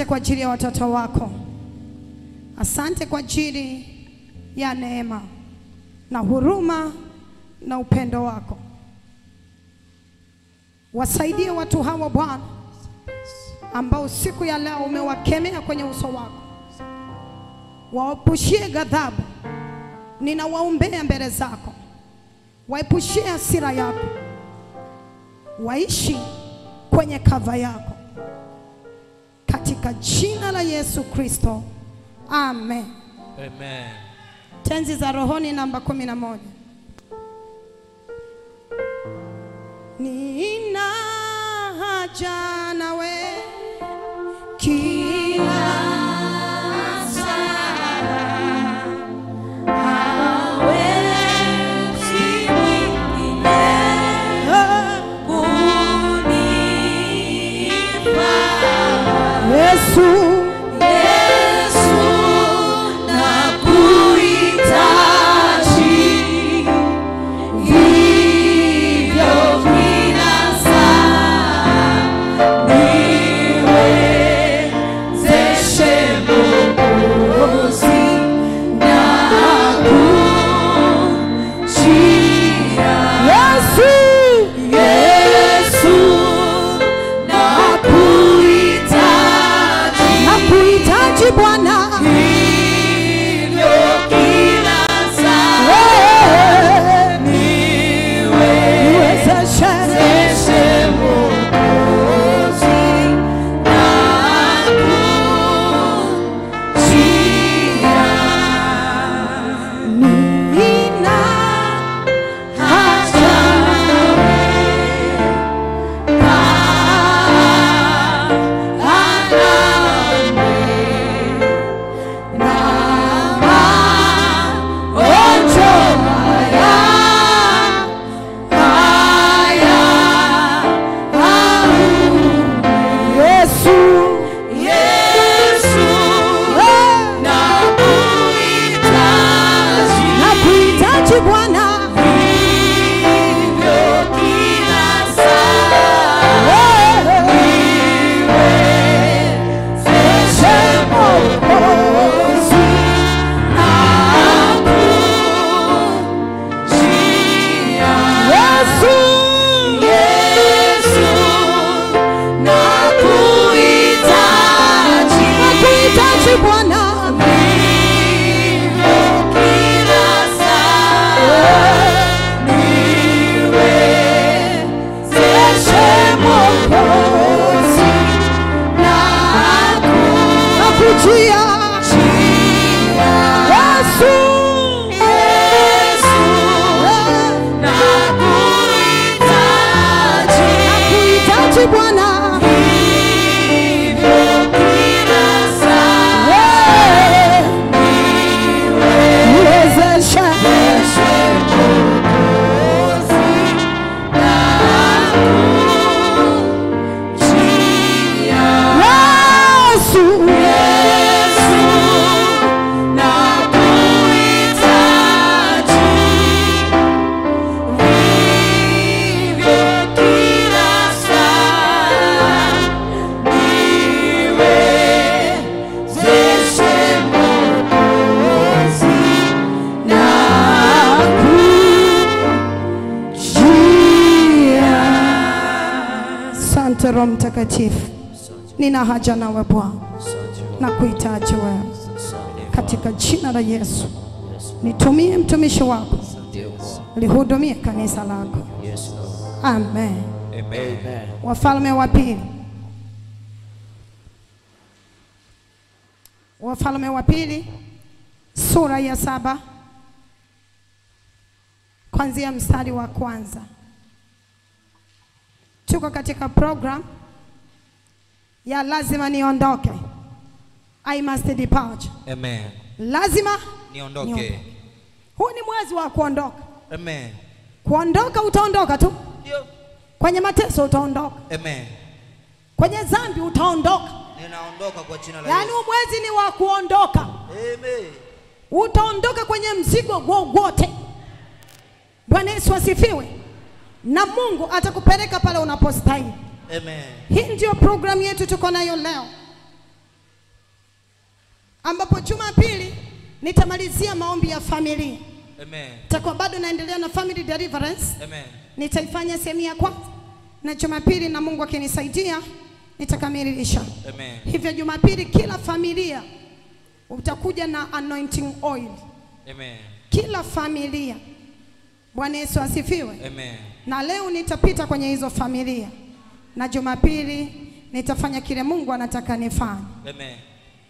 kwa ajili ya watoto wako. Asante kwa ajili ya neema na huruma na upendo wako. Wasaidie watu hawa Bwana, ambao siku ya leo umewakemea kwenye uso wako, waepushie ghadhabu. Ninawaombea mbele zako, waepushie hasira yako, waishi kwenye kava yako, katika jina la Yesu Kristo, amen. Amen. Tenzi za rohoni namba kumi na moja. Nina haja nawe kila Yesu Yesu nakuhitaji Bwana Wewe, niwezeshe nina haja Yesu nakuhitaji Bwana nakuhitaji Bwana nakujia Yesu nakuhitaji Bwana niwezeshe Yesu Asante Roho Mtakatifu, nina haja nawe Bwana, na kuhitaji wewe katika jina la Yesu. Nitumie mtumishi wako, lihudumie kanisa lako. Amen. Amen. Wafalme wa pili, Wafalme wa pili sura ya saba kuanzia mstari wa kwanza. Tuko katika program ya lazima niondoke, I must depart. Amen. Lazima Niondoke. huu ni mwezi wa kuondoka. Amen. Kuondoka utaondoka tu, Ndio. kwenye mateso utaondoka, Amen. kwenye dhambi utaondoka. Ninaondoka kwa jina la Yaani Yesu. huu mwezi ni wa kuondoka. Amen. utaondoka kwenye mzigo wowote. Bwana Yesu asifiwe. Na Mungu atakupeleka pale unapostahili. Amen. Hii ndio programu yetu tuko nayo leo. ambapo Jumapili nitamalizia maombi ya familia. Amen. Takuwa bado naendelea na family deliverance, Amen. nitaifanya sehemu ya kwanza, na Jumapili na Mungu akinisaidia nitakamilisha. Amen. Hivyo Jumapili kila familia utakuja na anointing oil, Amen. kila familia. Bwana Yesu asifiwe. Amen. Na leo nitapita kwenye hizo familia, na Jumapili nitafanya kile Mungu anataka nifanye. Amen.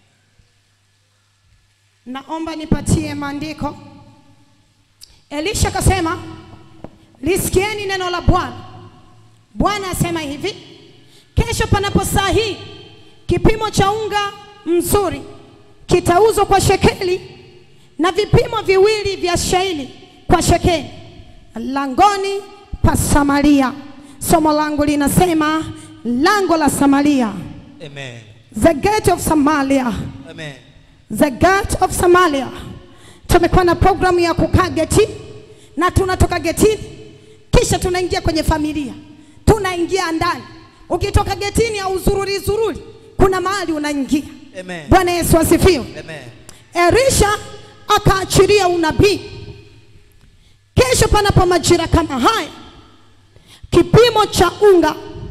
Naomba nipatie maandiko. Elisha akasema, lisikieni neno la Bwana. Bwana asema hivi, kesho panapo saa hii kipimo cha unga mzuri kitauzwa kwa shekeli na vipimo viwili vya shairi kwa shekeli langoni pa Samaria. Somo langu linasema lango la Samaria, Amen. the gate of Samaria. Amen. The Gate of Samaria. Tumekuwa na programu ya kukaa getini na tunatoka getini kisha tunaingia kwenye familia, tunaingia ndani. Ukitoka getini au zururi zururi, kuna mahali unaingia. Amen. Bwana Yesu asifiwe. Amen. Elisha akaachilia unabii, kesho panapo majira kama haya, kipimo cha unga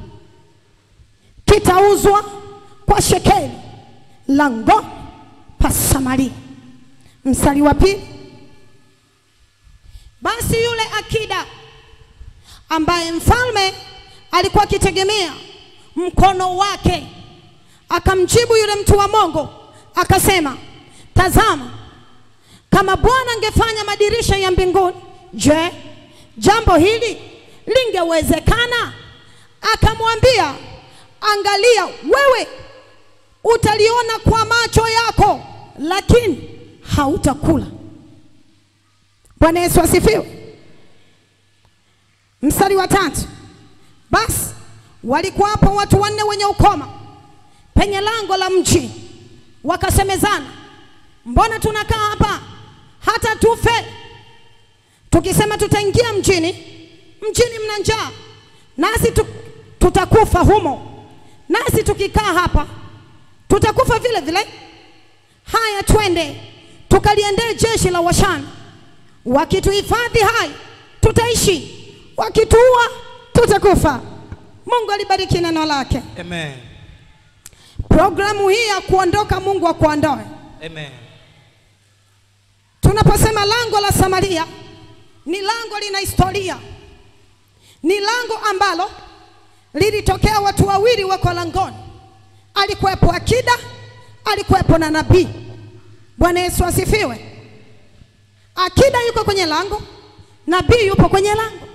kitauzwa kwa shekeli langoni pa Samaria. Mstari wa pili, basi yule akida ambaye mfalme alikuwa akitegemea mkono wake akamjibu yule mtu wa Mungu akasema, tazama, kama Bwana angefanya madirisha ya mbinguni, je, jambo hili lingewezekana? Akamwambia, angalia, wewe utaliona kwa macho yako, lakini hautakula. Bwana Yesu asifiwe. Mstari wa tatu, basi walikuwapo watu wanne wenye ukoma penye lango la mji, wakasemezana, mbona tunakaa hapa hata tufe? Tukisema tutaingia mjini, mjini mna njaa, nasi tu, tutakufa humo, nasi tukikaa hapa tutakufa vile vile. Haya, twende tukaliendee jeshi la Washani, wakituhifadhi hai tutaishi, wakituua tutakufa. Mungu alibariki neno lake. Amen. Programu hii ya kuondoka, Mungu akuondoe. Amen. Tunaposema lango la Samaria, ni lango lina historia, ni lango ambalo lilitokea watu wawili wako langoni. Alikuwepo akida, alikuwepo na nabii. Bwana Yesu asifiwe. Akida yuko kwenye lango, nabii yupo kwenye lango.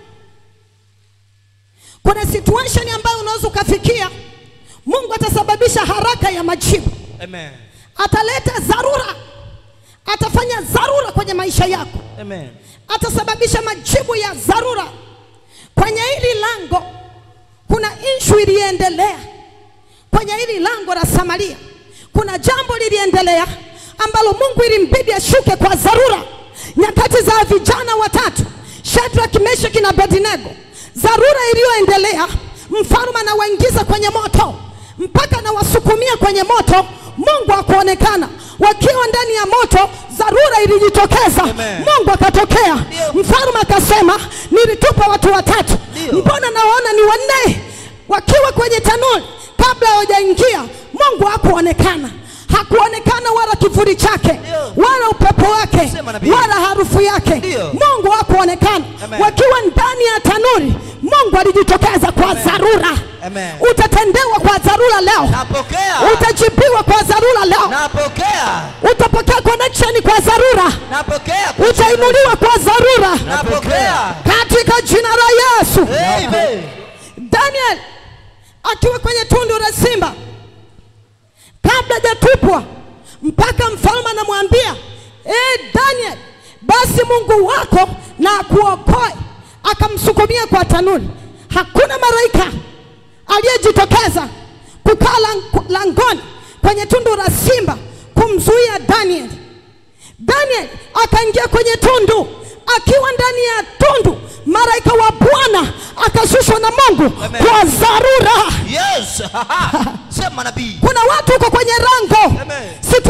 Kuna situation ambayo unaweza ukafikia, Mungu atasababisha haraka ya majibu, Amen. ataleta dharura, atafanya dharura kwenye maisha yako, Amen. atasababisha majibu ya dharura kwenye hili lango. Kuna ishu iliendelea kwenye hili lango la Samaria, kuna jambo liliendelea ambalo Mungu ilimbidi ashuke kwa dharura. Nyakati za vijana watatu Shadrach, Meshach na Abednego, dharura iliyoendelea, mfalme anawaingiza kwenye moto mpaka anawasukumia kwenye moto, Mungu akuonekana wakiwa ndani ya moto, dharura ilijitokeza, Amen. Mungu akatokea, Ndio. mfalme akasema, nilitupa watu watatu, Ndio. mbona nawaona ni wanne wakiwa kwenye tanuri kabla hawajaingia. Mungu hakuonekana, hakuonekana wala kivuli chake Ndio. wala upepo wake Sema nabii. wala harufu yake. Ndio. Mungu hakuonekana Amen. wakiwa ndani ya tanuri. Mungu alijitokeza kwa Amen. dharura. Amen. Utatendewa kwa dharura leo, Napokea. utajibiwa kwa dharura leo, Napokea. utapokea connection kwa dharura, Napokea. utainuliwa kwa dharura Napokea. katika jina la Yesu. Amen. Daniel akiwa kwenye tundu la simba kabla hajatupwa, mpaka mfalme anamwambia eh, Daniel, basi Mungu wako na akuokoe. Akamsukumia kwa tanuri. Hakuna malaika aliyejitokeza kukaa lang- langoni kwenye tundu la simba kumzuia Daniel. Daniel akaingia kwenye tundu. Akiwa ndani ya tundu, malaika wa Bwana akashushwa na Mungu Amen. kwa dharura. Yes. Sema nabii. Kuna watu uko kwenye rango, Amen. situation yako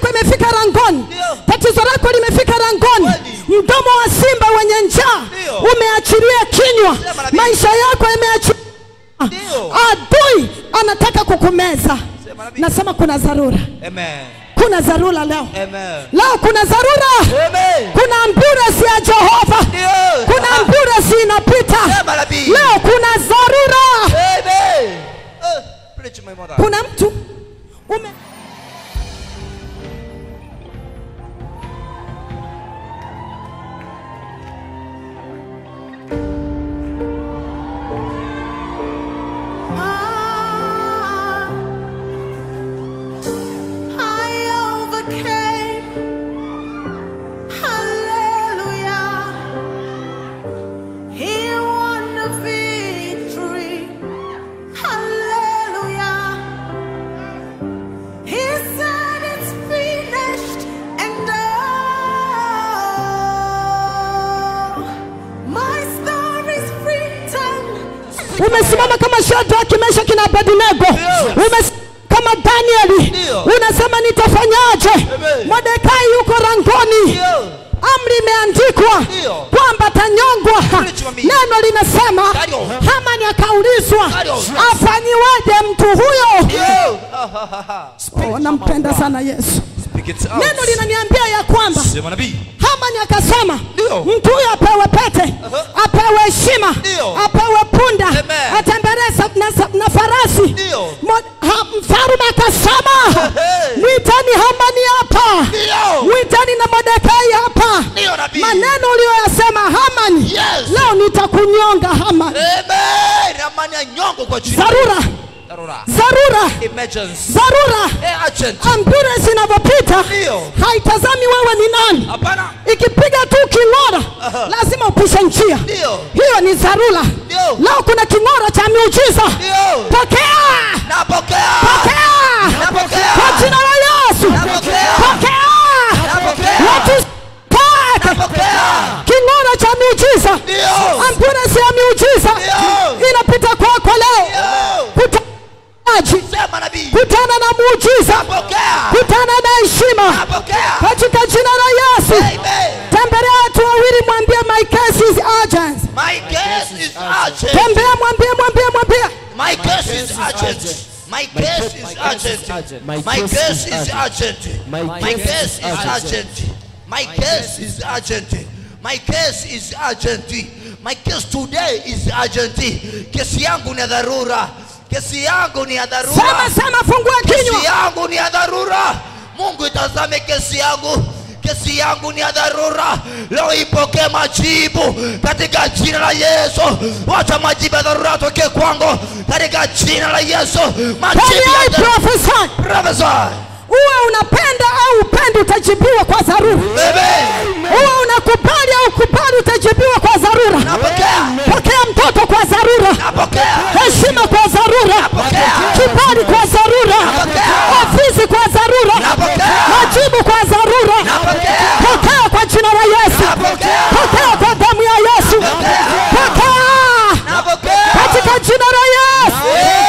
yako imefika rangoni Ndio. tatizo lako limefika rangoni Kweli. mdomo wa simba wenye njaa Ndio. umeachilia kinywa Sema nabii. maisha yako yameachilia Ndio. adui anataka kukumeza Sema nabii. nasema kuna dharura Amen. kuna dharura leo Amen. leo kuna dharura Amen. kuna ambulance ya jehova Ndio. kuna ambulance inapita Sema nabii. leo kuna dharura Amen. Uh, preach my mother. kuna mtu ume I overcame. Hallelujah. He won the victory. Hallelujah. He said it's finished and oh, my story's written. umesimama kama Shadraka, Meshaki na Abednego, Ndio. umesimama kama Danieli, Ndio. unasema nitafanyaje? Amen. Mordekai yuko rangoni, Ndio. amri imeandikwa Ndio. kwamba atanyongwa. Preach to me. Neno linasema Ndio. Hamani akaulizwa Ndio. afanyiweje mtu huyo? Ndio. Ha, ha, ha, ha. Oh, nampenda sana Yesu. Speak it out. Neno linaniambia ya kwamba Sema nabii. Hamani akasema Ndio. mtu huyo apewe pete, Aha. apewe heshima, Ndio. apewe punda, Amen. atembelee sa- na, sa- na farasi. Ndio. Mo- ha- Mfalme akasema Hey. mwiteni Hamani hapa, Ndio. mwiteni na Mordekai hapa. Ndio nabii. Maneno uliyoyasema Hamani, Yes. leo nitakunyonga Hamani. Amen. Ramani ya nyongo kwa jina. Dharura, Dharura. dharura, Emergency. dharura. Eh, urgent. Ambulance inavyopita Ndio. haitazami wewe ni nani. Hapana. ikipiga tu king'ora Aha. lazima upishe njia Ndio. hiyo ni dharura Ndio. leo kuna king'ora cha miujiza Ndio. pokea Napokea. pokea Napokea. kwa jina la yesu Napokea. pokea Napokea. watu pake Napokea. king'ora cha miujiza Ndio. ambulance ya miujiza Ndio. inapita kwako leo Ndio. kutaji Sema nabii. kutana na muujiza Napokea. kutana na heshima Napokea. katika jina la yesu Amen. tembelea watu wawili mwambie my case is urgent My case is urgent. tembea mwambie mwambie mwambie My case is urgent. My case is urgent. My case is urgent. My case is urgent. My case is urgent. My case is urgent. My case today is urgent. Kesi yangu ni ya dharura. Kesi yangu ni ya dharura. sema sema fungua Kesi kinywa yangu ni ya dharura. Mungu itazame kesi yangu. Kesi yangu ni ya dharura. Leo ipokee majibu katika jina la Yesu. Wacha majibu ya dharura atoke kwangu katika jina la Yesu. Majibu Can I ya dharura. prophesy Prophesy. uwe unapenda au upendi utajibiwa kwa dharura Amen. uwe unakubali au kubali utajibiwa kwa dharura Napokea. pokea mtoto kwa dharura Napokea. heshima kwa dharura Napokea. kibali kwa dharura Napokea. ofisi kwa dharura Napokea. majibu kwa dharura Napokea. pokea kwa jina la yesu Napokea. pokea kwa damu ya yesu Napokea. pokea Napokea. katika jina la yesu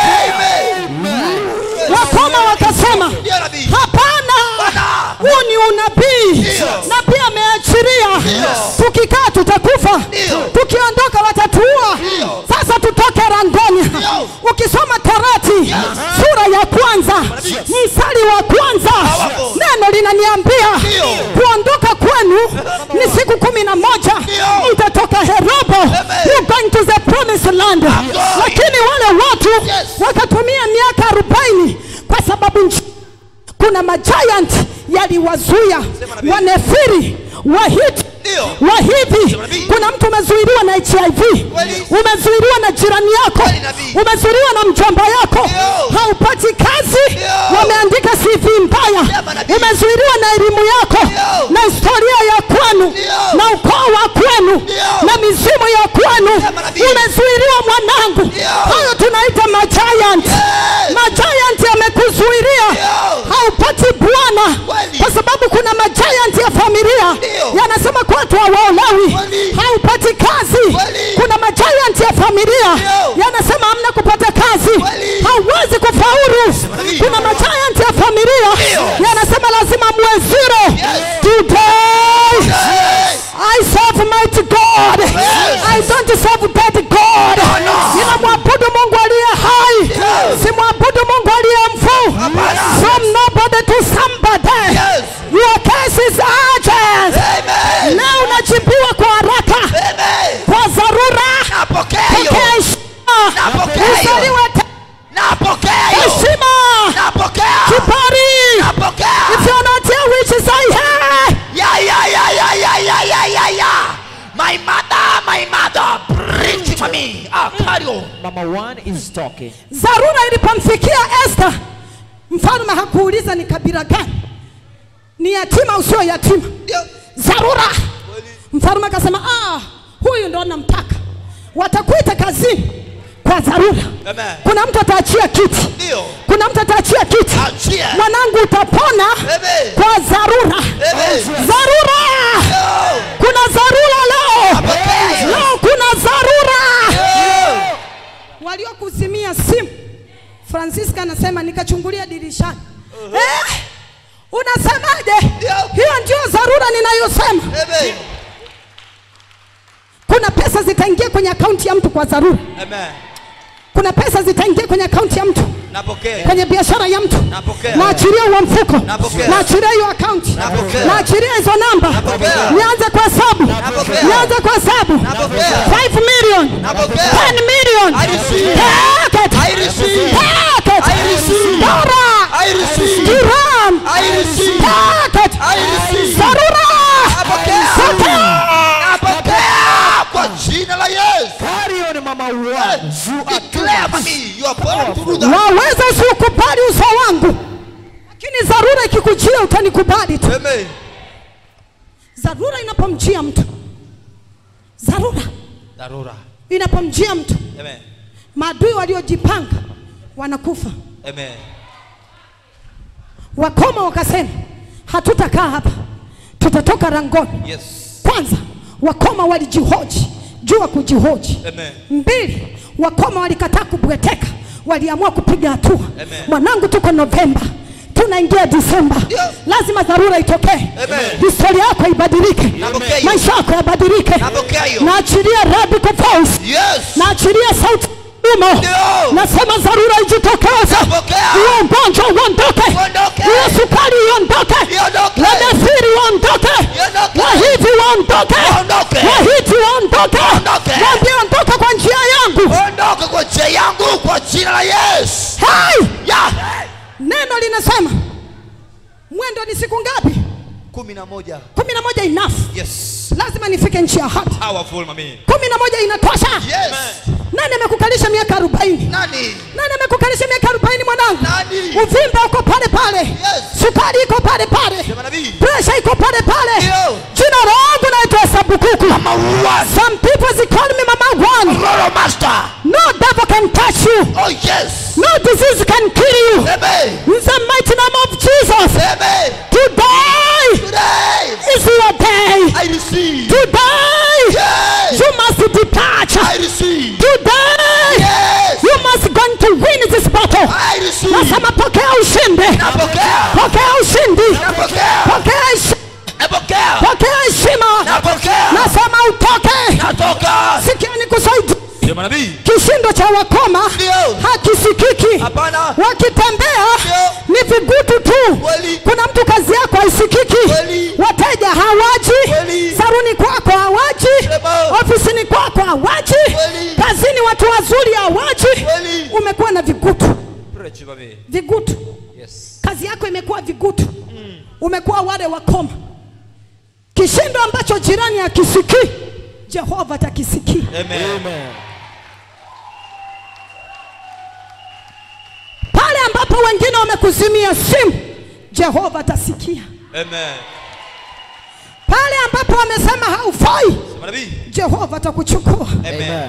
Amen. wakoma wakasema Ndio nabii. hapana Bwana. huu ni unabii Ndio. nabii ameachiria Ndio. tukikaa tutakufa Ndio. tukiondoka watatuua Ndio. sasa tutoke rangoni Ndio. ukisoma torati sura ya kwanza mstari wa kwanza Powerful. neno linaniambia Ndio. kuondoka kwenu ni siku kumi na moja Ndio. mtatoka herobo you going to the promised land going. lakini wale watu Yes. wakatumia miaka arobaini kwa sababu nchi kuna majiant yaliwazuia nabii. wanefiri wahiti Ndio. wahivi Sema nabii. kuna mtu umezuiliwa na hiv Kweli. umezuiliwa na jirani yako Kweli nabii. umezuiliwa na mjomba yako Ndio. haupati kazi Ndio. wameandika cv mbaya Sema nabii. umezuiliwa na elimu yako Ndio. na historia ya kwenu Ndio. na ukoo wa kwenu Ndio. na mizimu ya kwenu Sema nabii. umezuiliwa mwanangu Ndio. hayo tunaita majiant Yes. majiant yamekuzuilia Ndio. haupati bwana Kweli. kwa sababu kuna majiant ya familia Ndio. yanasema kwa watu hawaolewi Kweli. haupati kazi Kweli. kuna majiant ya familia Ndio. yanasema hamna kupata kazi Kweli. hauwezi kufaulu nabii. kuna majiant ya familia Ndio. yanasema lazima muwe Yes. don't serve dead God. No, no. Ninamwabudu Mungu aliye hai. Yes. Simwabudu Mungu aliye mfu. Hapana. From nobody to somebody. Yes. Your case is urgent. Amen. Leo unajibiwa kwa haraka, Amen. kwa dharura. Napokea hiyo. Pokea heshima. Napokea hiyo. Uzaliwe tena. Napokea hiyo. heshima, Napokea. kibali. Napokea. If you're not here, which is I here. Yeah, yeah, yeah, yeah, yeah, yeah, yeah, yeah, yeah. My mother, my mother, bring to me. Ah, carry on. Mama one is talking. Dharura ilipomfikia Esther, mfalme hakuuliza ni kabila gani, ni yatima usio yatima. Ndio. Dharura, mfalme akasema, ah, huyu ndo namtaka, watakuita kazini kwa dharura. Amen. Kuna mtu ataachia kiti, Ndio. kuna mtu ataachia kiti. Achia. Mwanangu, utapona Amen. kwa dharura. Amen. Dharura, Yo. kuna dharura leo, Napokea. leo kuna dharura. Yo. waliokuzimia simu. Francisca anasema nikachungulia dirishani. Eh, unasemaje? Ndio. Hiyo ndio dharura ninayosema. Amen. Kuna pesa zitaingia kwenye akaunti ya mtu kwa dharura. Amen. Kuna pesa zitaingia kwenye akaunti ya mtu, Napokea. kwenye biashara ya mtu. Napokea. Naachilia huo mfuko, Napokea. naachilia hiyo akaunti, Napokea. naachilia hizo namba, Napokea. nianze kwa hesabu, Napokea. nianze kwa hesabu. Napokea. 5 million, Napokea. 10 million, I receive. Take it. I receive. Take it. I receive. Dora. I receive. Dirham. I receive. Take it. I receive. Dharura. Napokea. Pokea. Napokea kwa jina la Yesu. Carry on, Mama one. You are Declare mami, you are born to do that. Waweza usiukubali uso wangu, lakini dharura ikikujia utanikubali tu. Amen. Dharura inapomjia mtu, dharura Dharura. inapomjia mtu, Amen. maadui waliojipanga wanakufa. Amen. Wakoma wakasema hatutakaa hapa, tutatoka langoni. Yes. Kwanza wakoma walijihoji, jua kujihoji. Amen. Mbili, wakoma walikataa kubweteka, waliamua kupiga hatua. Amen. Mwanangu, tuko Novemba, tunaingia Disemba, Ndio. lazima dharura itokee, Amen. historia yako ibadilike, Napokea hiyo. maisha yako yabadilike. Napokea hiyo. Naachilia radical voice, Yes. naachilia sauti umo, Ndio. nasema dharura ijitokeze, Napokea. huo ugonjwa uondoke, Uondoke. hiyo sukari iondoke, Iondoke. wadasiri waondoke, Iondoke. wahiti waondoke, Waondoke. wahiti waondoke, Waondoke. waambie ondoka kwa njia yangu. Ondoka kwa njia yangu kwa jina la Yesu. Hai! Ya. Neno linasema mwendo ni siku ngapi? Kumi na moja. kumi na moja enough. Yes. Lazima nifike nchi ya hati. Powerful mami. kumi na moja inatosha. Yes. Nani amekukalisha miaka arobaini? Nani? Nani amekukalisha miaka arobaini mwanangu? Nani? Uvimbe uko pale pale, Yes. sukari iko pale pale, Sema nabii. presha iko pale pale. Ndio. Jina langu naitwa Sabukuku. Mama one. Some people they call me Mama One. Roro master. No devil can touch you. Oh yes. No disease can kill you. Amen. In the mighty name of Jesus. Amen. Today Today is your day. I receive. Today Yes. you must detach. I receive. Today Yes. you must going to win this battle. I receive. Nasema pokea ushindi. Napokea. Pokea ushindi. Napokea. Pokea heshi- Napokea. pokea heshima. Napokea. Nasema utoke. Natoka. Sikia nikusaidia. Sema nabii. Kishindo cha wakoma Ndio. hakisikiki. Hapana. Wakitembea Ndio. ni vigutu tu. Kweli. Kuna mtu kazi yako haisikiki, Kweli. wateja hawaji, Kweli. saruni kwako hawaji, Sema. ofisini kwako hawaji, Kweli. kazini watu wazuri hawaji. Kweli. Umekuwa na vigutu, Preach mami. vigutu. Yes. Kazi yako imekuwa vigutu, umekuwa wale wakoma. Kishindo ambacho jirani akisikii, Jehova atakisikia. Amen. Amen. Pale ambapo wengine wamekuzimia simu, Jehova atasikia. Amen. Pale ambapo wamesema haufai, Sema nabii. Jehova atakuchukua. Amen.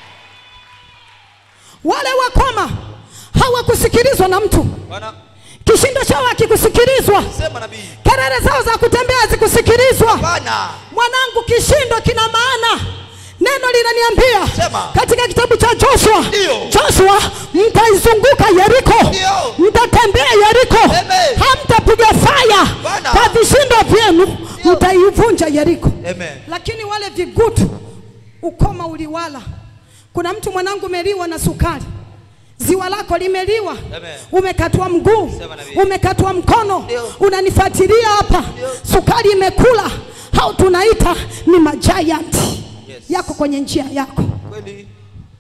Wale wakoma hawakusikilizwa na mtu, Bwana kishindo chao hakikusikilizwa, sema nabii. kelele zao za kutembea hazikusikilizwa. Bwana. Mwanangu, kishindo kina maana. Neno linaniambia Sema. katika kitabu cha Joshua, Ndio. Joshua, mtaizunguka Yeriko, Ndio. mtatembea Yeriko, Amen. hamtapiga faya Bwana. kwa vishindo vyenu, Ndio. mtaivunja Yeriko. Amen. Lakini wale vigutu ukoma uliwala. Kuna mtu mwanangu umeliwa na sukari, ziwa lako limeliwa, Amen. umekatwa mguu, Sema na mimi. umekatwa mkono, Ndio. unanifuatilia hapa, sukari imekula, hao tunaita ni majiant Yes. yako kwenye njia yako, Kweli.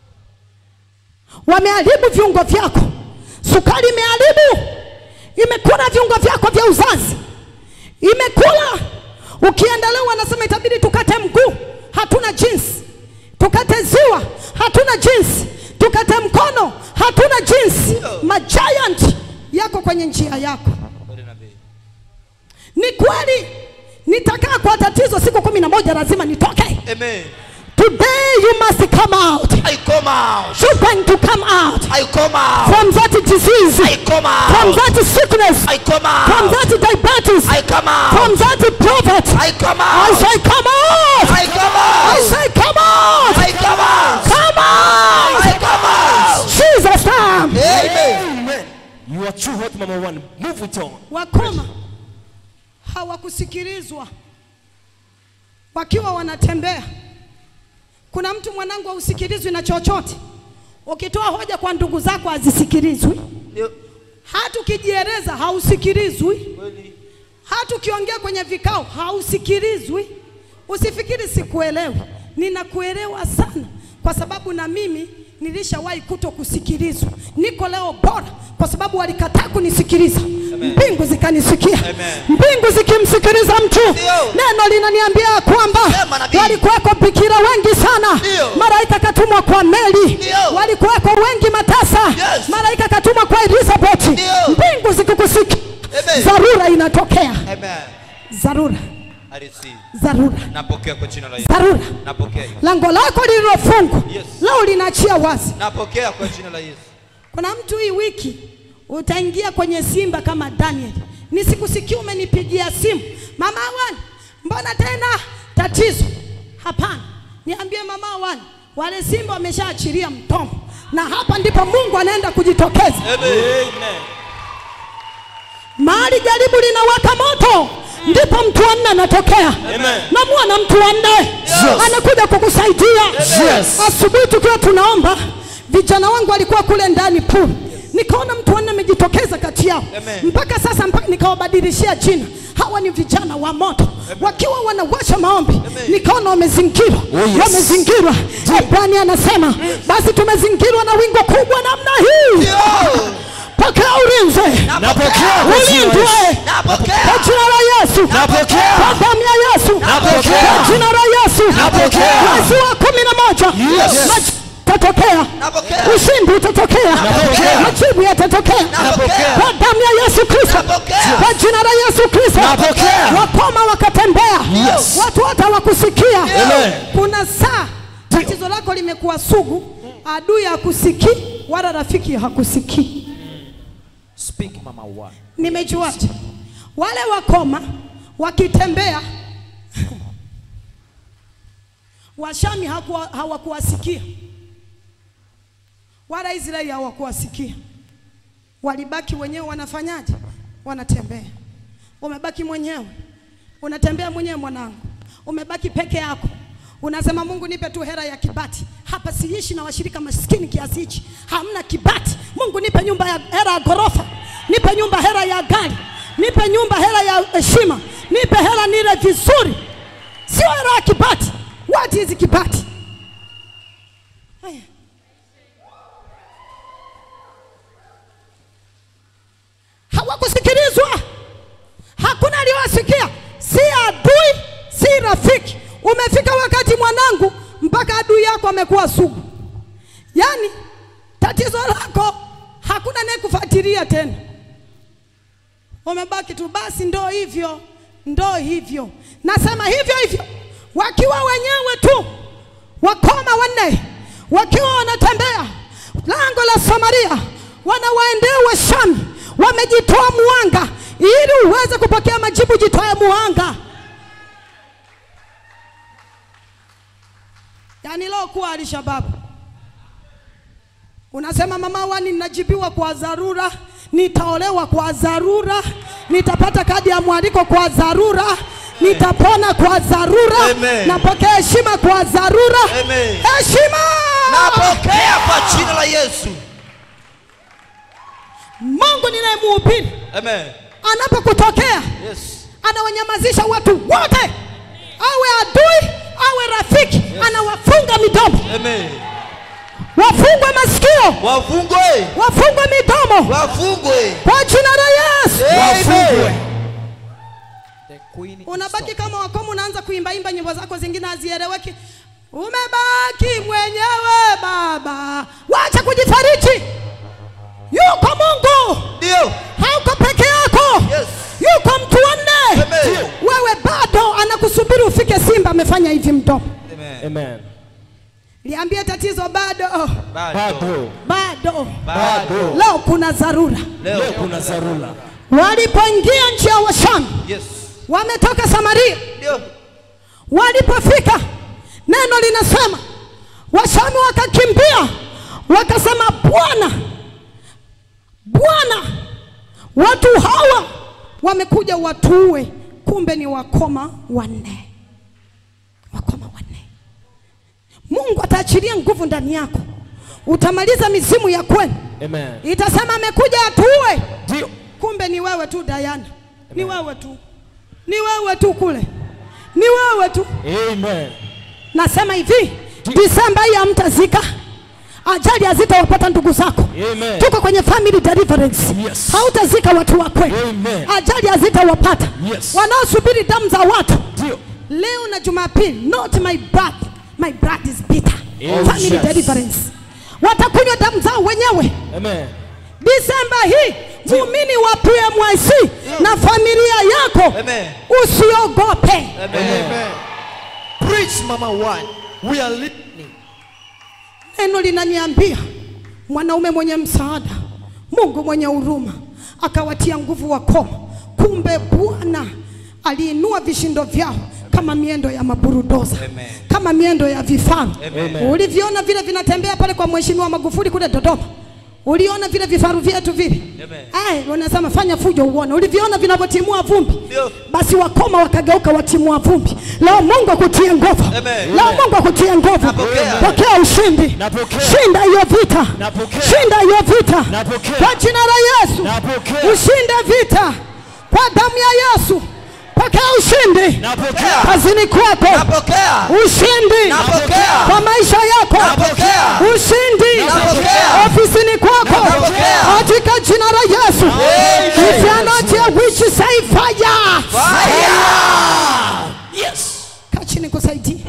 wameharibu viungo vyako, sukari imeharibu, imekula viungo vyako vya uzazi, imekula. Ukienda leo wanasema itabidi tukate mguu, hatuna jinsi, tukate ziwa, hatuna jinsi, tukate mkono, hatuna jinsi. Majiant yako kwenye njia yako. Kweli nabii. Ni kweli, nitakaa kwa tatizo siku kumi na moja, lazima nitoke. Amen. Today you must come out. I come out. You're going to come out I come out. from that disease, I come from out. that sickness, I come from out. that diabetes, I come from out. that prophet. I come I out. say, come out! I come I out. say, come out! I come out. Come out! I come out. Jesus name. Amen. You are true what mama one. Move it on. Wakoma hawakusikilizwa wakiwa wanatembea. Kuna mtu mwanangu hausikilizwi na chochote, ukitoa hoja kwa ndugu zako hazisikilizwi, Ndio. hata ukijieleza hausikilizwi. Kweli. hata ukiongea kwenye vikao hausikilizwi. Usifikiri sikuelewi, ninakuelewa sana, kwa sababu na mimi nilishawahi kuto kusikilizwa. Niko leo bora kwa sababu walikataa kunisikiliza, mbingu zikanisikia. Amen. Mbingu zikimsikiliza mtu, Ndio. neno linaniambia kwamba Sema nabii. walikuweko bikira wengi sana, Ndio. malaika katumwa kwa Meli, Ndio. walikuweko wengi matasa, Yes. malaika katumwa kwa Elizabeth. Ndio. Mbingu zikikusikia, Amen. dharura inatokea Amen. dharura I receive. dharura Napokea kwa jina la Yesu. dharura Napokea hiyo. lango lako lililofungwa Yes. leo linaachia wazi Napokea kwa jina la Yesu. kuna mtu hii wiki utaingia kwenye simba kama daniel nisikusikia umenipigia simu mama awani mbona tena tatizo hapana niambie mama awani wale simba wameshaachilia mtomo na hapa ndipo mungu anaenda kujitokeza Amen. mahali jaribu linawaka moto ndipo mtu wa nne anatokea Amen. namwona mtu wa nne anakuja kukusaidia Yes. asubuhi tukiwa tunaomba vijana wangu walikuwa kule ndani pool nikaona mtu wa nne amejitokeza kati yao Amen. mpaka sasa mpaka nikawabadilishia jina hawa ni vijana wa moto wakiwa wanawasha maombi nikaona wamezingirwa Oh, yes. wamezingirwa Ebrania anasema basi tumezingirwa na wingo kubwa namna hii Ndio. pokea ulinzi Napokea kwa jina la ulindwe Yesu. Napokea. kwa jina la Yesu, Napokea. kwa damu ya Yesu, Napokea. kwa jina la Yesu, Napokea. mwezi wa kumi na moja Yes. maji yatatokea, Napokea. ushindi utatokea, Napokea. majibu yatatokea Napokea. kwa damu ya Yesu Kristo, Napokea. kwa jina la Yesu Kristo. Napokea. Wakoma wakatembea, Yes. watu wote hawakusikia. Amen. Kuna saa tatizo lako limekuwa sugu, adui hakusikii wala rafiki hakusikii. Speak mama one. Nimejuaje? Wale wakoma wakitembea Washami hakuwa- hawakuwasikia wala Israeli hawakuwasikia, walibaki wenyewe. Wanafanyaje? Wanatembea. Umebaki mwenyewe, unatembea mwenyewe mwanangu, umebaki peke yako. Unasema Mungu, nipe tu hera ya kibati. Hapa siishi na washirika maskini kiasi hichi, hamna kibati. Mungu, nipe nyumba ya hera ya ghorofa, nipe nyumba hera ya gari, nipe nyumba hera ya heshima, nipe hera nile vizuri, sio hera ya kibati. What is kibati? Haya. Hawakusikilizwa, hakuna aliyowasikia, si adui, si rafiki. Umefika wakati mwanangu, mpaka adui yako amekuwa sugu. Yaani tatizo lako hakuna naye kufuatilia tena, umebaki tu basi, ndo hivyo, ndo hivyo. Nasema hivyo hivyo, wakiwa wenyewe tu, wakoma wanne wakiwa wanatembea lango la Samaria, wanawaendea Washami, wamejitoa muhanga ili uweze kupokea majibu. Jitoe muhanga. Yaani leo kuwa Alishababu unasema mama wani, ninajibiwa kwa dharura, nitaolewa kwa dharura, nitapata kadi ya mwaliko kwa dharura, nitapona kwa dharura Amen. napokea heshima kwa dharura Amen. heshima napokea kwa jina la yesu mungu ninayemuhubiri Amen. anapokutokea Yes. anawanyamazisha watu wote awe adui awe rafiki anawafunga midomo Amen. wafungwe masikio wafungwe wafungwe midomo wafungwe kwa jina la yesu Amen. The queen is unabaki stopped. kama wakomu unaanza kuimbaimba nyimbo zako zingine hazieleweki umebaki mwenyewe baba wacha kujifariji yuko mungu ndio hauko peke yako Yes. yuko mtu wanne Amen. wewe bado anakusubiri ufike simba amefanya hivi mdomo Amen. Amen. liambie tatizo bado Bado. bado bado leo kuna dharura Leo leo kuna dharura. walipoingia nchi ya washami yes wametoka samaria ndio walipofika neno linasema washami wakakimbia wakasema bwana bwana watu hawa wamekuja watuue kumbe ni wakoma wanne wakoma wanne mungu ataachilia nguvu ndani yako utamaliza mizimu ya kwenu Amen. itasema amekuja atuue Ndio. kumbe ni wewe tu Diana, ni wewe tu, ni wewe tu kule, ni wewe tu. Amen. Nasema hivi, Disemba hii hamtazika, ajali hazitawapata ndugu zako. Amen. Tuko kwenye family deliverance, Yes. hautazika watu wa kweli, Amen. ajali hazitawapata Yes. wanaosubiri damu za watu. Ndio. Leo na Jumapili, not my blood, my blood is bitter. Oh, family yes. deliverance, watakunywa damu zao wenyewe. Amen. Disemba hii muumini wa PMYC na familia yako Amen. usiogope. Amen. Preach Mama One. We are listening. Neno linaniambia mwanaume mwenye msaada, Mungu mwenye huruma akawatia nguvu wakoma. Kumbe Bwana aliinua vishindo vyao kama miendo ya maburudoza Amen. kama miendo ya vifaru. Amen. Uliviona vile vinatembea pale kwa Mheshimiwa Magufuli kule Dodoma, uliona vile vifaru vyetu vile Amen. Eh, wanasema fanya fujo uone. Uliviona vinavyotimua vumbi? Ndio. Basi wakoma wakageuka watimua vumbi. Leo Mungu akutie nguvu. Amen. Leo Mungu akutie nguvu. Napokea. Pokea ushindi. Napokea. Shinda hiyo vita. Napokea. Shinda hiyo vita. Napokea. Kwa jina la Yesu. Napokea. Ushinde vita. Kwa damu ya Yesu. Pokea ushindi. Napokea. Kazini kwako. napokea Ushindi. Napokea. Kwa maisha yako. Napokea. Ushindi. Napokea. Ofisini kwako. Napokea. Katika jina la Yesu. Amen. If you are not here, which say fire. fire Yes. Kaa chini kusaidie.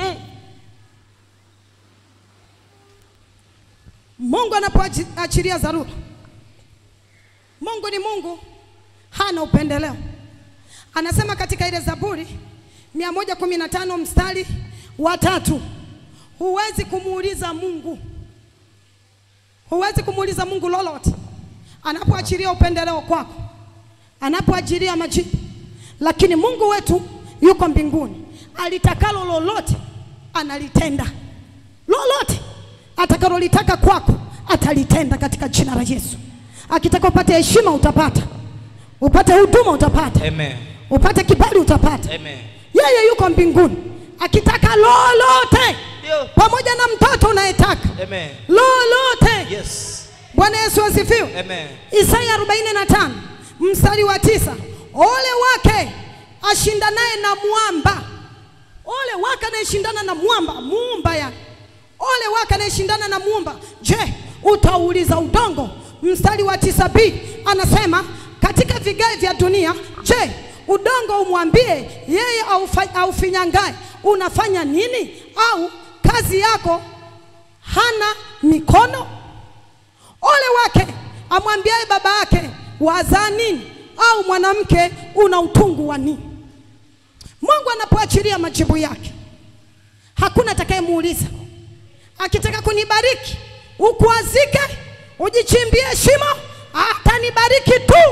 Mungu anapoachilia dharura, Mungu ni Mungu, hana upendeleo. Anasema katika ile Zaburi 115 mstari wa tatu, huwezi kumuuliza Mungu, huwezi kumuuliza Mungu lolote anapoachilia upendeleo kwako, anapoachilia majibu. Lakini Mungu wetu yuko mbinguni, alitakalo lolote analitenda, lolote atakalolitaka kwako atalitenda katika jina la Yesu. Akitaka upate heshima utapata, upate huduma utapata, Amen. upate kibali utapata. Amen. Yeye yuko mbinguni, akitaka lolote, Ndio. pamoja na mtoto unayetaka Amen. lolote. Yes. Bwana Yesu asifiwe. Amen. Isaya 45 mstari wa tisa, ole wake ashindanaye na mwamba, ole wake anayeshindana na mwamba, muumba yani, ole wake anayeshindana na muumba. Je, utauliza udongo? Mstari wa tisa b anasema katika vigae vya dunia, je, udongo umwambie yeye aufa- aufinyangae unafanya nini? Au kazi yako hana mikono? Ole wake amwambiaye baba yake wazaa nini, au mwanamke una utungu wa nini? Mungu anapoachilia majibu yake, hakuna atakayemuuliza. Akitaka kunibariki, ukuazike, ujichimbie shimo, atanibariki tu.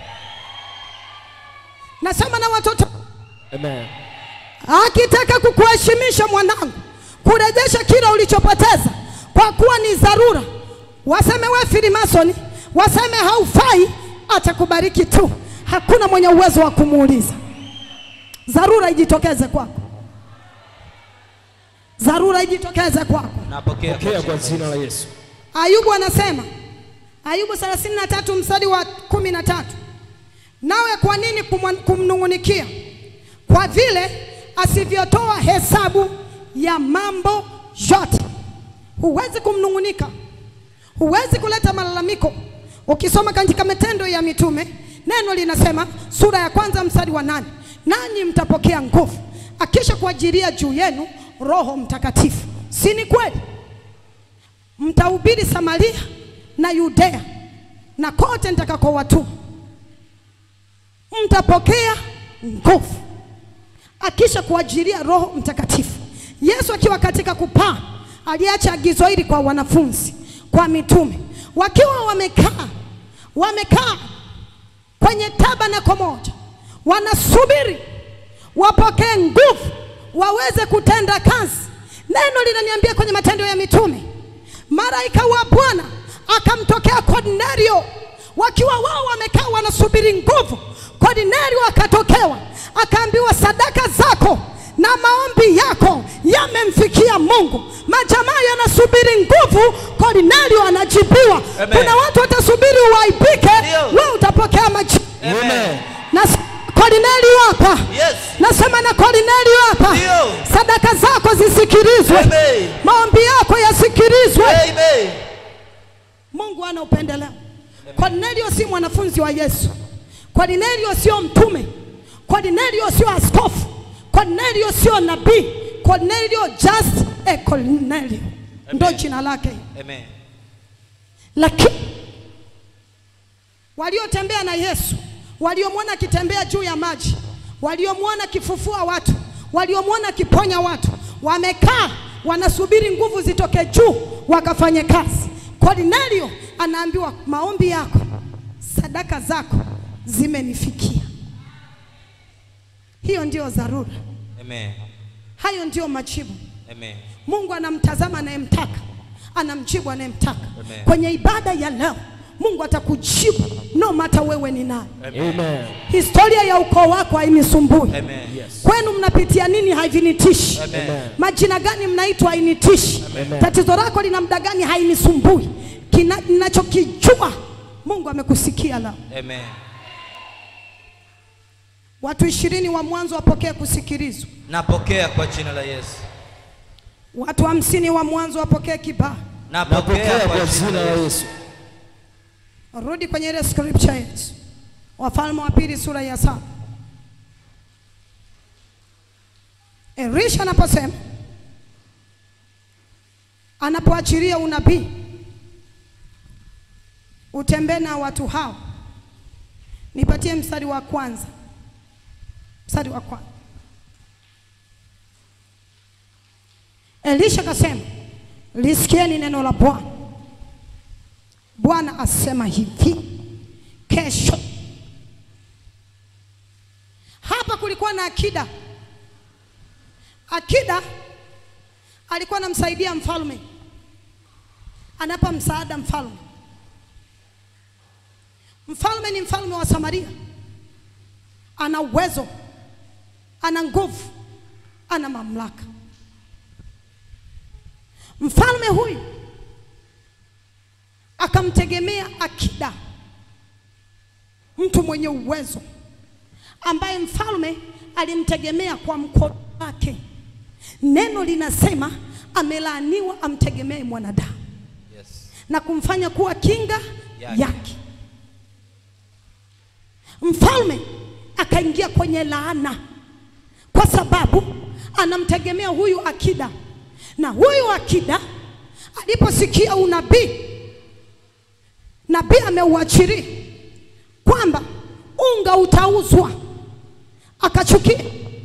Nasema na watoto Amen. akitaka kukuheshimisha mwanangu, kurejesha kile ulichopoteza, kwa kuwa ni dharura, waseme we filimasoni, waseme haufai, atakubariki tu. Hakuna mwenye uwezo wa kumuuliza. dharura ijitokeze kwako, dharura ijitokeze kwako. Napokea Pokea kwa jina la Yesu. Ayubu anasema, Ayubu 33 mstari wa kumi na tatu, nawe kwa nini kumwa- kumnung'unikia? Kwa vile asivyotoa hesabu ya mambo yote. Huwezi kumnung'unika, huwezi kuleta malalamiko. Ukisoma katika Matendo ya Mitume, neno linasema sura ya kwanza mstari wa nane, nanyi mtapokea nguvu akisha kuajiria juu yenu Roho Mtakatifu. Si ni kweli? mtahubiri Samaria na Yudea na kote nitakakowatuma, mtapokea nguvu akisha kuajiria Roho Mtakatifu. Yesu akiwa katika kupaa aliacha agizo hili kwa wanafunzi, kwa mitume, wakiwa wamekaa wamekaa kwenye tabanako moja, wanasubiri wapokee nguvu waweze kutenda kazi. Neno linaniambia kwenye Matendo ya Mitume, malaika wa Bwana akamtokea Kornelio, wakiwa wao wamekaa wanasubiri nguvu. Kornelio akatokewa, akaambiwa sadaka zako na maombi yako yamemfikia Mungu. Majamaa yanasubiri nguvu, Kornelio anajibiwa. Amen. Kuna watu watasubiri uaibike, Ndio. wewe utapokea majibu. Amen. Na Kornelio hapa Yes. Nasema na Kornelio hapa, Ndio. sadaka zako zisikilizwe, Amen. maombi yako yasikilizwe. Amen. Mungu ana upendeleo. Kornelio si mwanafunzi wa Yesu. Kornelio sio mtume. Kornelio sio askofu. Kornelio sio nabii. Kornelio just a Kornelio, ndo jina lake. Amen. Lakini waliotembea na Yesu, waliomwona akitembea juu ya maji, waliomwona akifufua watu, waliomwona akiponya watu, wamekaa wanasubiri nguvu zitoke juu wakafanye kazi. Kornelio anaambiwa maombi yako, sadaka zako zimenifikia. Hiyo ndiyo dharura, Amen. hayo ndiyo majibu. Amen. Mungu anamtazama anayemtaka, anamjibu anayemtaka. Amen. Kwenye ibada ya leo, Mungu atakujibu no matter wewe ni nani. Amen. Historia ya ukoo wako hainisumbui. Amen. Yes. Kwenu mnapitia nini havinitishi. Amen. Majina gani mnaitwa hainitishi. Amen. Tatizo lako lina muda gani hainisumbui. Kina- Ninachokijua Mungu amekusikia leo. Amen. Watu ishirini wa mwanzo wapokee kusikilizwa. Napokea kwa jina la Yesu. Watu hamsini wa mwanzo wapokee kibali. Napokea Napokea kwa kwa jina la Yesu. Yesu. Rudi kwenye ile scripture yetu, Wafalme wa pili sura ya saba. Elisha anaposema, anapoachilia unabii, utembee na watu hao. Nipatie mstari wa kwanza, mstari wa kwanza. Elisha akasema, lisikieni neno la Bwana. Bwana asema hivi, kesho. Hapa kulikuwa na akida. Akida alikuwa anamsaidia mfalme, anapa msaada mfalme. Mfalme ni mfalme wa Samaria, ana uwezo, ana nguvu, ana mamlaka. Mfalme huyu akamtegemea akida, mtu mwenye uwezo ambaye mfalme alimtegemea kwa mkono wake. Neno linasema amelaaniwa amtegemee mwanadamu Yes. na kumfanya kuwa kinga Yake. yake. Mfalme akaingia kwenye laana kwa sababu anamtegemea huyu akida, na huyu akida aliposikia unabii, nabii ameuachiria kwamba unga utauzwa, akachukia.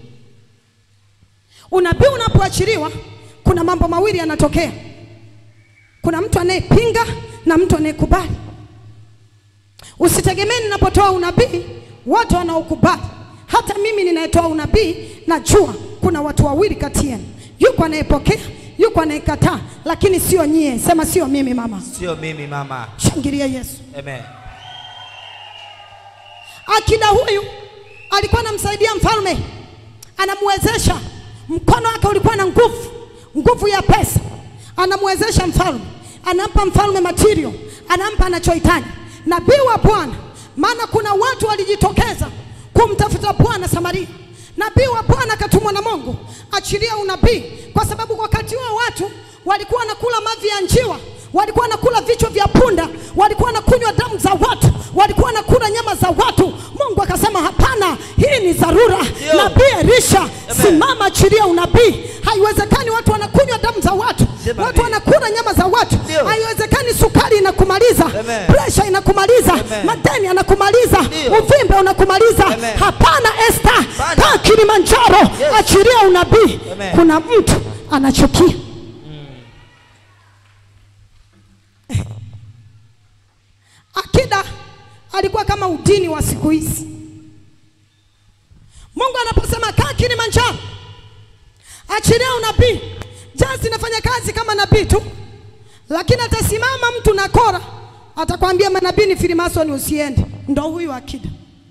Unabii unapoachiliwa, kuna mambo mawili yanatokea. Kuna mtu anayepinga na mtu anayekubali. Usitegemee ninapotoa unabii wote wanaokubali. Hata mimi ninayetoa unabii najua kuna watu wawili kati yenu, yuko anayepokea, yuko anayekataa, lakini sio nyie. Sema sio mimi mama. Sio mimi mama. Shangilia Yesu. Amen. Akida huyu alikuwa anamsaidia mfalme anamwezesha. Mkono wake ulikuwa na nguvu, nguvu ya pesa. Anamwezesha mfalme, anampa mfalme material, anampa anachohitaji. Nabii wa Bwana, maana kuna watu walijitokeza kumtafuta Bwana Samaria. Nabii wa Bwana akatumwa na Mungu, achilia unabii, kwa sababu wakati huo watu walikuwa wanakula mavi ya njiwa, walikuwa wanakula vichwa vya punda, walikuwa wanakunywa damu za watu, walikuwa wanakula nyama za watu. Mungu akasema hapana, hii ni dharura. Ndio. Nabii Elisha, Amen. simama, achilia unabii. Haiwezekani watu wanakunywa damu za watu, Sema watu ndio. wanakula nyama za watu. Ndio. Haiwezekani sukari inakumaliza, Amen. presha inakumaliza, Amen. madeni yanakumaliza, Ndio. uvimbe unakumaliza. Amen. Hapana, Esther, Hapana. kaa Kilimanjaro, Yes. achilia unabii. Amen. Kuna mtu anachukia Akida alikuwa kama udini wa siku hizi. Mungu anaposema kaa Kilimanjaro, achilia unabii. Jazi inafanya kazi kama nabii tu, lakini atasimama mtu na kora, atakwambia manabii ni filimasoni, usiende. Ndo huyu Akida.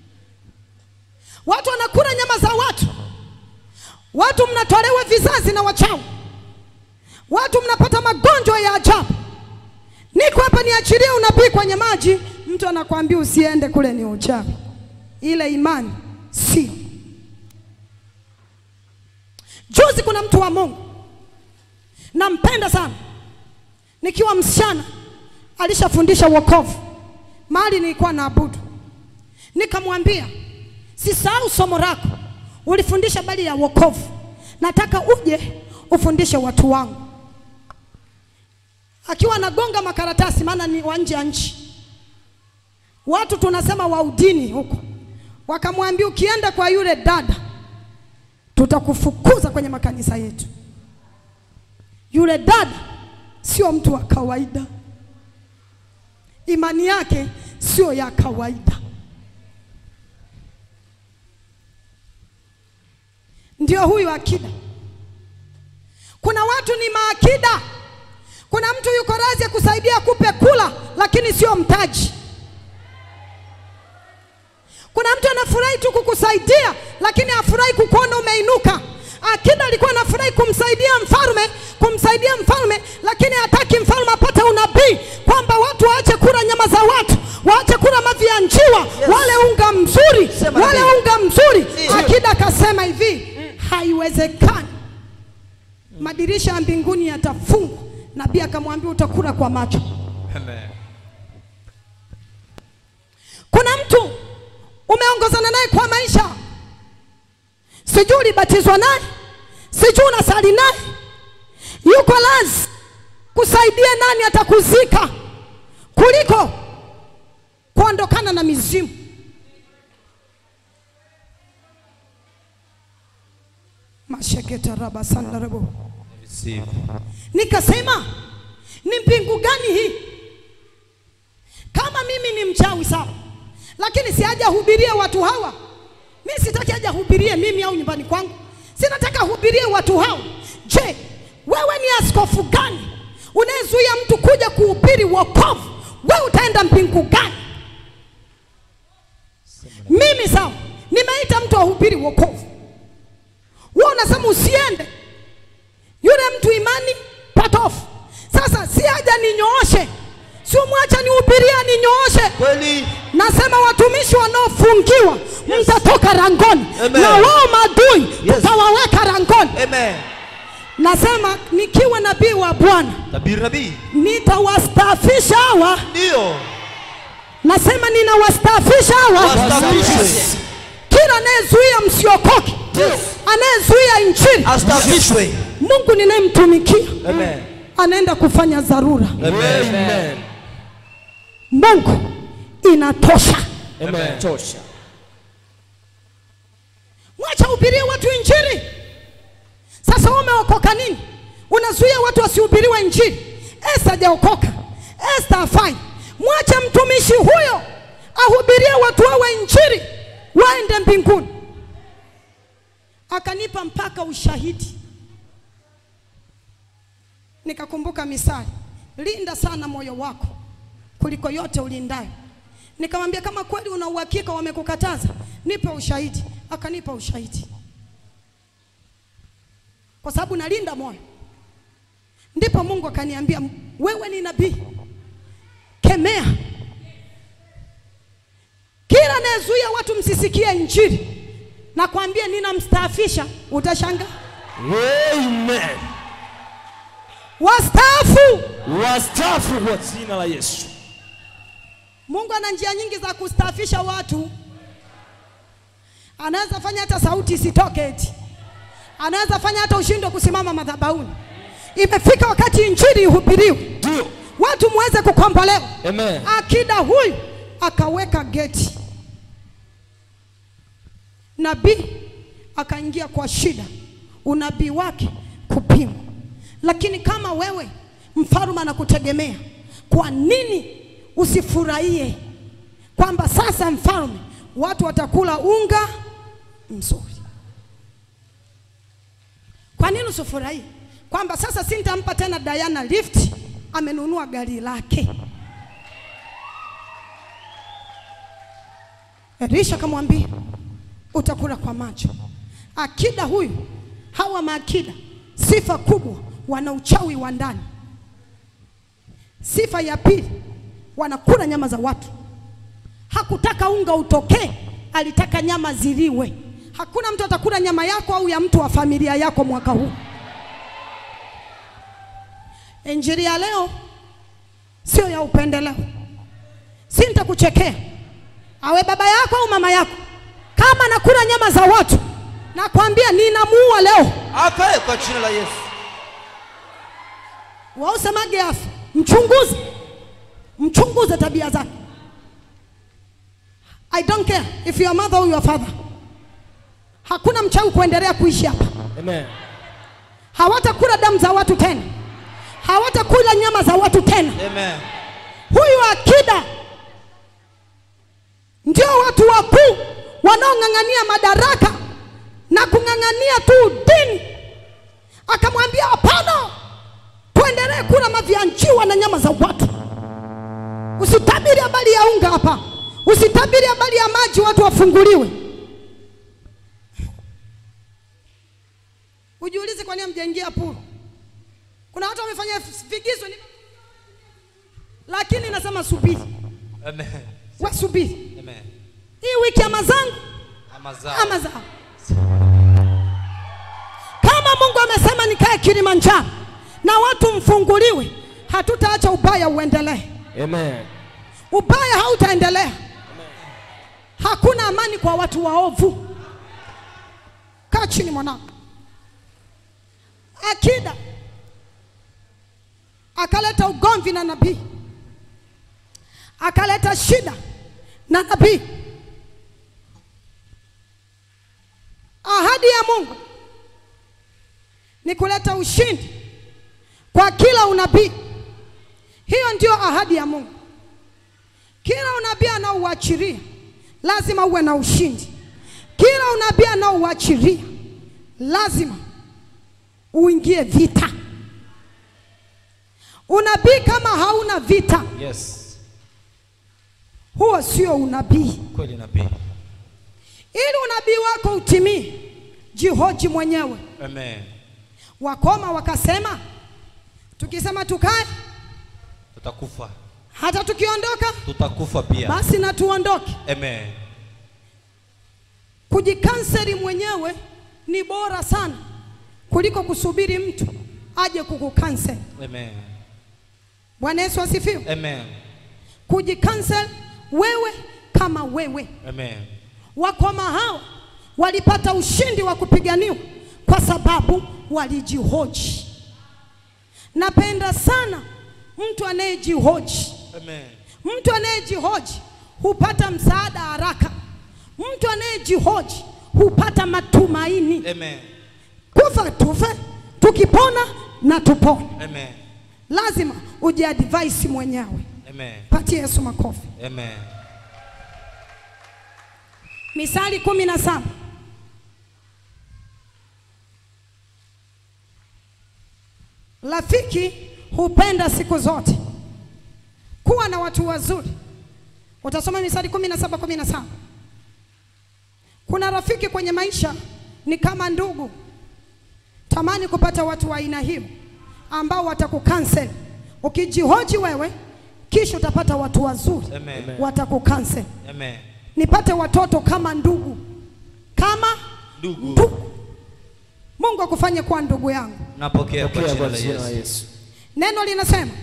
Watu wanakula nyama za watu, watu mnatolewa vizazi na wachawi, watu mnapata magonjwa ya ajabu. Niko hapa niachilie unabii kwenye maji, mtu anakwambia usiende kule, ni uchawi. Ile imani sio. Juzi kuna mtu wa Mungu nampenda sana, nikiwa msichana alishafundisha wokovu mahali nilikuwa naabudu, nikamwambia sisahau somo lako, ulifundisha habari ya wokovu, nataka uje ufundishe watu wangu akiwa anagonga makaratasi, maana ni wa nje ya nchi. Watu tunasema wa udini huko, wakamwambia ukienda kwa yule dada tutakufukuza kwenye makanisa yetu. Yule dada sio mtu wa kawaida, imani yake sio ya kawaida. Ndio huyu akida. Kuna watu ni maakida. Kuna mtu yuko radhi kusaidia kupe kula, lakini sio mtaji. Kuna mtu anafurahi tu kukusaidia, lakini hafurahi kukuona umeinuka. Akida alikuwa anafurahi kumsaidia mfalme, kumsaidia mfalme, lakini hataki mfalme apate unabii kwamba watu waache kula nyama za watu, waache kula mavi ya njiwa, Yes. wale unga mzuri, Sema wale ndio. unga mzuri. Ndio. Akida akasema hivi, haiwezekani madirisha ya mbinguni yatafungwa. Nabii akamwambia utakula kwa macho. Kuna mtu umeongozana naye kwa maisha, sijui ulibatizwa naye, sijui unasali naye, yuko lazi kusaidia nani atakuzika kuliko kuondokana na mizimu. masheketa raba sandarabo Nikasema ni mbingu gani hii? Kama mimi ni mchawi sawa, lakini si haja hubirie watu hawa. Mimi sitaki haja hubirie mimi au nyumbani kwangu, sinataka hubirie watu hawa. Je, wewe ni askofu gani unayezuia mtu kuja kuhubiri wokovu? Wewe utaenda mbingu gani? Mimi sawa, nimeita mtu ahubiri wokovu, wewe unasema usiende yule mtu imani patofu. Sasa si haja ninyooshe, si umwacha nihubiria ninyooshe. Kweli. Nasema watumishi wanaofungiwa mtatoka rangoni, Amen. na wao maadui Yes. tutawaweka rangoni. Amen. Nasema nikiwa nabii wa Bwana Tabiri nabii. nitawastaafisha hawa. Ndio. Nasema ninawastaafisha hawa, Wastafishwe. kila anayezuia msiokoke, Yes. anayezuia injili, Astafishwe. Mungu ninayemtumikia Amen. anaenda kufanya dharura. Amen. Mungu inatosha. Amen. Tosha. Mwacha hubirie watu injili. Sasa wewe umeokoka nini? Unazuia watu wasihubiriwe injili. Esta hajaokoka, Esta hafai. Mwache mtumishi huyo ahubirie watu wawe injili, waende mbinguni. Akanipa mpaka ushahidi, nikakumbuka misali, linda sana moyo wako kuliko yote ulindayo. Nikamwambia kama kweli una uhakika wamekukataza, nipe ushahidi. Akanipa ushahidi. kwa sababu nalinda moyo. Ndipo Mungu akaniambia, wewe ni nabii, kemea kila anayezuia watu msisikie Injili. Nakwambia ninamstaafisha, utashangaa. Amen. Wastaafu. Wastaafu kwa jina la Yesu. Mungu ana njia nyingi za kustaafisha watu. Anaweza fanya hata sauti isitoke eti, anaweza fanya hata ushindwe kusimama madhabahuni. Imefika wakati injili ihubiriwe, Ndio. watu muweze kukombolewa. Amen. Akida huyu akaweka geti, nabii akaingia kwa shida, unabii wake kupimwa. Lakini kama wewe mfalme anakutegemea, kwa nini usifurahie kwamba sasa mfalme, watu watakula unga mzuri? Kwa nini usifurahie kwamba sasa sintampa tena Diana lift, amenunua gari lake? Elisha akamwambia utakula kwa macho. Akida huyu, hawa maakida, sifa kubwa, wana uchawi wa ndani. Sifa ya pili, wanakula nyama za watu. Hakutaka unga utokee, alitaka nyama ziliwe. Hakuna mtu atakula nyama yako au ya mtu wa familia yako mwaka huu. Injili ya leo sio ya upendeleo, si nitakuchekea awe baba yako au mama yako, kama nakula nyama za watu, nakwambia ninamuua leo. Afe kwa jina la Yesu. Wausemage afu, mchunguze, mchunguze tabia zake. I don't care if your mother or your father. Hakuna mchawi kuendelea kuishi hapa. Amen. Hawatakula damu za watu tena, hawatakula nyama za watu tena. Amen. Huyu akida ndio watu wakuu wanaong'ang'ania madaraka na kung'ang'ania tu dini. Akamwambia hapana, tuendelee kula mavi ya njiwa na nyama za watu. Usitabiri habari ya unga hapa, usitabiri habari ya maji watu wafunguliwe. Ujiulize kwa nini hamjaingia puru. Kuna watu wamefanya vigizo ni... lakini nasema subiri, Amen. we subiri Amen. hii wiki ama zangu Ama zao. ama zao. Kama Mungu amesema nikae Kilimanjaro na watu mfunguliwe, hatutaacha ubaya uendelee. Amen. Ubaya hautaendelea. Hakuna amani kwa watu waovu. Kaa chini mwanangu. Akida akaleta ugomvi na nabii, akaleta shida na nabii. Ahadi ya Mungu ni kuleta ushindi kwa kila unabii. Hiyo ndio ahadi ya Mungu. Kila unabii anaouachilia lazima uwe na ushindi. Kila unabii anaouachilia lazima uingie vita. Unabii kama hauna vita, Yes. huo sio unabii. Kweli nabii. Ili unabii wako utimie, jihoji mwenyewe. Amen. Wakoma wakasema, tukisema tukae, Tutakufa. hata tukiondoka Tutakufa pia. basi na tuondoke. Amen. Kujikanseri mwenyewe ni bora sana kuliko kusubiri mtu aje kukukansel. Amen. Bwana Yesu asifiwe. Amen. Kujikansel wewe kama wewe. Amen. Wakoma hao walipata ushindi wa kupiganiwa kwa sababu walijihoji. Napenda sana mtu anayejihoji. Amen. Mtu anayejihoji hupata msaada haraka. Mtu anayejihoji hupata matumaini. Amen. Kufa tufe, tukipona na tupone. Amen. Lazima ujiadvise mwenyewe. Amen. Patie Yesu makofi. Amen. Misali kumi na saba rafiki hupenda siku zote kuwa na watu wazuri. Utasoma Misali kumi na saba kumi na saba. Kuna rafiki kwenye maisha ni kama ndugu. Tamani kupata watu wa aina hiyo ambao watakukansel. Ukijihoji wewe, kisha utapata watu wazuri Amen. watakukansel. Amen. Nipate watoto kama ndugu, kama Ndugu. ndugu. Mungu akufanye kuwa ndugu yangu. Napokea kwa Pokea jina kwa la jina la Yesu. Yesu. Neno linasema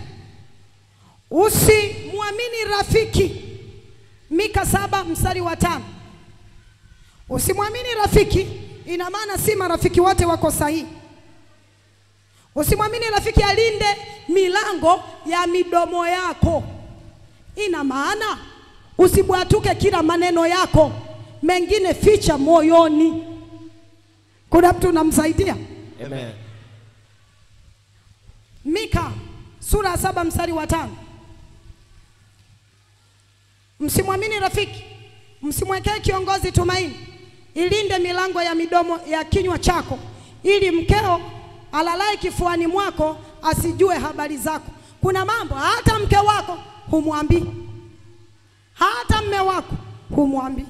usimwamini rafiki. Mika saba mstari wa tano. Usimwamini rafiki, ina maana si marafiki wote wako sahihi. Usimwamini rafiki, alinde milango ya midomo yako. Ina maana usibwatuke kila maneno yako, mengine ficha moyoni. Kuna mtu unamsaidia? Amen. Mika sura ya saba mstari wa tano. Msimwamini rafiki, msimwekee kiongozi tumaini, ilinde milango ya midomo ya kinywa chako, ili mkeo alalaye kifuani mwako asijue habari zako. Kuna mambo hata mke wako humwambii, hata mme wako humwambii.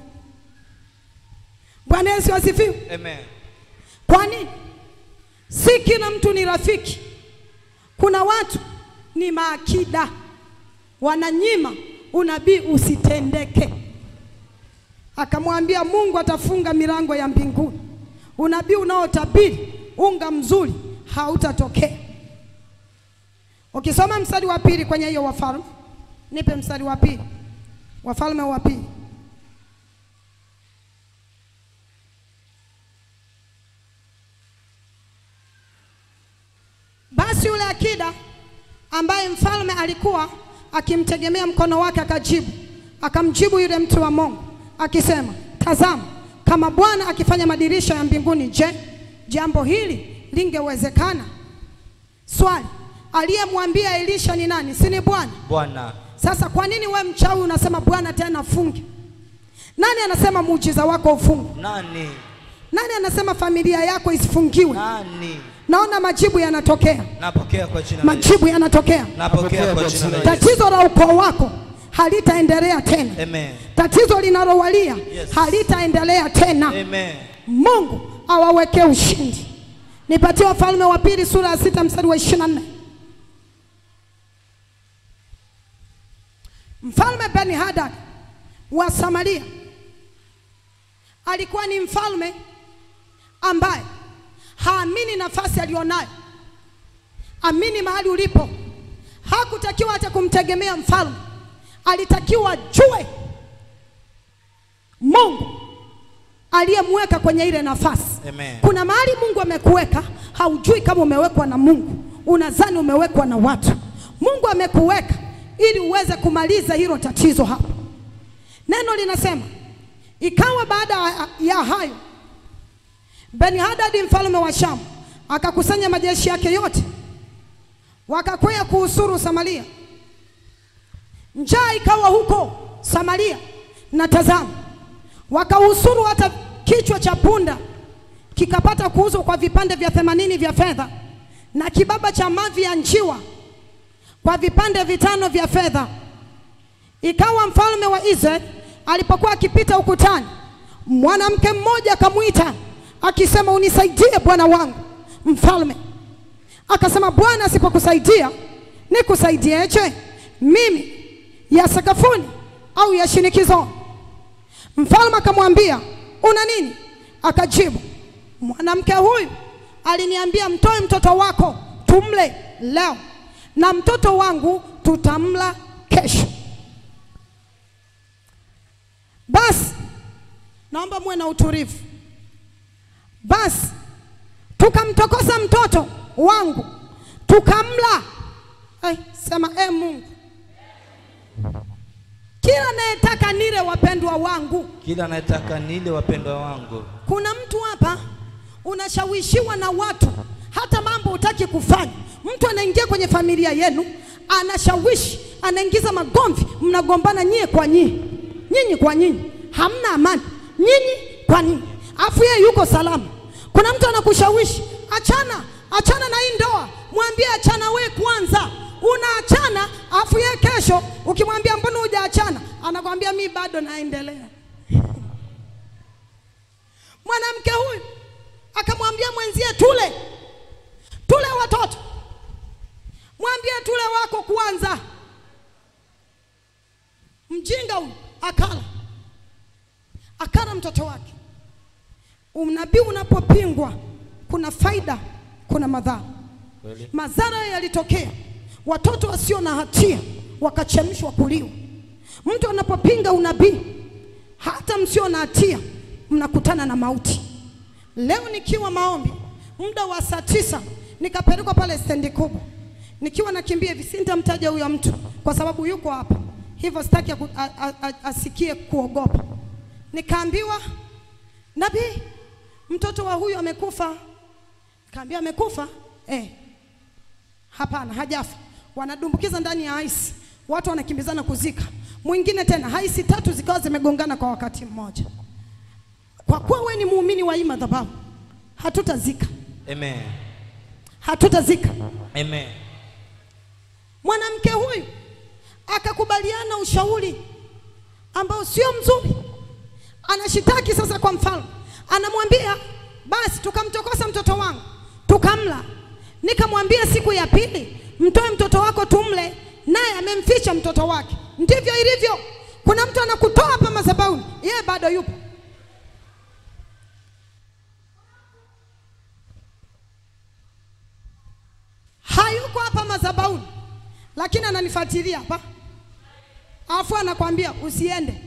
Bwana Yesu asifiwe. Amen. Kwa nini? Si kila mtu ni rafiki. Kuna watu ni maakida, wananyima unabii usitendeke. Akamwambia Mungu atafunga milango ya mbinguni. Unabii unaotabiri unga mzuri hautatokea. Ukisoma mstari wa pili kwenye hiyo Wafalme, nipe mstari wa pili, Wafalme wa pili. Basi yule akida ambaye mfalme alikuwa akimtegemea mkono wake akajibu, akamjibu yule mtu wa Mungu akisema, tazama, kama Bwana akifanya madirisha ya mbinguni, je, jambo hili lingewezekana? Swali, aliyemwambia Elisha ni nani? Si ni Bwana? Bwana. Sasa kwa nini we mchawi unasema Bwana tena funge? Nani anasema muujiza wako ufungwe? Nani? Nani anasema familia yako isifungiwe? Nani? Naona majibu yanatokea, Napokea kwa jina la Yesu. majibu yanatokea. Napokea kwa jina la Yesu. Tatizo la ukoo wako halitaendelea tena. Amen. Tatizo linalowalia Yes. halitaendelea tena. Amen. Mungu awawekee ushindi. Nipatie Wafalme wa pili sura ya sita mstari wa ishirini na nne. Mfalme Ben Hadad wa Samaria alikuwa ni mfalme ambaye haamini nafasi aliyonayo. Amini mahali ulipo. Hakutakiwa hata kumtegemea mfalme, alitakiwa jue Mungu aliyemweka kwenye ile nafasi. Amen. Kuna mahali Mungu amekuweka, haujui kama umewekwa na Mungu, unadhani umewekwa na watu. Mungu amekuweka ili uweze kumaliza hilo tatizo hapo. Neno linasema ikawa baada ya hayo, Ben-Hadad mfalme wa Shamu akakusanya majeshi yake yote, wakakwea kuhusuru Samaria. Njaa ikawa huko Samaria, na tazama, wakahusuru hata kichwa cha punda kikapata kuuzwa kwa vipande vya themanini vya fedha, na kibaba cha mavi ya njiwa kwa vipande vitano vya fedha. Ikawa mfalme wa Israeli alipokuwa akipita ukutani, mwanamke mmoja akamwita akisema, unisaidie bwana wangu mfalme. Akasema, Bwana asipokusaidia nikusaidieje mimi, ya sakafuni au ya shinikizoni? Mfalme akamwambia, una nini? Akajibu, mwanamke huyu aliniambia, mtoe mtoto wako tumle leo na mtoto wangu tutamla kesho. Basi naomba muwe na utulivu. Basi tukamtokosa mtoto wangu tukamla. Hey, sema e Mungu, kila anayetaka nile, wapendwa wangu. Kila anayetaka nile wapendwa wangu. Kuna mtu hapa unashawishiwa na watu, hata mambo hutaki kufanya. Mtu anaingia kwenye familia yenu, anashawishi, anaingiza magomvi, mnagombana nyie kwa nyie, nyinyi kwa nyinyi, hamna amani, nyinyi kwa nyinyi, afu yeye yuko salama. Kuna mtu anakushawishi achana, achana na hii ndoa, mwambie achana we kwanza. Unaachana afu yeye kesho ukimwambia mbona hujaachana, anakwambia mi bado naendelea. Mwanamke huyu akamwambia mwenzie tule, mwambie tule wako kwanza. Mjinga huyu akala, akala mtoto wake. Unabii unapopingwa, kuna faida, kuna madhara. Madhara yalitokea, watoto wasio na hatia wakachemshwa kuliwa. Mtu anapopinga unabii, hata msio na hatia mnakutana na mauti. Leo nikiwa maombi muda wa saa tisa nikapelekwa pale stendi kubwa, nikiwa nakimbia hivi, sintamtaja huyo mtu kwa sababu yuko hapa, hivyo sitaki aku- a- a- a- asikie kuogopa. Nikaambiwa nabii, mtoto wa huyu amekufa. Kaambia amekufa? Eh, hapana, hajafa. Wanadumbukiza ndani ya haisi, watu wanakimbizana kuzika. Mwingine tena, haisi tatu zikawa zimegongana kwa wakati mmoja. Kwa kuwa we ni muumini wa hii madhabahu, hatutazika, Amen. hatutazika. Amen. Mwanamke huyu akakubaliana ushauri ambao sio mzuri, anashitaki sasa kwa mfalme, anamwambia basi, tukamtokosa mtoto wangu tukamla. Nikamwambia siku ya pili, mtoe mtoto wako tumle, naye amemficha mtoto wake. Ndivyo ilivyo. Kuna mtu anakutoa hapa madhabahuni, yeye bado yupo. hayuko hapa madhabahuni, lakini ananifuatilia hapa, alafu anakwambia usiende.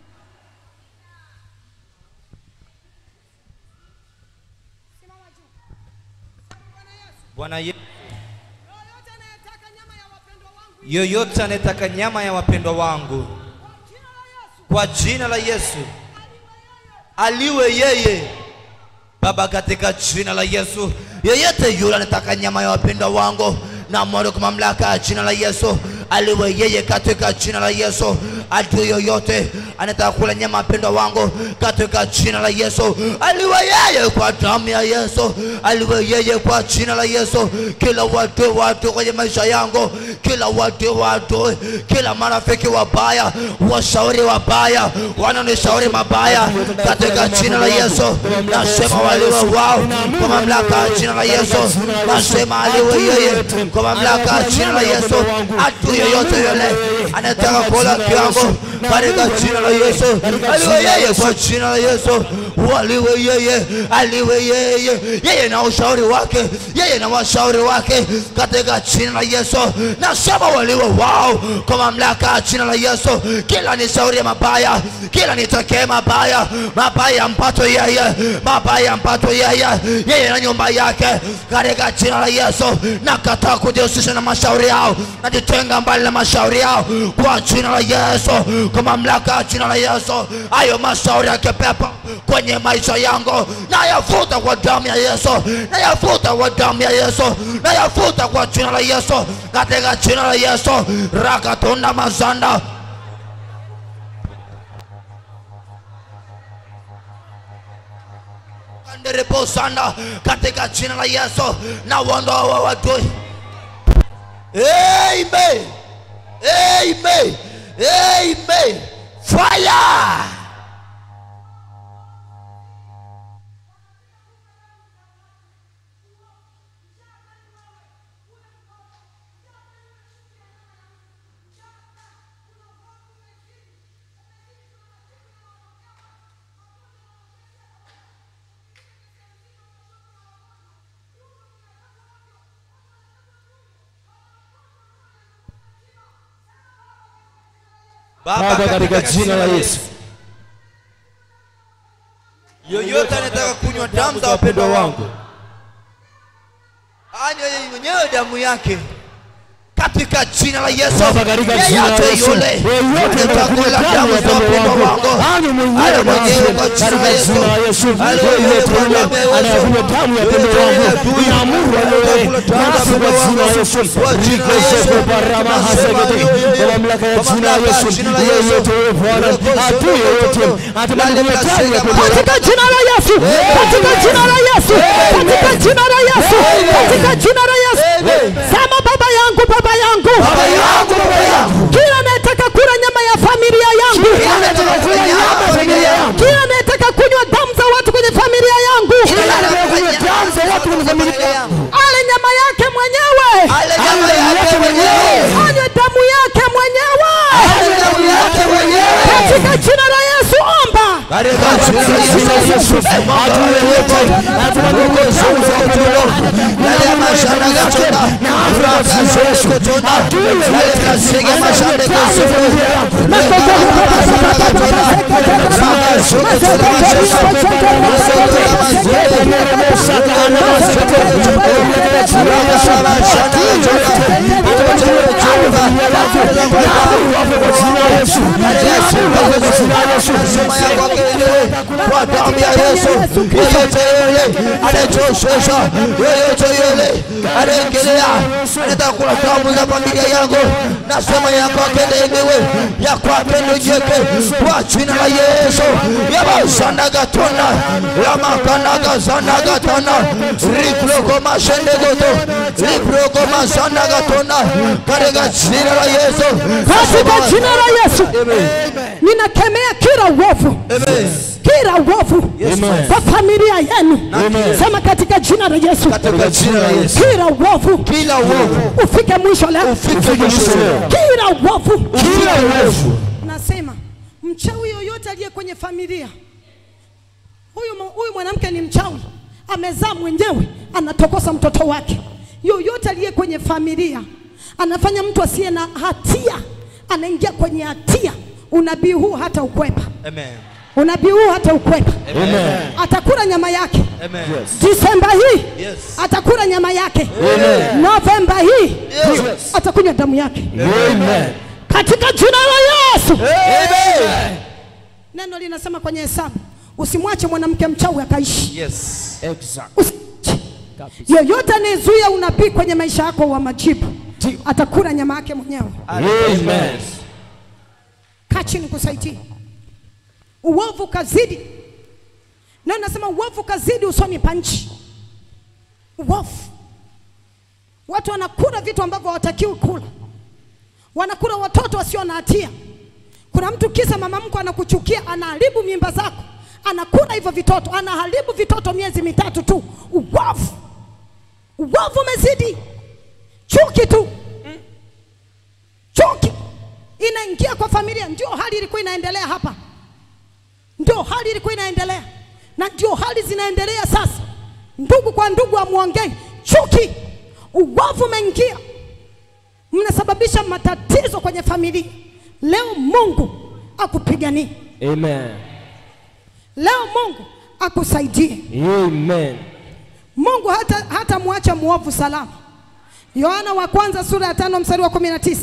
Bwana Yesu, Yoyote anayetaka nyama ya wapendwa wangu, yoyote anayetaka nyama ya wapendwa wangu jina la Yesu, kwa jina la Yesu aliwe yeye Baba, katika jina la Yesu, yeyote yule anataka nyama ya wapendwa wangu na mwali kwa mamlaka ya jina la Yesu aliwe yeye katika jina la Yesu. Adui yoyote anataka kula nyama ya wapendwa wangu katika jina la Yesu aliwe yeye kwa damu ya Yesu, aliwe yeye kwa jina la Yesu. Kila watu watu kwenye maisha yangu, kila watu watu, kila marafiki wabaya, washauri wabaya, wanaonishauri mabaya katika jina la Yesu, nasema waliwe wao kwa mamlaka ya jina la Yesu, nasema aliwe yeye kwa mamlaka ya jina la Yesu. Adui yoyote yule anataka kula kiango katika jina la Yesu, aliwe yeye kwa jina la Yesu, waliwe yeye, aliwe yeye, yeye na ushauri wake, yeye na washauri wake katika jina la Yesu, nasema waliwe wao kwa mamlaka ya jina la Yesu. Kila nishauri mabaya, kila nitokee mabaya, mabaya mpato yeye, mabaya mpato yeye, yeye na nyumba yake katika jina la Yesu. Nakataa kujihusisha na mashauri yao, najitenga mbali na mashauri yao kwa jina la Yesu, kwa mamlaka ya jina la Yesu. Hayo mashauri ya kipepo kwenye maisha yangu nayafuta kwa damu ya Yesu, nayafuta kwa damu ya Yesu, nayafuta kwa jina la Yesu, katika jina la Yesu. rakatunda mazanda Anderepo sana katika jina la Yesu na uondoa wa wadui. Amen. Amen. Amen. Fire. Baba, katika jina la Yesu, yoyote anataka kunywa damu za wapendwa wangu anywe yeye mwenyewe damu yake katika jina la Yesu. Baba, katika jina la Yeyote Yesu, yule yeyote anataka anayekunywa kula damu damu ya za wapendwa wapendwa wangu, wangu anywe mwenyewe anywe damu mwenyewe kwa katika jina la Yesu. jina la Yesu. Anywe Yeyote mwenyewe kwa yule damu ya Yesu. anayekunywa damu ya wapendwa Yeyote wangu, adui ninaamuru anataka anywe kula damu za nasi kwa wapendwa jina la wangu. Yesu. Kwa jina la Riko Yesu. soko barama Nasema hasegeti. aliwe yeye. Kwa mamlaka ya Kwa jina la mamlaka ya Yesu. jina la Yesu. Yeyote yule Bwana, Riko soko adui yoyote toto. atamani Lale kunywa damu ya kasega wapendwa wangu. katika jina la Yesu, katika jina la Yesu, katika jina la Yesu, katika jina la Yesu. Sema baba yangu, baba yangu, Baba yangu, baba yangu. kila anayetaka kula nyama ya familia yangu, Kila anayetaka kula nyama ya familia yangu. kila anayetaka kunywa damu za watu kwenye familia yangu, Kila anayetaka kunywa damu za watu kwenye familia yangu. ale nyama yake mwenyewe, Ale nyama yake yake Yesu. Adui yeyote anatamani kuangamiza wapendwa wangu. Yale ya mashana gatona. Raka Yesu. Adui yeyote Kasege mashande kusufu. kwa damu ya Yesu, yeyote yule anayechoshesha, yeyote yule anayekelea, anataka kula damu za familia yangu, nasema ya kwake ndemewe, ya kwake ndojeke, kwa jina la Yesu, yabasanagatona yamakanagazanagatana riproko mashendegoto riproko masanagatona katika jina la Yesu, katika jina la Yesu ninakemea kila uovu kila uovu kwa familia yenu sema katika jina la Yesu katika jina la Yesu, kila uovu kila uovu ufike mwisho leo ufike mwisho leo. kila uovu kila uovu nasema mchawi yoyote aliye kwenye familia huyu, mu- huyu mwanamke ni mchawi amezaa mwenyewe anatokosa mtoto wake yoyote aliye kwenye familia anafanya mtu asiye na hatia anaingia kwenye hatia unabii huu hata ukwepa Amen. unabii huu hata ukwepa Amen. atakula nyama yake Amen. disemba hii Yes. atakula nyama yake novemba hii Yes. atakunywa damu yake Amen. katika jina la yesu Amen. neno linasema kwenye hesabu usimwache mwanamke mchawi akaishi Yes. Exact. Usiache. yoyote anayezuia unabii kwenye maisha yako wa majibu atakula nyama yake mwenyewe Amen. kaa chini kusaidie uovu kazidi na nasema uovu kazidi usoni pa nchi uovu watu wanakula vitu ambavyo hawatakiwi kula wanakula watoto wasio na hatia kuna mtu kisa mama mko anakuchukia anaharibu mimba zako anakula hivyo vitoto anaharibu vitoto miezi mitatu tu uovu uovu umezidi chuki tu chuki inaingia kwa familia. Ndio hali ilikuwa inaendelea hapa, ndio hali ilikuwa inaendelea, na ndio hali zinaendelea sasa. Ndugu kwa ndugu amwongei, chuki, uovu umeingia, mnasababisha matatizo kwenye familia. Leo Mungu akupiganie, Amen. leo Mungu akusaidie. Amen. Mungu hata, hata mwacha mwovu salama. Yohana wa kwanza sura ya tano mstari wa kumi na tisa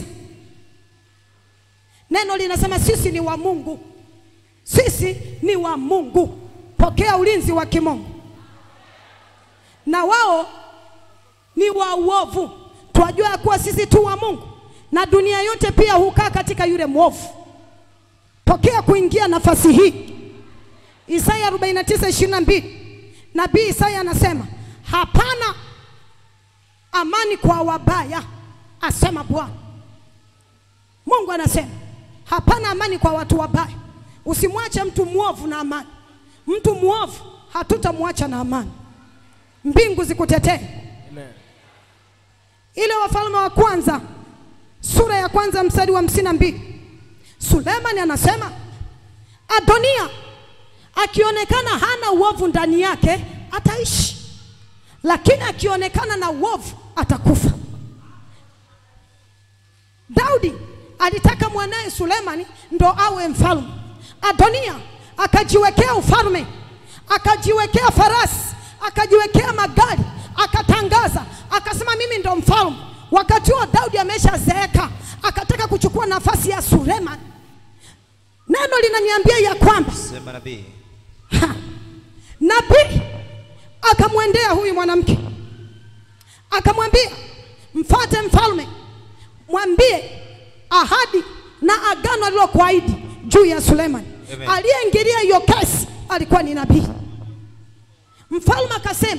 neno linasema sisi ni wa Mungu, sisi ni wa Mungu, pokea ulinzi wa kimungu, na wao ni wa uovu. Twajua ya kuwa sisi tu wa Mungu, na dunia yote pia hukaa katika yule mwovu. Pokea kuingia nafasi hii. Isaya 49:22 nabii Isaya anasema hapana amani kwa wabaya, asema Bwana. Mungu anasema hapana amani kwa watu wabaya. Usimwache mtu mwovu na amani. Mtu mwovu hatutamwacha na amani. Mbingu zikutetee. Amen. Ile Wafalme wa kwanza sura ya kwanza mstari wa hamsini na mbili Sulemani anasema Adonia akionekana hana uovu ndani yake ataishi, lakini akionekana na uovu atakufa. Daudi alitaka mwanaye Sulemani ndo awe mfalme. Adonia akajiwekea ufalme, akajiwekea farasi, akajiwekea magari, akatangaza, akasema mimi ndo mfalme. Wakati huo Daudi ameshazeeka, akataka kuchukua nafasi ya Sulemani. Neno linaniambia ya kwamba Sema nabii. Ha! Nabii akamwendea huyu mwanamke akamwambia, mfate mfalme, mwambie ahadi na agano alilokuahidi juu ya Sulemani. Amen. Aliyeingilia hiyo kesi alikuwa ni nabii. Mfalme akasema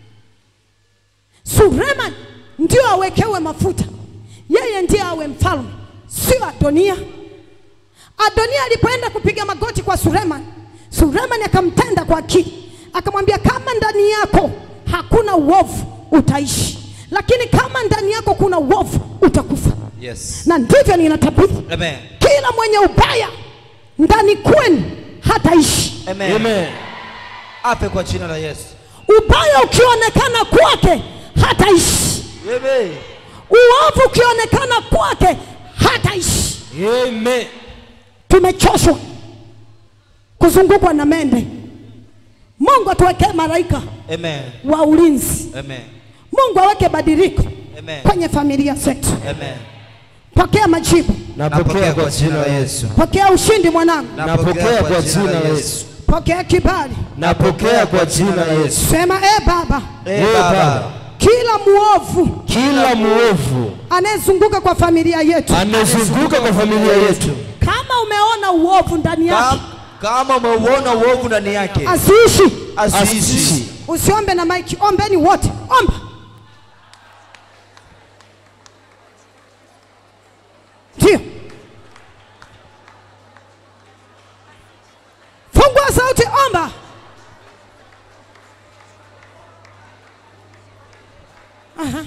Sulemani ndio awekewe mafuta, yeye ndiye awe mfalme, sio Adonia. Adonia alipoenda kupiga magoti kwa Sulemani, Sulemani akamtenda kwa akili, akamwambia kama ndani yako hakuna uovu utaishi, lakini kama ndani yako kuna uovu utakufa. Yes. Na ndivyo ninatabiri, Amen. kila mwenye ubaya ndani kwenu hataishi. Amen. Amen. afe kwa jina la Yesu. ubaya ukionekana kwake hataishi Amen. uovu ukionekana kwake hataishi Amen. tumechoshwa kuzungukwa na mende mungu atuwekee malaika Amen. wa ulinzi Amen. mungu aweke badiliko Amen. kwenye familia zetu Amen. pokea majibu Napokea kwa jina la Yesu. pokea ushindi mwanangu Napokea kwa jina la Yesu. pokea kibali Napokea kwa jina la Yesu. sema e baba Eh, Baba. kila muovu Kila muovu anayezunguka kwa familia yetu anazunguka kwa familia yetu, kama umeona uovu ndani yake Kam- Kama umeuona uovu ndani yake, asiishi asiishi. asiishi. usiombe na maiki ombeni wote omba ndio fungua sauti omba Aha.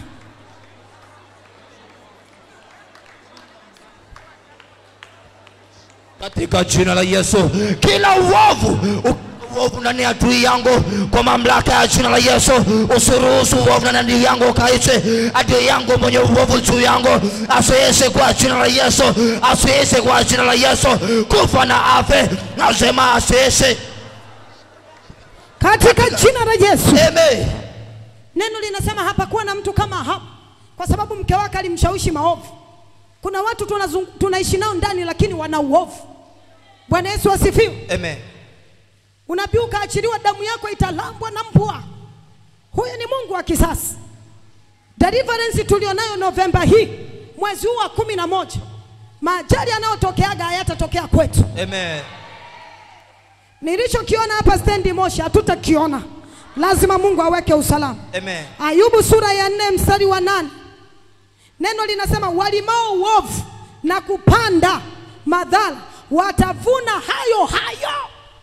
katika jina la Yesu, kila uovu uovu ndani ya adui yangu kwa mamlaka ya jina la Yesu, usiruhusu uovu ndani ya adui yangu ukaishi. Adui yangu mwenye uovu juu yangu asiishi kwa jina la Yesu, asiishi kwa jina la Yesu, kufa na afe, nasema asiishi. katika jina la Yesu Amen. Neno linasema hapakuwa na mtu kama Ahabu, kwa sababu mke wake alimshawishi maovu. Kuna watu tunazung- tunaishi nao ndani, lakini wana uovu. Bwana Yesu asifiwe. Amen. Unabii ukaachiliwa, damu yako italambwa na mbwa. Huyu ni Mungu wa kisasi. Deliverance tulionayo Novemba hii, mwezi huu wa kumi na moja, maajali yanayotokeaga hayatatokea kwetu. Amen. Nilichokiona hapa stendi Moshi hatutakiona, lazima Mungu aweke usalama. Amen. Ayubu sura ya nne mstari wa nane neno linasema walimao uovu na kupanda madhara watavuna hayo hayo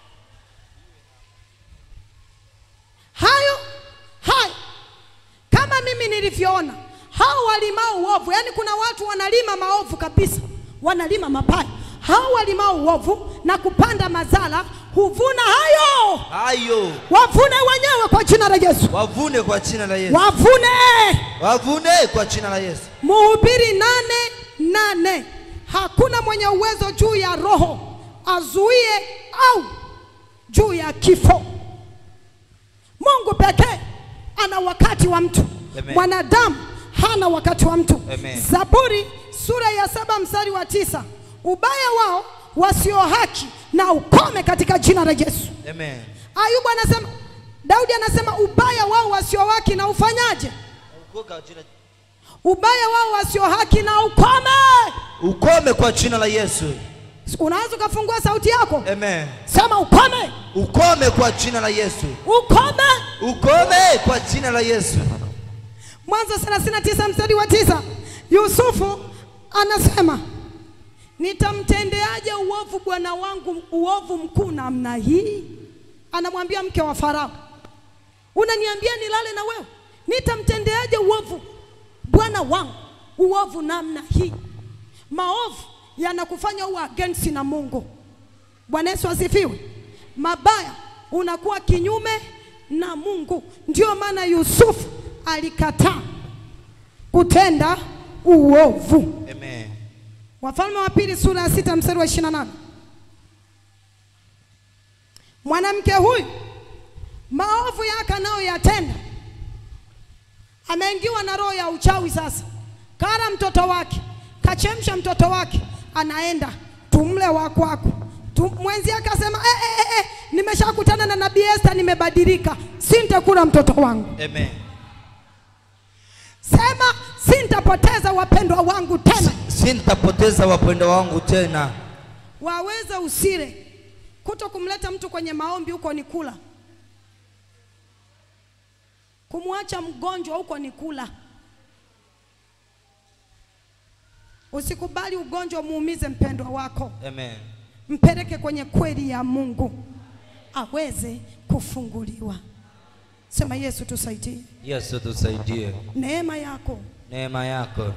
hayo hayo, kama mimi nilivyoona hao walimao uovu. Yani kuna watu wanalima maovu kabisa, wanalima mabaya. Hao walimao uovu na kupanda madhara huvuna hayo, Hayo wavune wenyewe kwa jina la Yesu, wavune kwa jina la Yesu, wavune wavune kwa jina la Yesu. Mhubiri nane nane hakuna mwenye uwezo juu ya roho azuie au juu ya kifo. Mungu pekee ana wakati wa mtu, Amen. mwanadamu hana wakati wa mtu. Amen. Zaburi sura ya saba mstari wa tisa ubaya wao wasio haki na ukome katika jina la Yesu. Amen. Ayubu anasema, Daudi anasema ubaya wao wasio haki na ufanyaje? Ubaya wao wasio haki na ukome. Ukome kwa jina la Yesu. Unaweza ukafungua sauti yako, Amen. sema ukome, Ukome kwa jina la Yesu. ukome. Ukome kwa jina la Yesu. Mwanzo 39 mstari wa tisa Yusufu anasema nitamtendeaje uovu bwana wangu uovu mkuu namna hii? Anamwambia mke wa Farao, unaniambia nilale na wewe? Nitamtendeaje uovu bwana wangu uovu namna hii? Maovu yanakufanya uwe against na Mungu. Bwana Yesu asifiwe. Mabaya unakuwa kinyume na Mungu. Ndio maana Yusufu alikataa kutenda uovu. Amen. Wafalme wa pili sura ya sita mstari wa 28. Mwanamke huyu maovu yake anayoyatenda ameingiwa na roho ya uchawi. Sasa kara mtoto wake, kachemsha mtoto wake, anaenda tumle wa kwako. Tu- Mwenzi yake asema eh, eh, eh, eh, nimeshakutana na nabii Esther, nimebadilika, sintakula mtoto wangu. Amen. Sema sintapoteza wapendwa wangu tena. Sintapoteza wapendwa wangu tena. waweza usile. Kuto kumleta mtu kwenye maombi huko ni kula, kumwacha mgonjwa huko ni kula. Usikubali ugonjwa muumize mpendwa wako, Amen. mpeleke kwenye kweli ya Mungu aweze kufunguliwa. Sema Yesu, tusaidie, Yesu tusaidie. neema yako Neema yako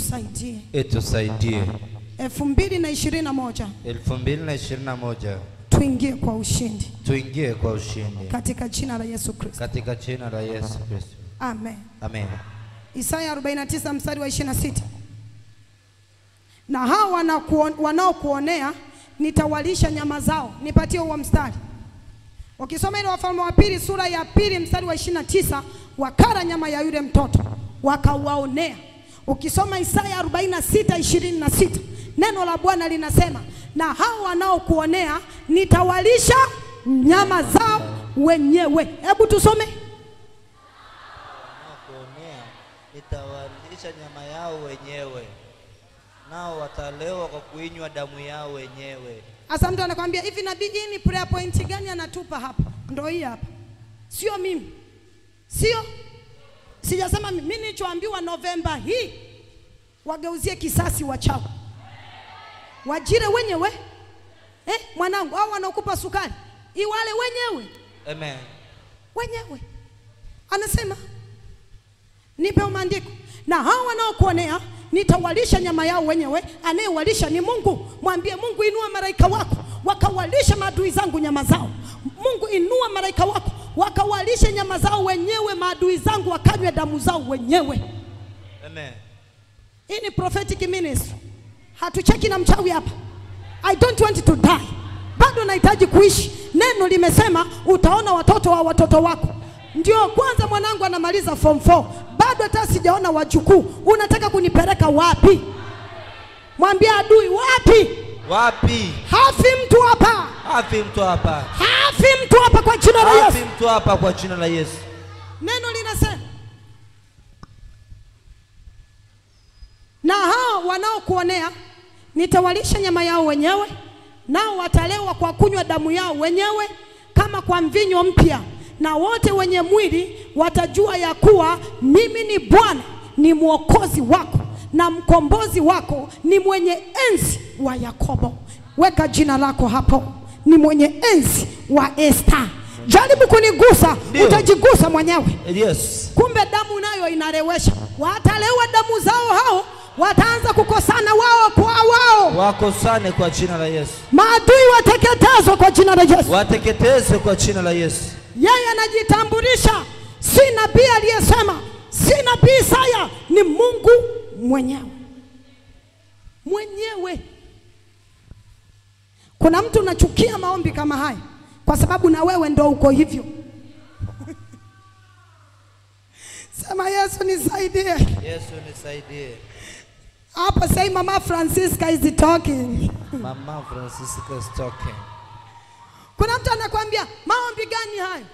itusaidie. itusaidie. elfu mbili na ishirini na moja 2021 tuingie kwa ushindi tuingie kwa ushindi katika jina la Yesu Kristo. katika jina la Yesu Kristo. Amen. Amen. Isaya 49 mstari wa 26. Na hao wanakuon- wanaokuonea nitawalisha nyama zao. Nipatie huo mstari. Ukisoma ile Wafalme wa pili sura ya pili mstari wa 29, wakara nyama ya yule mtoto wakawaonea. Ukisoma Isaya 46 26, neno la Bwana linasema na hao wanaokuonea nitawalisha nyama zao wenyewe. Hebu tusome. Wanaokuonea nitawalisha nyama yao wenyewe, nao watalewa kwa kuinywa damu yao wenyewe. Sasa mtu anakwambia hivi, nabii, hii ni prayer point gani anatupa hapa? Ndio hii hapa, sio mimi, sio sijasema mimi. Mimi nilichoambiwa Novemba hii wageuzie kisasi wachawi, wajire wenyewe eh, mwanangu, au wanaokupa sukari iwale wenyewe Amen. wenyewe. Anasema nipe maandiko, na hao wanaokuonea nitawalisha nyama yao wenyewe. Anayewalisha ni Mungu. Mwambie Mungu, inua malaika wako wakawalisha maadui zangu nyama zao. Mungu, inua malaika wako wakawalishe nyama zao wenyewe, maadui zangu wakanywe damu zao wenyewe. Amen. Hii ni prophetic ministry. Hatucheki na mchawi hapa. I don't want to die. Bado nahitaji kuishi. Neno limesema utaona watoto wa watoto wako. Ndio kwanza mwanangu anamaliza form 4. Bado hata sijaona wajukuu. Unataka kunipeleka wapi? Mwambie adui wapi? Wapi? Hafi mtu hapa. Hafi mtu hapa. Hafi mtu hapa kwa jina la Hafi Yesu. mtu hapa kwa jina la Yesu. Neno linasema na hao wanaokuonea nitawalisha nyama yao wenyewe, nao watalewa kwa kunywa damu yao wenyewe kama kwa mvinyo mpya, na wote wenye mwili watajua ya kuwa mimi ni Bwana, ni mwokozi wako na mkombozi wako, ni mwenye enzi wa Yakobo. Weka jina lako hapo, ni mwenye enzi wa Esta. Jaribu kunigusa, Ndio. utajigusa mwenyewe. Yes. Kumbe damu nayo inarewesha. Watalewa damu zao hao, wataanza kukosana wao kwa wao. Wakosane kwa jina la Yesu. Maadui wateketezwa kwa jina la Yesu. Wateketeze kwa jina la Yesu. Yeye anajitambulisha, si nabii aliyesema, si nabii Isaya, ni Mungu mwenyewe mwenyewe. Kuna mtu unachukia maombi kama haya kwa sababu na wewe ndo uko hivyo. Sema Yesu nisaidie. Yesu nisaidie. Hapa say Mama Francisca is talking. Mama Francisca is talking. Kuna mtu anakwambia maombi gani hayo?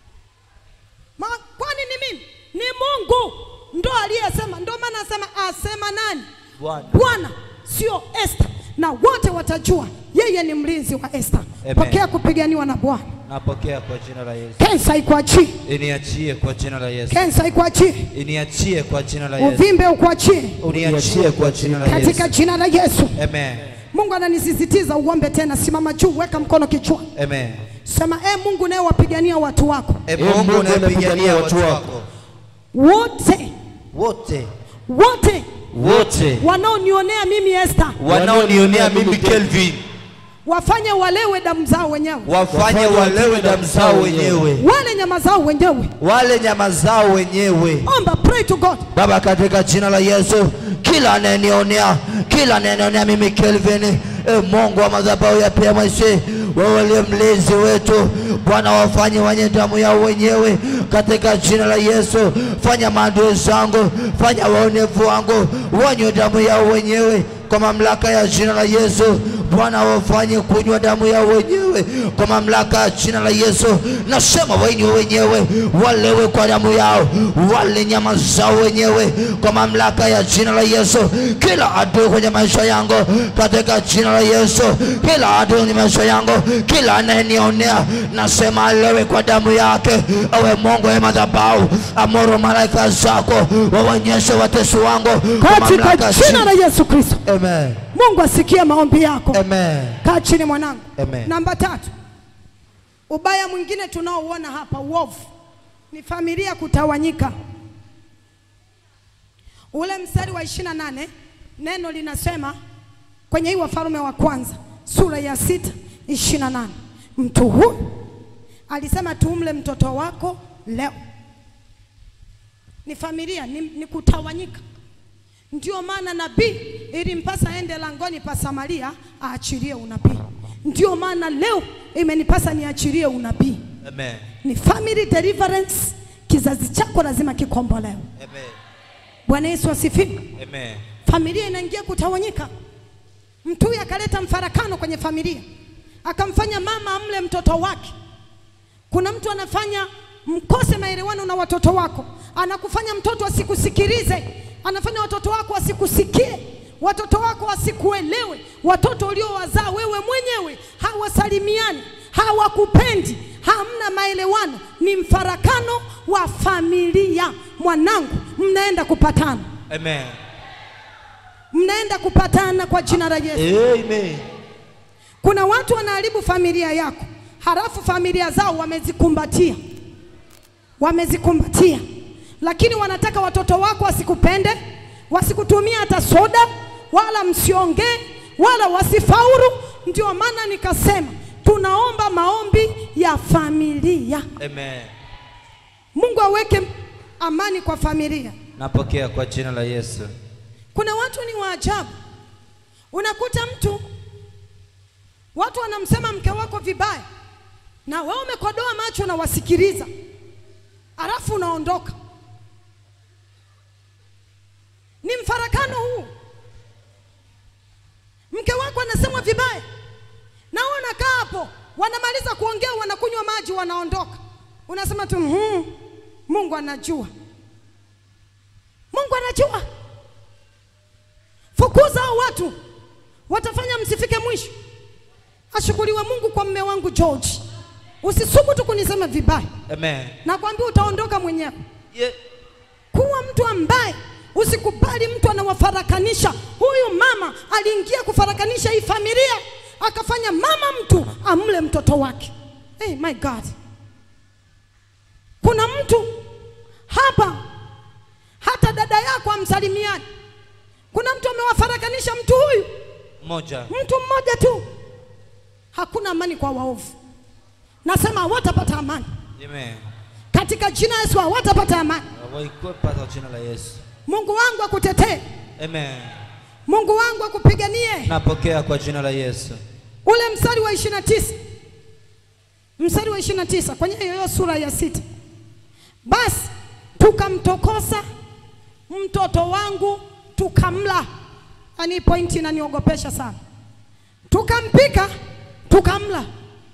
Ma, kwani ni mimi? Ni Mungu ndo aliyesema. Ndo maana asema asema nani? Bwana. Bwana, sio Esther, na wote watajua yeye ni mlinzi wa Esther. Amen. Pokea kupiganiwa na Bwana. Napokea kwa jina la Yesu. Kensa ikuachie, Iniachie kwa jina la Yesu. kensa ikuachie, Iniachie kwa jina la Yesu. uvimbe ukuachie Uniachie kwa jina la katika Yesu. jina la Yesu. Amen. Mungu ananisisitiza uombe tena. Simama juu, weka mkono kichwani, Amen. sema e Mungu naye wapigania watu wako E Mungu unayepigania watu wako wote wote wote wote wanaonionea mimi Esther, wanaonionea mimi Kelvin wafanye walewe damu zao wenyewe, wafanye walewe damu zao wenyewe, wale nyama zao wenyewe. wale nyama zao wenyewe. Omba, pray to God. Baba, katika jina la Yesu, kila anayenionea, kila anayenionea mimi Kelvin, e Mungu wa madhabahu ya PMC, wewe uliye mlinzi wetu Bwana, wafanye wenye damu yao wenyewe katika jina la Yesu. Fanya maadui zangu, fanya waonevu wangu wanywe damu yao wenyewe kwa mamlaka ya jina la Yesu. Bwana, wafanye kunywa damu yao wenyewe kwa mamlaka ya jina la Yesu. Nasema wanywe wenyewe, walewe kwa damu yao, wale nyama zao wenyewe kwa mamlaka ya jina la Yesu. Kila adui kwenye maisha yangu katika jina la Yesu, kila adui kwenye maisha yangu, kila anayenionea, nasema alewe kwa damu yake. Ewe Mungu wa madhabahu, amuru malaika zako waonyeshe watesi wangu kwa Katika mamlaka ya jina la Yesu Kristo, Amen. Mungu asikie maombi yako. Amen. Kaa chini mwanangu. Amen. Namba tatu, ubaya mwingine tunaouona hapa, uovu, ni familia kutawanyika. Ule mstari wa 28 neno linasema kwenye hii Wafalme wa kwanza sura ya sita 28 mtu huyu alisema tumle mtoto wako leo. Ni familia, ni, ni kutawanyika. Ndio maana nabii ilimpasa aende langoni pa Samaria aachilie unabii. Ndio maana leo imenipasa niachilie unabii. Amen. Ni family deliverance. Kizazi chako lazima kikombolewe. Amen. Bwana Yesu asifiwe. Amen. Familia inaingia kutawanyika. Mtu huyu akaleta mfarakano kwenye familia, akamfanya mama amle mtoto wake. Kuna mtu anafanya mkose maelewano na watoto wako, anakufanya mtoto asikusikilize, anafanya watoto wako wasikusikie, watoto wako wasikuelewe, watoto uliowazaa wewe mwenyewe hawasalimiani, hawakupendi, hamna maelewano, ni mfarakano wa familia. Mwanangu, mnaenda kupatana Amen. mnaenda kupatana kwa jina la Yesu. Amen. Kuna watu wanaharibu familia yako, halafu familia zao wamezikumbatia, wamezikumbatia, lakini wanataka watoto wako wasikupende, wasikutumia hata soda, wala msiongee, wala wasifaulu. Ndio maana nikasema tunaomba maombi ya familia. Amen. Mungu aweke amani kwa familia. Napokea kwa jina la Yesu. Kuna watu ni waajabu, unakuta mtu watu wanamsema mke wako vibaya, na wewe umekodoa macho na wasikiliza, alafu unaondoka. Ni mfarakano huu. Mke wako anasemwa vibaya, na wewe unakaa hapo, wanamaliza kuongea, wanakunywa maji, wanaondoka. Unasema tu hmm, Mungu anajua, Mungu anajua. Fukuza hao watu, watafanya msifike mwisho. Ashukuriwe Mungu kwa mme wangu George. Usisubutu kunisema vibaya, Amen. nakwambia utaondoka mwenyewe. Yeah. Kuwa mtu ambaye usikubali mtu anawafarakanisha. Huyu mama aliingia kufarakanisha hii familia, akafanya mama mtu amle mtoto wake. Hey, my God, kuna mtu hapa hata dada yako amsalimiani. Kuna mtu amewafarakanisha mtu huyu, Moja. mtu mmoja tu. Hakuna amani kwa waovu. Nasema hawatapata amani Amen. katika jina la Yesu, hawatapata amani. Waikwepa kwa jina la Yesu. Mungu wangu akutetee, Amen. Mungu wangu akupiganie. Napokea kwa jina la Yesu. Ule mstari wa 29 mstari wa 29 kwenye hiyo sura ya sita, basi tukamtokosa mtoto wangu tukamla. Yaani pointi inaniogopesha sana. Tukampika tukamla.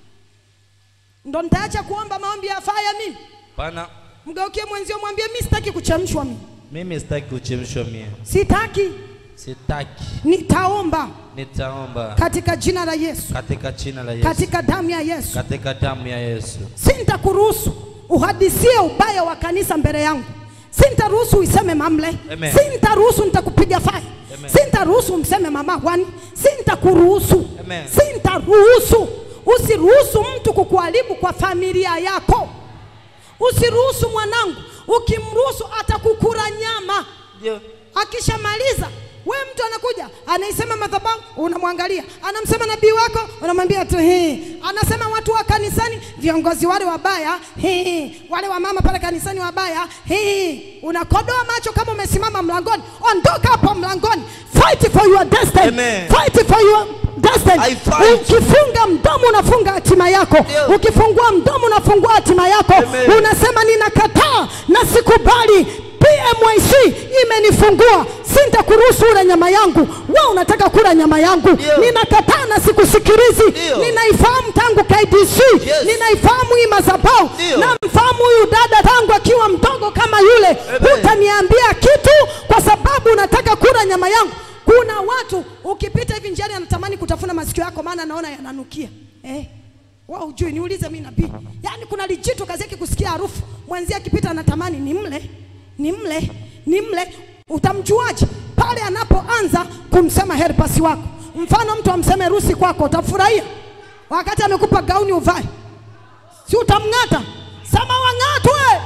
Ndo nitaacha kuomba maombi ya faya mimi. Pana Mgeukie mwenzio mwambie mimi sitaki kuchemshwa mimi. mimi sitaki kuchemshwa mie. Sitaki, Sitaki. nitaomba Nitaomba katika jina la Yesu, katika jina la Yesu. katika damu ya Yesu. Katika damu ya Yesu. Sintakuruhusu uhadisie ubaya wa kanisa mbele yangu. Sintaruhusu uiseme mamle. Amen. Sintaruhusu nitakupiga fai. Amen. Sintaruhusu mseme mama wani. Sintakuruhusu. Amen. Sintaruhusu. Usiruhusu mtu kukuharibu kwa familia yako. Usiruhusu mwanangu, ukimruhusu atakukura nyama. Ndio. Akishamaliza we mtu anakuja anaisema madhabahu, unamwangalia, anamsema nabii wako, unamwambia tu hii. Anasema watu wa kanisani, viongozi wale wabaya, hii. Wale wa mama pale kanisani wabaya, hii. Unakodoa macho kama umesimama mlangoni, ondoka hapo mlangoni. Fight for your destiny. Amen. Fight for your destiny. I fight. Ukifunga mdomo unafunga hatima yako, Ndio. ukifungua mdomo unafungua hatima yako. Amen. Unasema ninakataa na sikubali PMYC imenifungua, sintakuruhusu ule nyama yangu. Wewe unataka kula nyama yangu, Ndio. ninakataa na sikusikilizi. Ndio. Ninaifahamu tangu KDC, Yes. ninaifahamu hii madhabahu, Ndio. namfahamu huyu dada tangu akiwa mdogo kama yule. Amen. Hutaniambia kitu kwa sababu unataka kula nyama yangu. Kuna watu ukipita hivi njiani anatamani kutafuna masikio yako, maana anaona yananukia eh. Wao hujui, niulize mimi nabii. Yaani kuna lijitu kazi yake kusikia harufu, mwenzie akipita anatamani nimle, nimle, nimle. Utamjuaje? Pale anapoanza kumsema helpasi wako. Mfano mtu amseme rusi kwako, utafurahia wakati amekupa gauni uvae, si utamng'ata? Sema wang'atwe,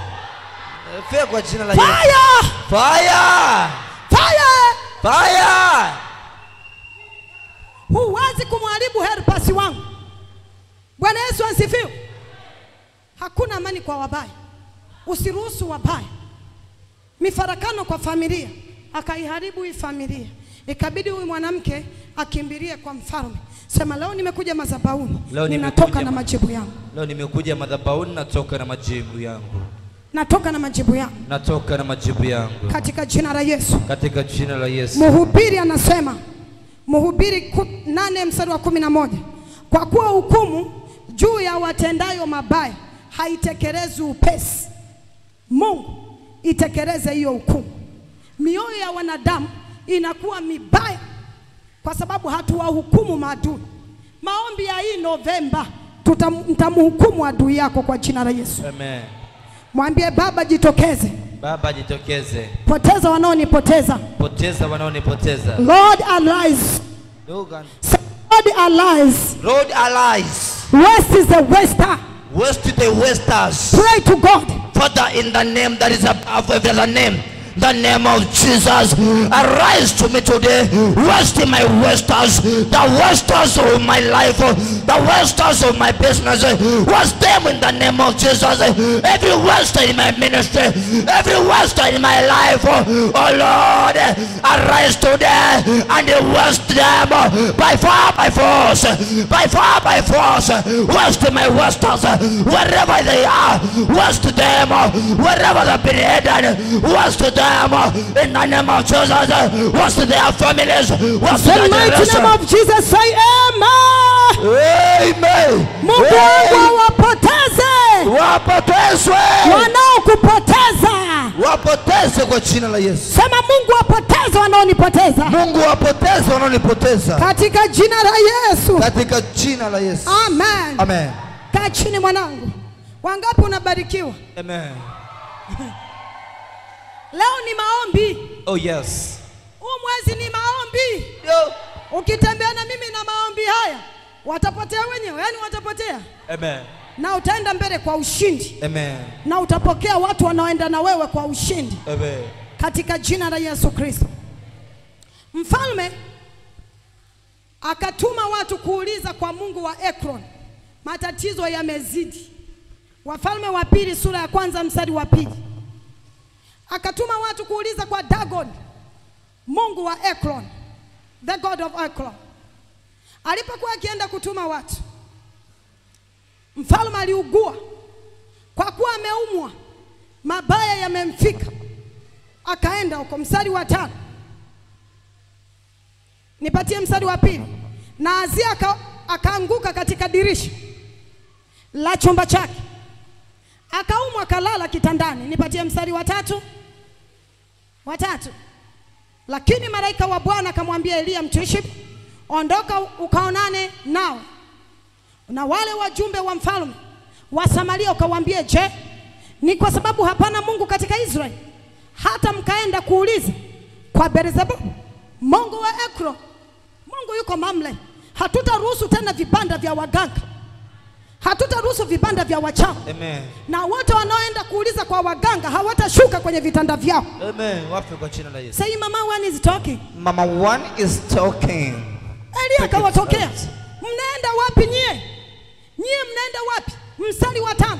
Fia kwa jina la Yesu. fire, Fire! fire. Fire! Huwezi kumharibu helpasi wangu. Bwana Yesu asifiwe. Hakuna amani kwa wabaya, usiruhusu wabaya. Mifarakano kwa familia, akaiharibu hii familia, ikabidi huyu mwanamke akimbilie kwa mfalme. Sema leo nimekuja madhabahuni, Leo ninatoka nimekuja na ma- majibu yangu, Leo nimekuja madhabahuni, natoka na majibu yangu, natoka na majibu yangu natoka na majibu yangu katika jina la Yesu. katika jina la Yesu. Mhubiri anasema Mhubiri ku- nane mstari wa kumi na moja kwa kuwa hukumu juu ya watendayo mabaya haitekelezwi upesi. Mungu itekeleze hiyo hukumu. Mioyo ya wanadamu inakuwa mibaya kwa sababu hatuwahukumu maadui. Maombi ya hii Novemba tutam- mtamhukumu adui yako kwa jina la Yesu. Amen. Mwambie Baba, jitokeze, Baba jitokeze, poteza wanaonipoteza. poteza wanaonipoteza. Lord arise. Lord Say, Lord arise. Lord arise, West is the wester. west to the westers. Pray to God. Father, in the name that is above every other name, the name of Jesus, arise to me today. West in my westers, the westers of my life, the westers of my business. West them in the name of Jesus. Every wester in my ministry, every wester in my life. Oh Lord, arise today and west them by fire, by force, by fire, by force. West my westers, wherever they are, west them, wherever they've been hidden, west them in the name of Jesus, west their families, west The their mighty name generation. of Jesus say amen. Amen. Mungu wangu awapoteze Wapotezwe, wanaokupoteza. wapoteze kwa jina la Yesu. Sema Mungu apoteze wanaonipoteza Mungu wapoteze wanaonipoteza katika jina la Yesu. katika jina la Yesu. Amen. Amen. Kaa chini mwanangu. Wangapi unabarikiwa? Amen. Leo ni maombi. Oh yes. Huu mwezi ni maombi. Yo. Ukitembea na mimi na maombi haya, watapotea wenyewe, yani watapotea, Amen. na utaenda mbele kwa ushindi, Amen. na utapokea watu wanaoenda na wewe kwa ushindi Amen. katika jina la Yesu Kristo. Mfalme akatuma watu kuuliza kwa Mungu wa Ekron, matatizo yamezidi. Wafalme wa pili sura ya kwanza mstari wa pili. Akatuma watu kuuliza kwa Dagon, Mungu wa Ekron, the god of Ekron. Alipokuwa akienda kutuma watu, mfalme aliugua kwa kuwa ameumwa, mabaya yamemfika akaenda huko. Mstari wa tano, nipatie mstari wa pili. Na Azia aka, akaanguka katika dirisha la chumba chake, akaumwa, akalala kitandani. Nipatie mstari wa tatu, wa tatu. Lakini malaika wa Bwana akamwambia Eliya Mtishbi, ondoka ukaonane nao na wale wajumbe wa mfalme wa Samaria, ukawaambie, je, ni kwa sababu hapana Mungu katika Israeli hata mkaenda kuuliza kwa Beelzebub mungu wa Ekro? Mungu yuko Mamre. Hatutaruhusu tena vibanda vya waganga, hatutaruhusu vibanda vya wachawi, Amen. na wote wanaoenda kuuliza kwa waganga hawatashuka kwenye vitanda vyao. Amen. Wafe kwa jina la Yesu. Say mama one is talking. Mama one is talking. Elia akawatokea, mnaenda wapi nyie? Nyie mnaenda wapi? Mstari wa tano.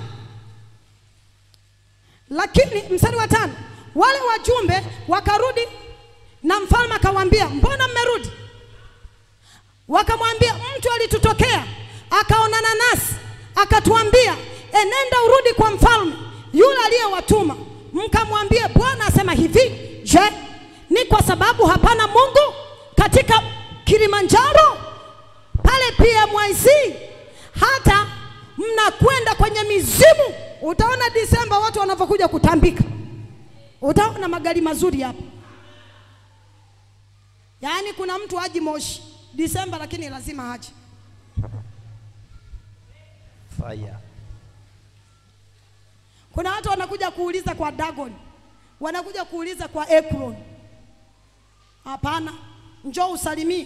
Lakini mstari wa tano, wale wajumbe wakarudi na mfalme akawaambia, mbona mmerudi? Wakamwambia, mtu alitutokea akaonana nasi akatuambia, enenda urudi kwa mfalme yule aliyewatuma, mkamwambie Bwana asema hivi, je, ni kwa sababu hapana Mungu katika Kilimanjaro pale PMYC hata mnakwenda kwenye mizimu. Utaona Disemba watu wanavyokuja kutambika, utaona magari mazuri hapa. Yaani kuna mtu aji Moshi Disemba, lakini lazima aje. Fire. Kuna watu wanakuja kuuliza kwa Dagon, wanakuja kuuliza kwa Ekron. Hapana, njoo usalimie.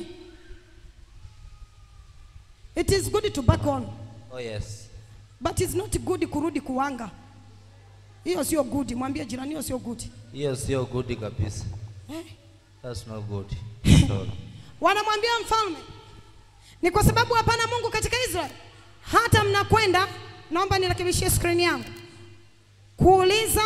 It is good to back on, Oh yes. but it's not good kurudi kuwanga. Hiyo sio good. Mwambie jirani, hiyo sio good. Hiyo sio good kabisa. Eh? That's not good. Sorry. Wanamwambia mfalme, ni kwa sababu hapana Mungu katika Israeli hata mnakwenda, naomba nirekebishie skrini yangu, kuuliza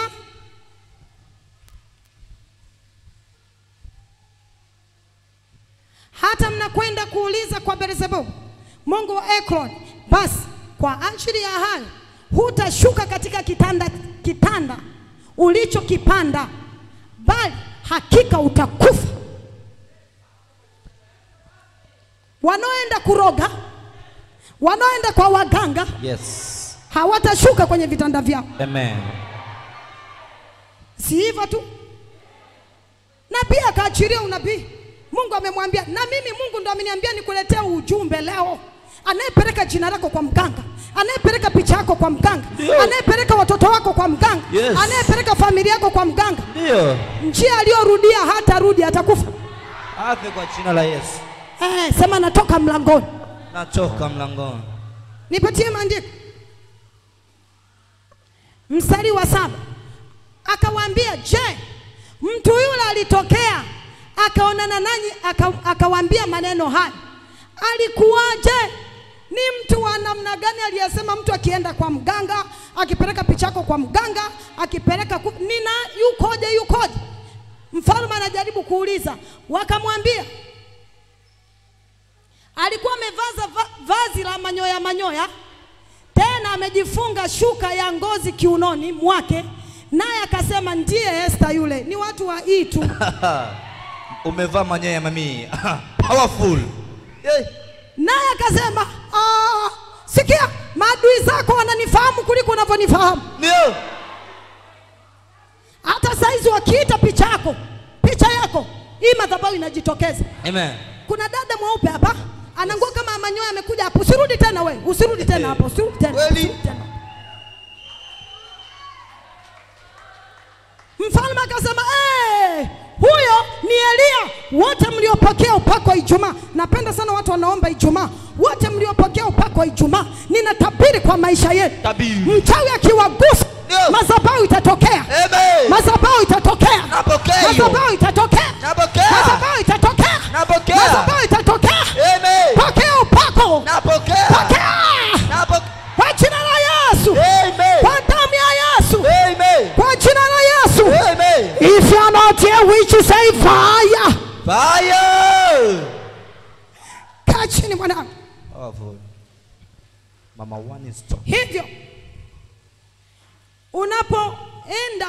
hata mnakwenda kuuliza kwa Beelzebub mungu wa Ekron, basi kwa ajili ya hayo hutashuka katika kitanda, kitanda ulichokipanda, bali hakika utakufa. Wanaoenda kuroga, wanaoenda kwa waganga Yes. hawatashuka kwenye vitanda vyao. Amen. Si hivyo tu, na pia akaachilia unabii. Mungu amemwambia, na mimi Mungu ndo ameniambia nikuletea ujumbe leo. Anayepeleka jina lako kwa mganga, anayepeleka picha yako kwa mganga, Ndio. anayepeleka watoto wako kwa mganga, Yes. anayepeleka familia yako kwa mganga, Ndio. njia aliyorudia hatarudi, atakufa. Afe kwa jina la Yesu. Eh, sema natoka mlangoni. Natoka mlangoni. Nipatie maandiko, mstari wa saba. Akawaambia, je, mtu yule alitokea akaonana nanyi aka, akawaambia maneno haya, alikuwaje? Ni mtu wa namna gani aliyesema mtu akienda kwa mganga, akipeleka picha yako kwa mganga, akipeleka ku... nina yukoje, yukoje? Mfalme anajaribu kuuliza, wakamwambia alikuwa amevaza va, vazi la manyoya manyoya, tena amejifunga shuka ya ngozi kiunoni mwake, naye akasema ndiye Esta yule. Ni watu wa hii tu. Umevaa manyoya ya mamii. Powerful. Hey. Naye akasema "Ah, sikia, maadui zako wananifahamu kuliko unavyonifahamu. Ndio. Hata saizi wakiita picha yako picha yako, hii madhabahu inajitokeza. Amen. Kuna dada mweupe hapa ana nguo kama manyoya, amekuja hapo. Usirudi tena we, usirudi tena hapo, usirudi tena, Kweli? usirudi tena. Mfalme akasema "Eh, huyo ni Eliya. Wote mliopokea upako wa Ijumaa, napenda sana watu wanaomba Ijumaa. Wote mliopokea upako wa Ijumaa, ninatabiri kwa maisha yetu, Tabiri. mchawi akiwagusa, Ndio. madhabahu itatokea, Amen. madhabahu itatokea, Napokea hiyo. madhabahu itatokea, Napokea. madhabahu itatokea, Napokea. madhabahu itatokea. Amen. Pokea upako, Napokea. pokea Napokea. kwa jina la Yesu, Amen. kwa damu ya Yesu, Amen. kwa jina la Yesu. Amen. If you are not here, which you say fire. Fire. Kaa chini mwanangu. Powerful. Mama one is top. Hivyo unapoenda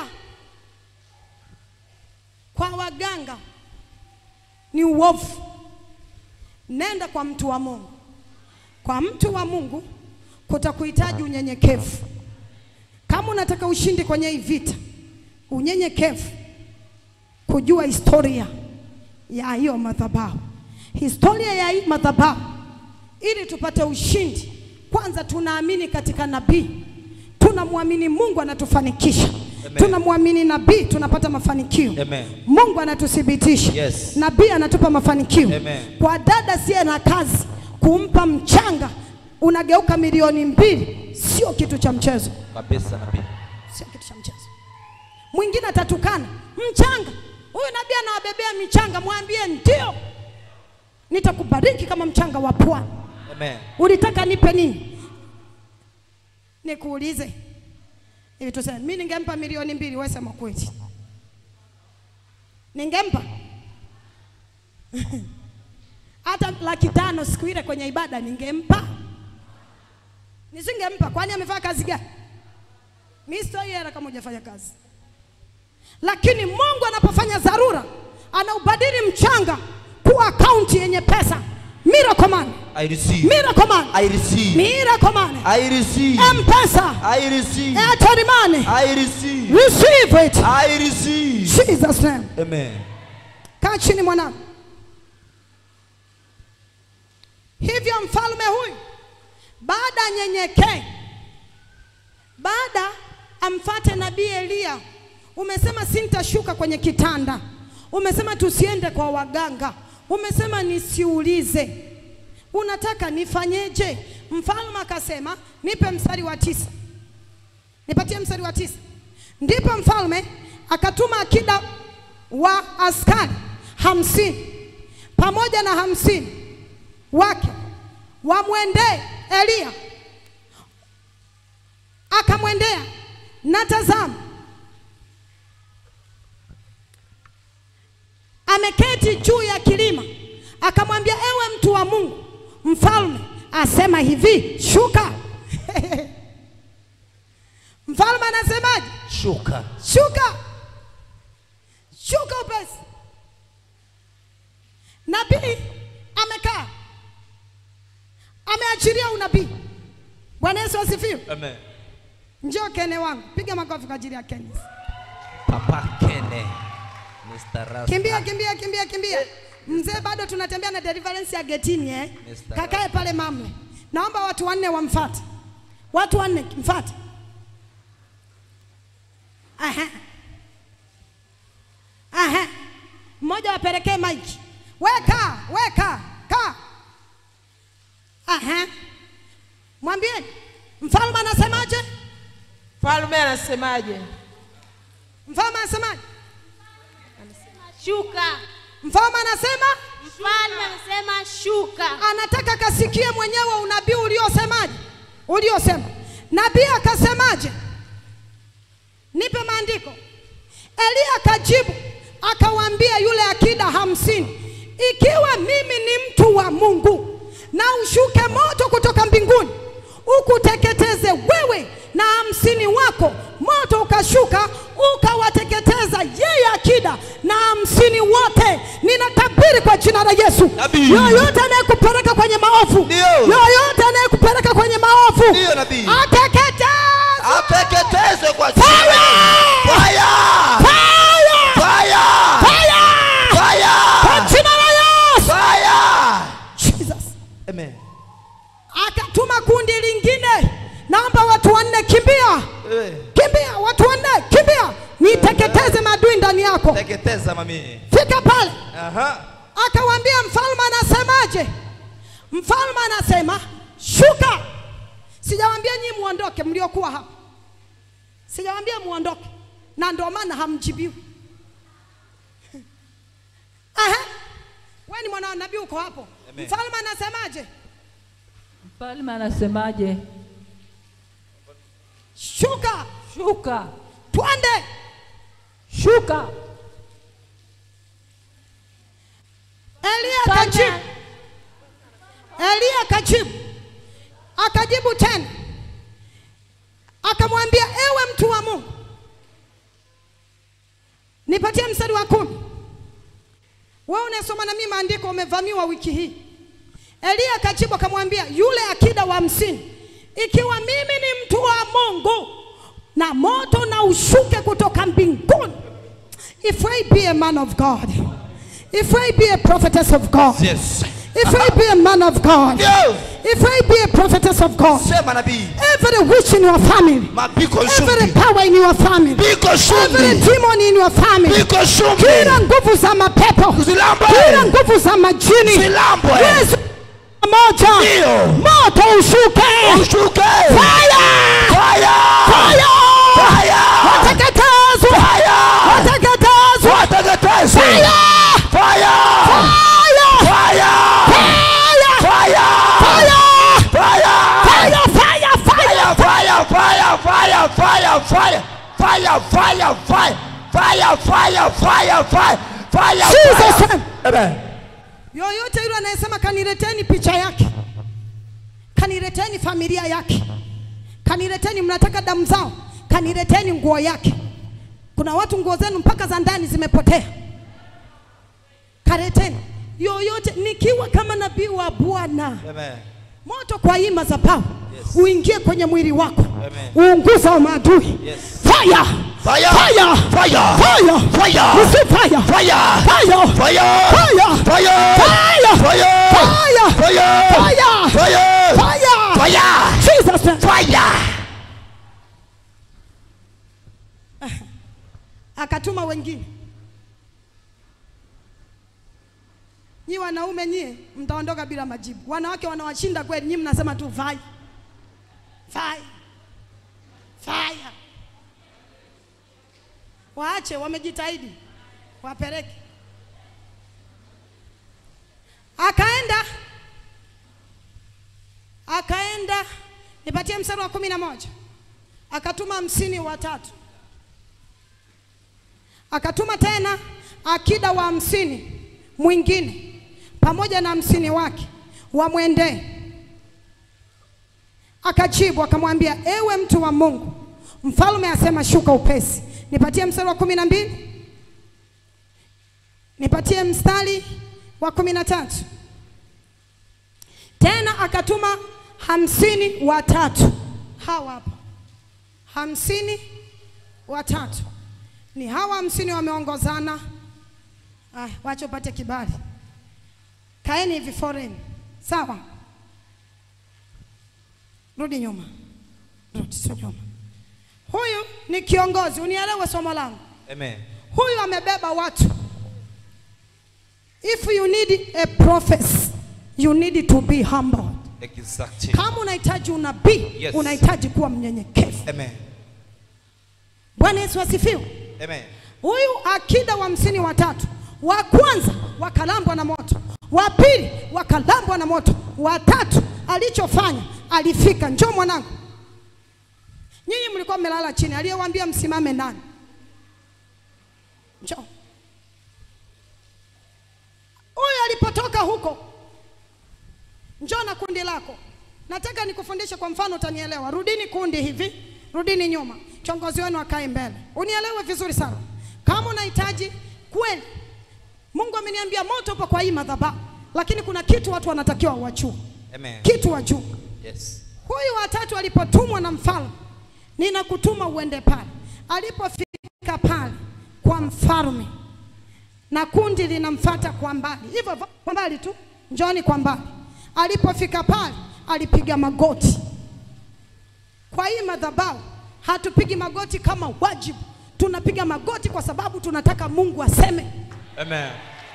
kwa waganga ni uovu. Nenda kwa mtu wa Mungu. Kwa mtu wa Mungu kutakuhitaji unyenyekevu. Kama unataka ushindi kwenye hii vita, unyenyekevu, kujua historia ya hiyo madhabahu, historia ya hii madhabahu, ili tupate ushindi. Kwanza tunaamini katika nabii, tunamwamini Mungu anatufanikisha, Amen. tunamwamini nabii tunapata mafanikio. Amen. Mungu anatuthibitisha, Yes. nabii anatupa mafanikio. Amen. Kwa dada siye na kazi, kumpa mchanga unageuka milioni mbili, sio kitu cha mchezo, Kabisa nabii. sio kitu cha mchezo. Mwingine atatukana mchanga, huyu nabii anawabebea michanga, mwambie ndio, nitakubariki kama mchanga wa pwani. Amen. Ulitaka nipe nini? Nikuulize hivi, tuseme mimi ningempa milioni mbili, wewe sema kweli, ningempa hata laki tano siku ile kwenye ibada ningempa? Nisingempa. Kwani amefanya kazi gani? Mimi sitoi hela kama hujafanya kazi, lakini Mungu anapofanya dharura anaubadili mchanga kuwa akaunti yenye pesa. Miracle money, I receive. miracle money, I receive. miracle money, I receive. M-Pesa, I receive. Airtel money, I receive. receive it. I receive. Jesus name. Amen. Kaa chini mwanangu. Hivyo mfalme huyu baada anyenyekee, baada amfate nabii Eliya. Umesema sintashuka kwenye kitanda, umesema tusiende kwa waganga, umesema nisiulize, unataka nifanyeje? Mfalme akasema nipe mstari wa tisa, nipatie mstari wa tisa. Ndipo mfalme akatuma akida wa askari hamsini pamoja na hamsini wake wamwendee Eliya akamwendea na tazama ameketi juu ya kilima akamwambia ewe mtu wa mungu mfalme asema hivi shuka mfalme anasemaje Shuka. shuka shuka upesi nabii amekaa ameachilia unabii bwana yesu asifiwe Amen. njoo kene wangu piga makofi kwa ajili ya kene Papa Kene. Mr. Rasta. kimbia kimbia kimbia kimbia mzee bado tunatembea na deliverance ya getini eh? Mr. kakae pale mamle naomba watu wanne wamfate watu wanne mfate Aha. Aha. mmoja wapelekee maiki weka weka kaa Aha. mwambieni mfalme anasemaje Mfalme anasemaje? mfalme anasemaje Shuka. mfalme anasema Mfalme anasema shuka. anataka kasikie mwenyewe unabii uliosemaje uliosema nabii akasemaje nipe maandiko eliya akajibu akawaambia yule akida hamsini ikiwa mimi ni mtu wa mungu na ushuke moto kutoka mbinguni ukuteketeze wewe na hamsini wako moto ukashuka ukawateketeza yeye akida na hamsini wote ninatabiri kwa jina la yesu Nabii. yoyote anayekupeleka kwenye maovu Ndio. yoyote anayekupeleka kwenye maovu Ndio, nabii. ateketeze Ateketezwe kwa jina la Yesu. Fire! Fire! Fire! Fire! Kwa Fire! jina la Yesu. Fire! Jesus. Amen. Akatuma kundi lingine, naomba watu wanne, kimbia Wewe, kimbia, watu wanne, kimbia, niteketeze maadui ndani yako. Teketeza mami. Fika pale, Aha. akawaambia mfalme anasemaje? Mfalme anasema shuka. Sijawaambia nyinyi muondoke, mliokuwa hapa, sijawaambia muondoke, na ndio maana hamjibiwi. Aha, wewe ni mwana wa nabii, uko hapo. Amen. Mfalme anasemaje? Mfalme anasemaje? Shuka, Shuka, twende. shuka. Eliya Mfalme- akajibu, Eliya akajibu, akajibu tena, akamwambia ewe mtu wa Mungu, nipatie mstari wa kumi. Wewe unasoma na mimi maandiko, umevamiwa wiki hii. Eliya akajibu akamwambia yule akida wa hamsini, ikiwa mimi ni mtu wa Mungu na moto na ushuke kutoka mbinguni, if I be a man of God, if I be a prophetess of God, Yes. if I be a man of God, Ndio. if I be a prophetess of God, Sema nabii. every witch in your family, Mapiko every shumbi. power in your family, Piko every shumbi. demon in your family, Piko shumbi. kila nguvu za mapepo, Zilambwe. kila nguvu za majini, Zilambwe. Yesu moja, Ndio. moto ushuke, Ushuke. fire, Fire! fire, Fire! wateketezwe, Fire! wateketezwe, Wateketezwe. fire, Fire! fire, Fire! fire, Fire! fire, Fire! fire, fire, fire. Fire! Fire! Fire! Fire! Fire! Fire! Fire! Fire! Fire! Fire! Fire! Fire! Fire! Jesus Fire! name. Amen. yoyote yule anayesema kanileteni picha yake, kanileteni familia yake, kanileteni mnataka damu zao, kanileteni nguo yake. Kuna watu nguo zenu mpaka za ndani zimepotea, kaleteni yoyote, nikiwa kama nabii wa Bwana Amen. moto kwa hii madhabahu Yes. uingie kwenye mwili wako Amen. uunguza wa maadui Yes. fire Fire! fire Fire! fire Fire! Receive fire Fire! fire Fire! Fire! Fire! Fire! Fire! Fire! Fire! Fire! Fire! Fire! Fire! Jesus name. Fire! akatuma wengine nyi wanaume nyie mtaondoka bila majibu wanawake wanawashinda kweli nyi mnasema tu fire fire fire waache wamejitahidi wapeleke akaenda akaenda nipatie mstari wa kumi na moja akatuma hamsini watatu, akatuma tena akida wa hamsini mwingine pamoja na hamsini wake wamwendee. Akajibu akamwambia, ewe mtu wa Mungu, mfalme asema shuka upesi. Nipatie mstari wa kumi na mbili nipatie mstari wa kumi na tatu tena akatuma hamsini watatu hawa hapa hamsini watatu ni hawa hamsini wameongozana ah, wacha upate kibali kaeni hivi foreign sawa rudi nyuma rudi sio nyuma huyu ni kiongozi unielewe somo langu Amen. huyu amebeba watu if you need a prophet you need to be humble Exactly. kama unahitaji unabii Yes. unahitaji kuwa mnyenyekevu Amen. bwana yesu asifiwe Amen. huyu akida wa hamsini watatu wa kwanza wakalambwa na moto wa pili wakalambwa na moto wa tatu alichofanya alifika njoo mwanangu nyinyi mlikuwa mmelala chini aliyewaambia msimame nani njoo huyu alipotoka huko njoo na kundi lako nataka nikufundishe kwa mfano utanielewa rudini kundi hivi rudini nyuma kiongozi wenu akae mbele unielewe vizuri sana kama unahitaji kweli mungu ameniambia moto upo kwa hii madhabahu lakini kuna kitu watu wanatakiwa wajue Amen. kitu wajue Yes. huyu watatu alipotumwa na mfalme ninakutuma uende pale alipofika pale kwa mfalme na kundi linamfata kwa mbali hivyo hivyo, kwa mbali tu njoni kwa mbali alipofika pale alipiga magoti kwa hii madhabahu hatupigi magoti kama wajibu tunapiga magoti kwa sababu tunataka mungu aseme Amen.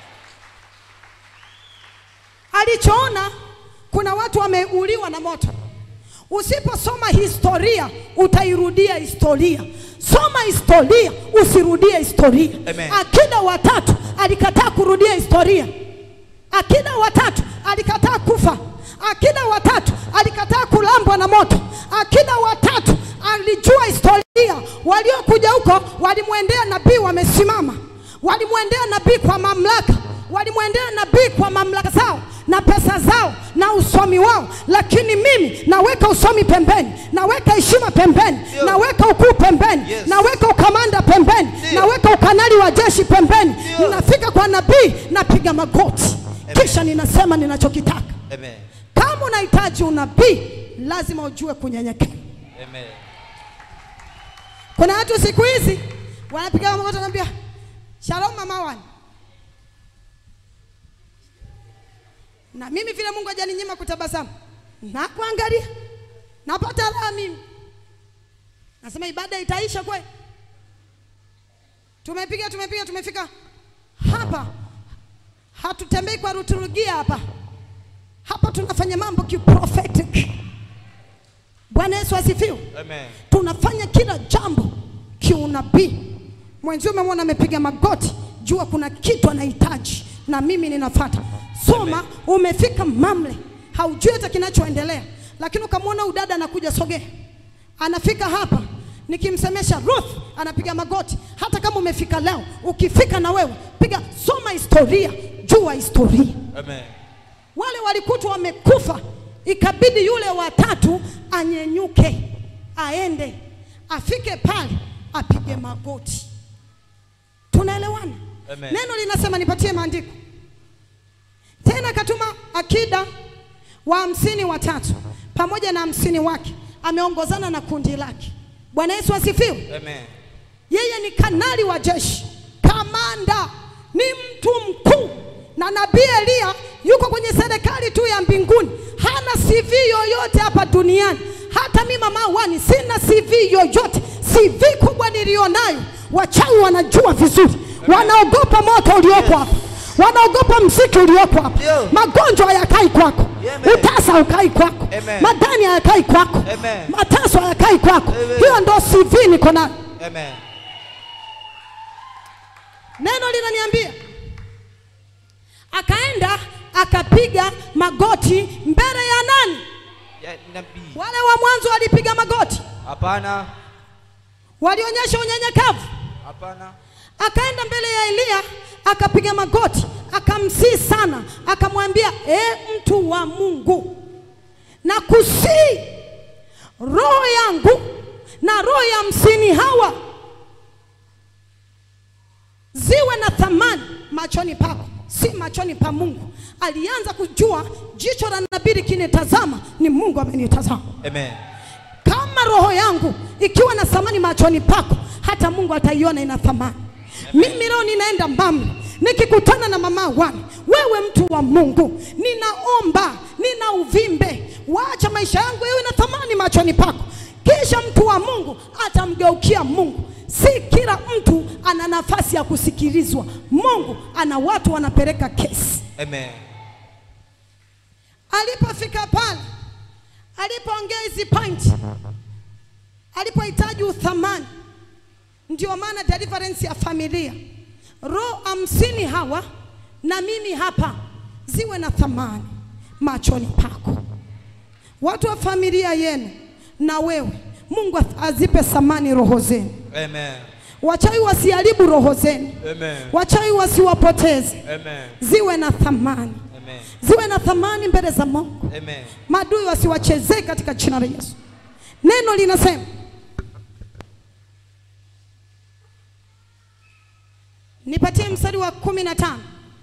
alichoona kuna watu wameuliwa na moto. Usiposoma historia utairudia historia. Soma historia, usirudie historia. Amen. Akida watatu alikataa kurudia historia. Akida watatu alikataa kufa. Akida watatu alikataa kulambwa na moto. Akida watatu alijua historia. Waliokuja huko walimwendea nabii wamesimama, walimwendea nabii kwa mamlaka, walimwendea nabii kwa mamlaka zao na pesa zao na usomi wao, lakini mimi naweka usomi pembeni, naweka heshima pembeni, Ndio. naweka ukuu pembeni, Yes. naweka ukamanda pembeni, Ndio. naweka ukanali wa jeshi pembeni. Ndio. Ninafika kwa nabii, napiga magoti, Amen. kisha ninasema ninachokitaka. Amen. Kama unahitaji unabii, lazima ujue kunyenyekea. Amen. Kuna watu siku hizi wanapiga magoti, wanaambia shalom mama wani, na mimi vile Mungu hajaninyima kutabasamu na kuangalia, napata raha mimi. Nasema ibada itaisha kweli? Tumepiga tumepiga, tumefika hapa, hatutembei kwa ruturugia hapa hapa, tunafanya mambo kiprophetic. Bwana Yesu asifiwe Amen. tunafanya kila jambo kiunabii. Mwenzio umemwona amepiga magoti, jua kuna kitu anahitaji na mimi ninafata. Soma, umefika Mamle, haujui hata kinachoendelea, lakini ukamwona udada anakuja, sogea, anafika hapa nikimsemesha Ruth anapiga magoti. Hata kama umefika leo, ukifika na wewe piga, soma historia, jua historia Amen. wale walikutwa wamekufa, ikabidi yule watatu anyenyuke, aende afike pale apige magoti. Tunaelewana? Amen. Neno linasema, nipatie maandiko tena. Akatuma akida wa hamsini watatu pamoja na hamsini wake, ameongozana na kundi lake. Bwana Yesu asifiwe. Amen. Yeye ni kanali wa jeshi, kamanda, ni mtu mkuu. Na nabii Eliya yuko kwenye serikali tu ya mbinguni, hana CV yoyote hapa duniani. Hata mimi mama wani sina CV yoyote. CV kubwa nilionayo, wachawi wanajua vizuri, wanaogopa moto ulioko hapa, wanaogopa mziki ulioko hapa. Ndio. Magonjwa hayakai kwako, Amen. utasa haukai kwako, Amen. madani hayakai kwako, Amen. mateso hayakai kwako. Amen. Hiyo ndo CV niko nayo. Amen. Neno linaniambia akaenda akapiga magoti mbele ya nani? Ya nabii. Wale wa mwanzo walipiga magoti, Hapana. walionyesha unyenyekevu Hapana. akaenda mbele ya Eliya akapiga magoti akamsii sana akamwambia e mtu wa Mungu na kusii roho yangu na roho ya hamsini hawa ziwe na thamani machoni pako si machoni pa Mungu alianza kujua jicho la nabii likinitazama ni Mungu amenitazama Amen. kama roho yangu ikiwa na thamani machoni pako, hata Mungu ataiona ina thamani. Mimi leo ninaenda Mbambe, nikikutana na mama wani, wewe mtu wa Mungu, ninaomba nina uvimbe, wacha maisha yangu yawe na thamani machoni pako. Kisha mtu wa Mungu atamgeukia Mungu. Si kila mtu ana nafasi ya kusikilizwa. Mungu ana watu wanapeleka kesi. Amen. Alipofika pale, alipoongea hizi point, alipohitaji uthamani, ndio maana deliverance ya familia, roho hamsini hawa na mimi hapa ziwe na thamani machoni pako. Watu wa familia yenu na wewe, Mungu azipe thamani roho zenu. Amen. Wachawi wasiharibu roho zenu, Amen. wachawi wasiwapoteze, Amen. ziwe na thamani, Amen. ziwe na thamani mbele za Mungu. Amen. Maadui wasiwachezee katika jina la Yesu. Neno linasema nipatie mstari wa kumi na tano.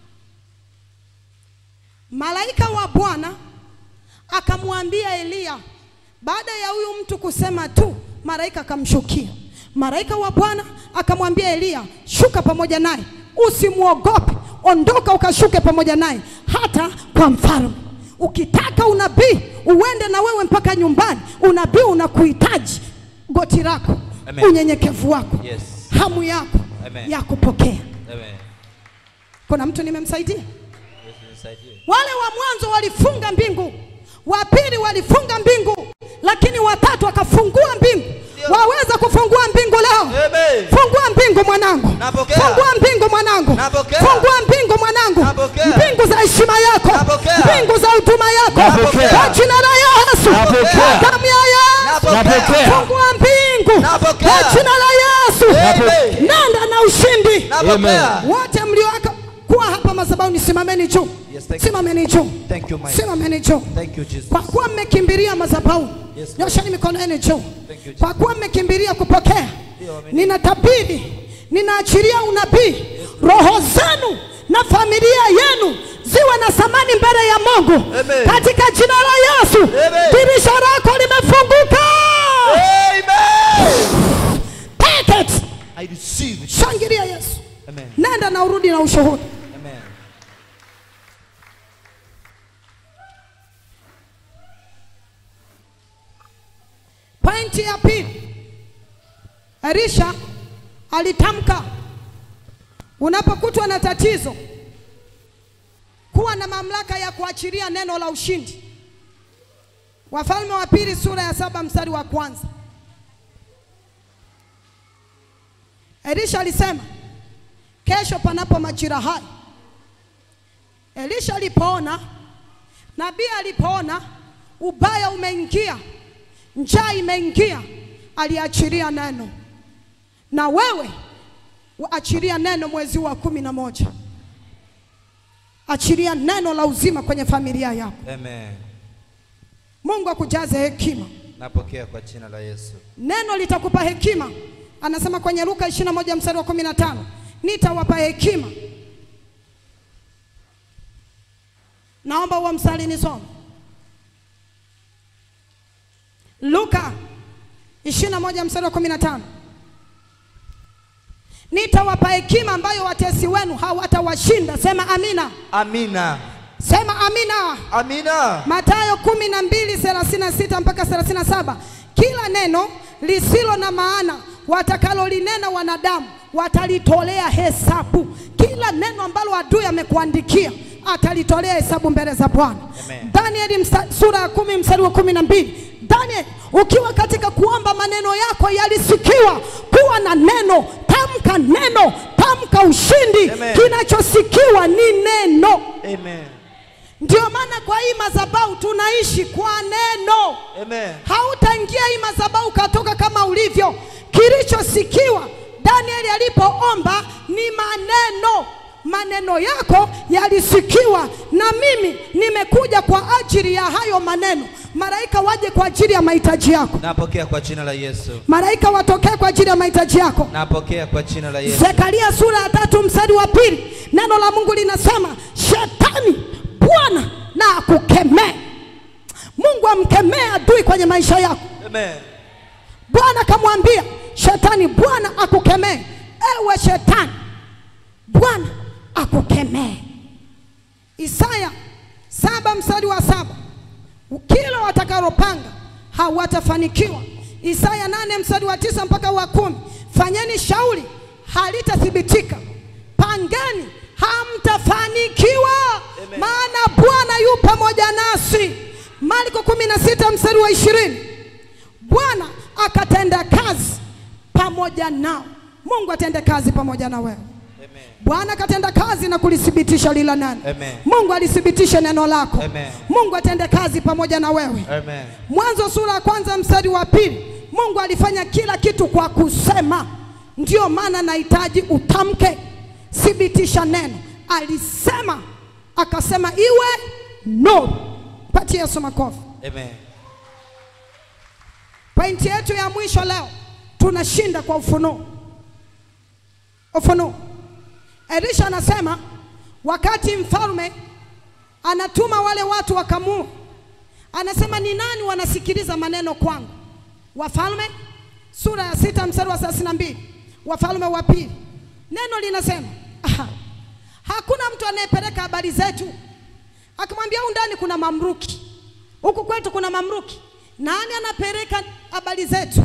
Malaika wa Bwana akamwambia Eliya, baada ya huyu mtu kusema tu, malaika akamshukia. Malaika wa Bwana akamwambia Eliya, shuka pamoja naye, usimwogope, ondoka ukashuke pamoja naye hata kwa mfalme. Ukitaka unabii uende na wewe mpaka nyumbani, unabii unakuhitaji goti lako, Amen. unyenyekevu wako, Yes. hamu yako Amen. ya kupokea. Amen. Kuna mtu nimemsaidia? Yesu nisaidie. Wale wa mwanzo walifunga mbingu, wa pili walifunga mbingu, lakini watatu akafungua mbingu. Waweza kufungua mbingu leo? Amen. Fungua mbingu mwanangu, Napokea. fungua mbingu mwanangu, Napokea. fungua mbingu mwanangu, Napokea. mbingu za heshima yako, Napokea. mbingu za huduma yako, Napokea. kwa jina la Yesu, Napokea. kwa damu ya Yesu, Napokea. fungua mbingu Napokea. kwa jina la Yesu, Amen. nenda na ushindi. Napokea. Wote mliowaka kuwa hapa madhabahuni, simameni juu, Yes, thank you. simameni juu, Thank you, my simameni juu. Thank you, Jesus. Kwa kuwa mmekimbilia madhabahu, Yes, Lord. nyosheni mikono yenu juu. Thank you, Jesus. Kwa kuwa mmekimbilia kupokea, Ndio, amen. ninatabiri, ninaachilia unabii, roho zenu na familia yenu ziwe na thamani mbele ya Mungu Amen. katika jina la Yesu. Amen. Dirisha lako limefunguka. Amen. Take it. I receive it. Shangilia Yesu. Amen. Nenda na urudi na ushuhuda. Amen. Pointi ya pili, Elisha alitamka, unapokutwa na tatizo, kuwa na mamlaka ya kuachilia neno la ushindi. Wafalme wa pili sura ya saba mstari wa kwanza. Elisha alisema, kesho panapo majira haya. Elisha alipoona, nabii alipoona ubaya umeingia, njaa imeingia, aliachilia neno. Na wewe achilia neno mwezi wa kumi na moja, achilia neno la uzima kwenye familia yako. Amen. Mungu akujaze hekima, Napokea kwa jina la Yesu. neno litakupa hekima. Anasema kwenye Luka 21 mstari wa 15, nitawapa hekima. Naomba huo mstari nisome. Luka 21 mstari wa 15. Nitawapa hekima ambayo watesi wenu hawatawashinda. Sema amina. Amina. Sema amina. Amina. Mathayo kumi na mbili thelathini na sita mpaka thelathini na saba kila neno lisilo na maana watakalolinena wanadamu watalitolea hesabu. Kila neno ambalo adui amekuandikia atalitolea hesabu mbele za Bwana. Amen. Danieli msta- sura ya kumi mstari wa kumi na mbili Daniel, ukiwa katika kuomba maneno yako yalisikiwa, kuwa na neno, tamka neno, tamka ushindi. Amen. Kinachosikiwa ni neno. Amen. Ndio maana kwa hii madhabahu tunaishi kwa neno. Amen. Hautaingia hii madhabahu ukatoka kama ulivyo. kilichosikiwa Danieli alipoomba ni maneno. Maneno yako yalisikiwa, na mimi nimekuja kwa ajili ya hayo maneno. Malaika waje kwa ajili ya mahitaji yako, Napokea kwa jina la Yesu. malaika watokee kwa ajili ya mahitaji yako. Napokea kwa jina la Yesu. Zekaria sura ya tatu mstari wa pili neno la Mungu linasema shetani, Bwana na akukemee. Mungu amkemee adui kwenye maisha yako. Amen. Bwana akamwambia shetani, Bwana akukemee. Ewe shetani, Bwana akukemee. Isaya saba mstari wa saba kila watakalopanga hawatafanikiwa. Isaya nane mstari wa tisa mpaka wa kumi fanyeni shauri halitathibitika, pangeni hamtafanikiwa, maana Bwana yu pamoja nasi. Marko kumi na sita mstari wa ishirini Bwana akatenda kazi pamoja nao. Mungu atende kazi pamoja na wewe. Bwana akatenda kazi na kulithibitisha lila nani. Amen. Mungu alithibitisha neno lako. Amen. Mungu atende kazi pamoja na wewe. Amen. Mwanzo sura ya kwanza mstari wa pili, Mungu alifanya kila kitu kwa kusema. Ndiyo maana nahitaji utamke, thibitisha neno. Alisema akasema iwe no. Patie Yesu makofi. Amen. Pointi yetu ya mwisho leo, tunashinda kwa ufunuo. Ufunuo. Elisha anasema wakati mfalme anatuma wale watu wakamua, anasema ni nani wanasikiliza maneno kwangu? Wafalme sura ya sita mstari wa thelathini na mbili Wafalme wa pili, neno linasema aha, hakuna mtu anayepeleka habari zetu. Akamwambia huku ndani kuna mamluki, huku kwetu kuna mamluki. Nani anapeleka habari zetu?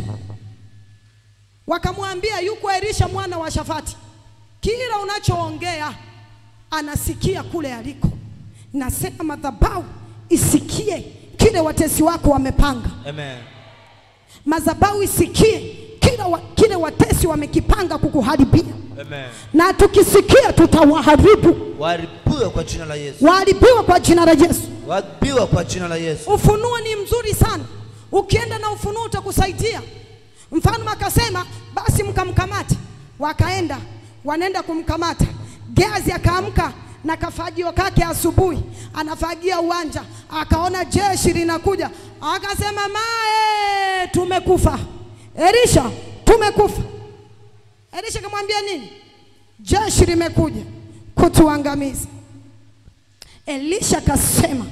Wakamwambia yuko Elisha mwana wa Shafati, kila unachoongea anasikia kule aliko. Nasema madhabahu isikie kile watesi wako wamepanga, Amen. madhabahu isikie kila wa, kile watesi wamekipanga kukuharibia, Amen. na tukisikia tutawaharibu, Waharibiwe kwa jina la Yesu. waharibiwe kwa jina la Yesu. Waharibiwe kwa jina la Yesu. Ufunuo ni mzuri sana, ukienda na ufunuo utakusaidia. Mfalme akasema basi mkamkamate, wakaenda wanaenda kumkamata. Geazi akaamka na kafagio kake asubuhi, anafagia uwanja, akaona jeshi linakuja, akasema mae, tumekufa. Elisha, tumekufa. Elisha akamwambia nini? Jeshi limekuja kutuangamiza. Elisha akasema,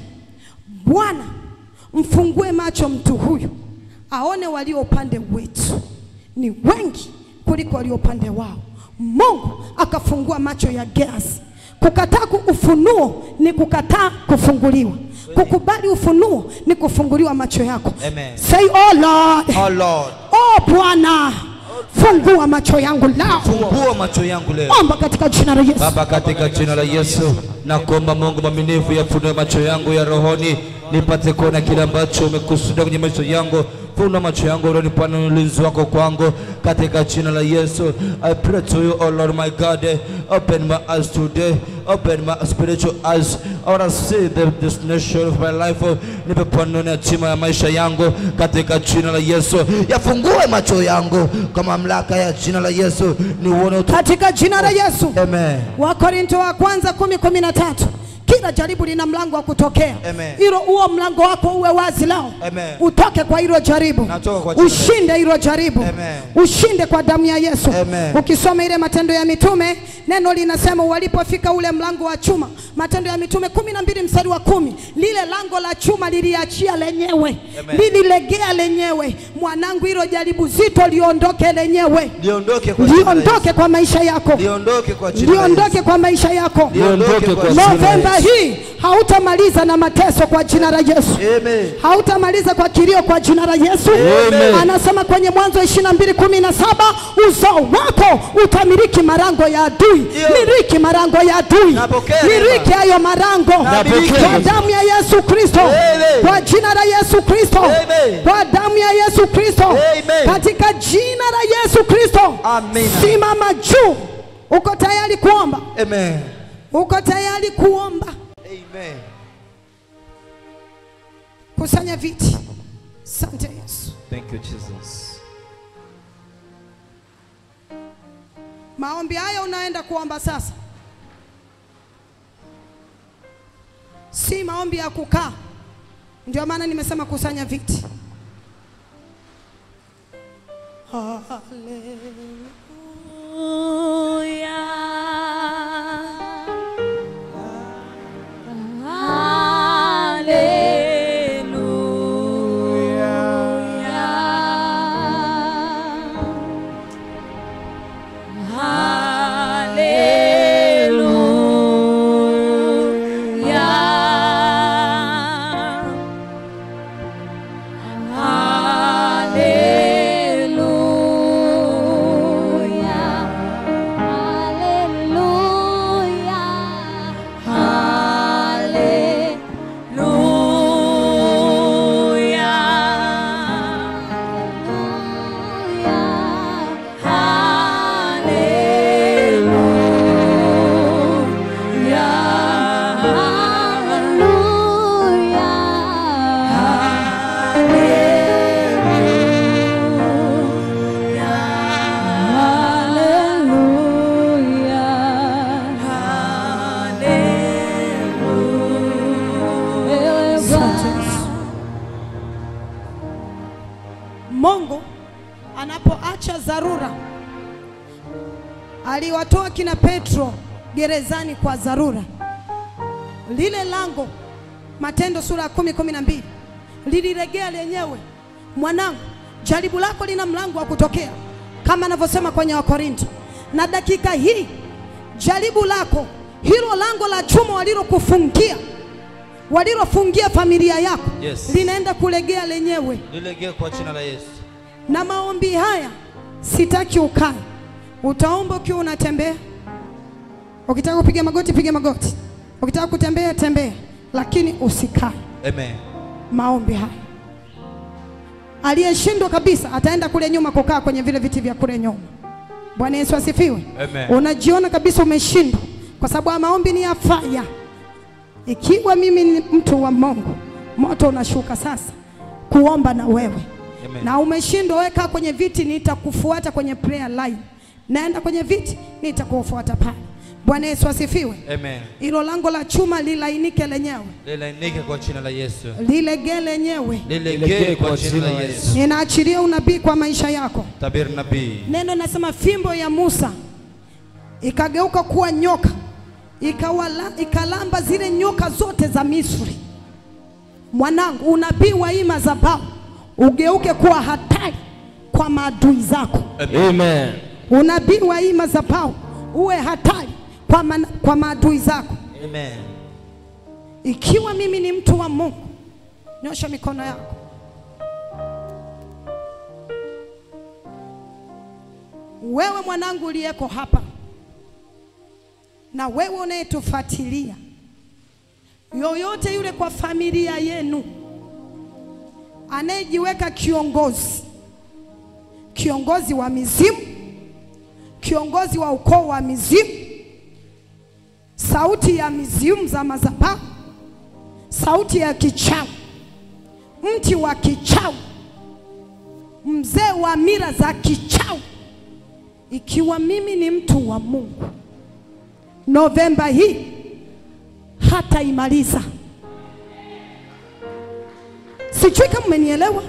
Bwana, mfungue macho mtu huyu aone walio upande wetu ni wengi kuliko walio upande wao. Mungu akafungua macho ya Gehazi. Kukataa ku- ufunuo ni kukataa kufunguliwa. Kukubali ufunuo ni kufunguliwa macho yako. Amen. Say, oh Lord, Oh Lord, oh Bwana, fungua macho yangu lao. fungua macho yangu leo. Omba katika jina la Yesu. Baba, katika jina la Yesu nakuomba Mungu mwaminifu, yafunue macho yangu ya rohoni nipate kuona kile ambacho umekusudia kwenye maisha yangu. Funua macho yangu leo, nipane ulinzi wako kwangu katika jina la Yesu. I pray to you, oh Lord my God, open my eyes today, open my spiritual eyes. I want to see the destination of my life. Nipe panoni hatima ya maisha yangu katika jina la Yesu. Yafungue macho yangu kwa mamlaka ya jina la Yesu, niuone utu. Katika jina la Yesu. Amen. Wakorinto wa kwanza kumi kumi na tatu kila jaribu lina mlango wa kutokea. Amen. Hilo huo mlango wako uwe wazi leo, Amen. utoke kwa hilo jaribu, Natoka kwa jina la ushinde hilo jaribu, Amen. ushinde kwa damu ya Yesu. Amen. Ukisoma ile Matendo ya Mitume, neno linasema walipofika ule mlango wa chuma, Matendo ya Mitume kumi na mbili mstari wa kumi, lile lango la chuma liliachia lenyewe, Amen. lililegea lenyewe. Mwanangu, hilo jaribu zito liondoke lenyewe, Liondoke kwa jina la Yesu. liondoke kwa maisha yako, Liondoke kwa jina la Yesu. liondoke kwa maisha yako. Liondoke kwa jina la Novemba Yesu. hii hautamaliza na mateso kwa jina la Yesu. Amen. Hautamaliza kwa kilio kwa jina la Yesu. Amen. Anasema kwenye Mwanzo ishirini na mbili kumi na saba uzao wako utamiliki marango ya adui. Ndio. Miliki marango ya adui, Napokea miliki hayo marango Napokea. kwa damu ya Yesu Kristo, Amen. kwa jina la Yesu Kristo, Amen. kwa damu ya Yesu Kristo, Amen. katika jina la Yesu Kristo. Amina. Simama juu. Uko tayari kuomba? Amen. Uko tayari kuomba? Amen. Kusanya viti. Asante Yesu. Thank you Jesus. Maombi haya unaenda kuomba sasa, si maombi ya kukaa. Ndio maana nimesema kusanya viti. Mungu anapoacha dharura, aliwatoa kina Petro gerezani kwa dharura. Lile lango, Matendo sura ya kumi kumi na mbili liliregea lenyewe. Mwanangu, jaribu lako lina mlango wa kutokea, kama anavyosema kwenye Wakorinto. Na dakika hii jaribu lako hilo lango la chuma walilokufungia walilofungia familia yako Yes. linaenda kulegea lenyewe Lilegee kwa jina la Yesu. na maombi haya sitaki ukae, utaomba ukiwa unatembea. Ukitaka kupiga magoti, piga magoti. Ukitaka kutembea, tembea, lakini usikae. Amen. Maombi haya, aliyeshindwa kabisa ataenda kule nyuma kukaa kwenye vile viti vya kule nyuma. Bwana Yesu asifiwe. Amen. Unajiona kabisa umeshindwa, kwa sababu haya maombi ni ya faya. Ikiwa mimi ni mtu wa Mungu, moto unashuka sasa kuomba na wewe Amen. na umeshindwa, weka kwenye viti, nitakufuata kwenye prayer line. Naenda kwenye viti, nitakufuata pale. Bwana Yesu asifiwe. Amen. Hilo lango la chuma lilainike lenyewe, Lilainike kwa jina la Yesu. lilegee lenyewe. Lilegee kwa jina la Yesu. Ninaachilia unabii kwa maisha yako. Tabiri nabii. Neno nasema fimbo ya Musa ikageuka kuwa nyoka, ikawala, ikalamba zile nyoka zote za Misri. Mwanangu, unabii wa hii madhabahu ugeuke kuwa hatari kwa maadui zako. Amen. Unabii wa hii madhabahu uwe hatari kwa, man, kwa maadui zako. Amen. Ikiwa mimi ni mtu wa Mungu, nyosha mikono yako. Wewe mwanangu uliyeko hapa na wewe unayetufuatilia, yoyote yule kwa familia yenu anayejiweka kiongozi, kiongozi wa mizimu, kiongozi wa ukoo wa mizimu, sauti ya mizimu za madhabahu, sauti ya kichawi, mti wa kichawi, mzee wa mila za kichawi. Ikiwa mimi ni mtu wa Mungu, Novemba hii hata imaliza. Sijui kama mmenielewa.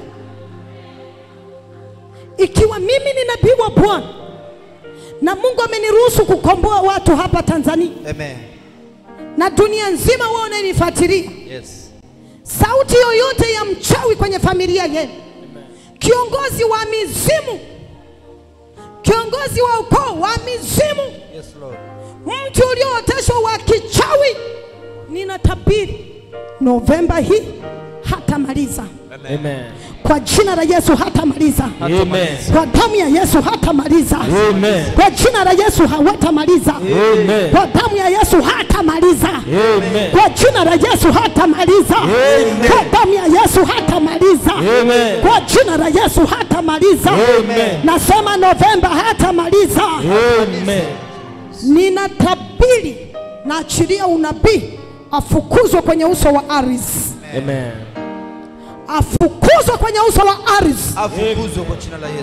Ikiwa mimi ni nabii wa Bwana na Mungu ameniruhusu kukomboa watu hapa Tanzania Amen. na dunia nzima, wewe unanifuatilia, Yes. sauti yoyote ya mchawi kwenye familia yenu, kiongozi wa mizimu, kiongozi wa ukoo wa mizimu, Yes, Lord. mtu uliooteshwa wa kichawi, ninatabiri Novemba hii hatamaliza Amen. kwa jina la Yesu, hatamaliza Amen. kwa damu ya Yesu, hatamaliza Amen. kwa jina la Yesu, hawatamaliza Amen. kwa damu ya Yesu, hatamaliza Amen. kwa jina la Yesu, hatamaliza Amen. kwa damu ya Yesu, hatamaliza Amen. kwa jina la Yesu, hatamaliza Amen. nasema Novemba hatamaliza. Amen. Ninatabiri, naachilia unabii, afukuzwe kwenye uso wa ardhi, Amen. afukuzwe kwenye uso wa ardhi, Afukuzwe kwa jina la Yesu.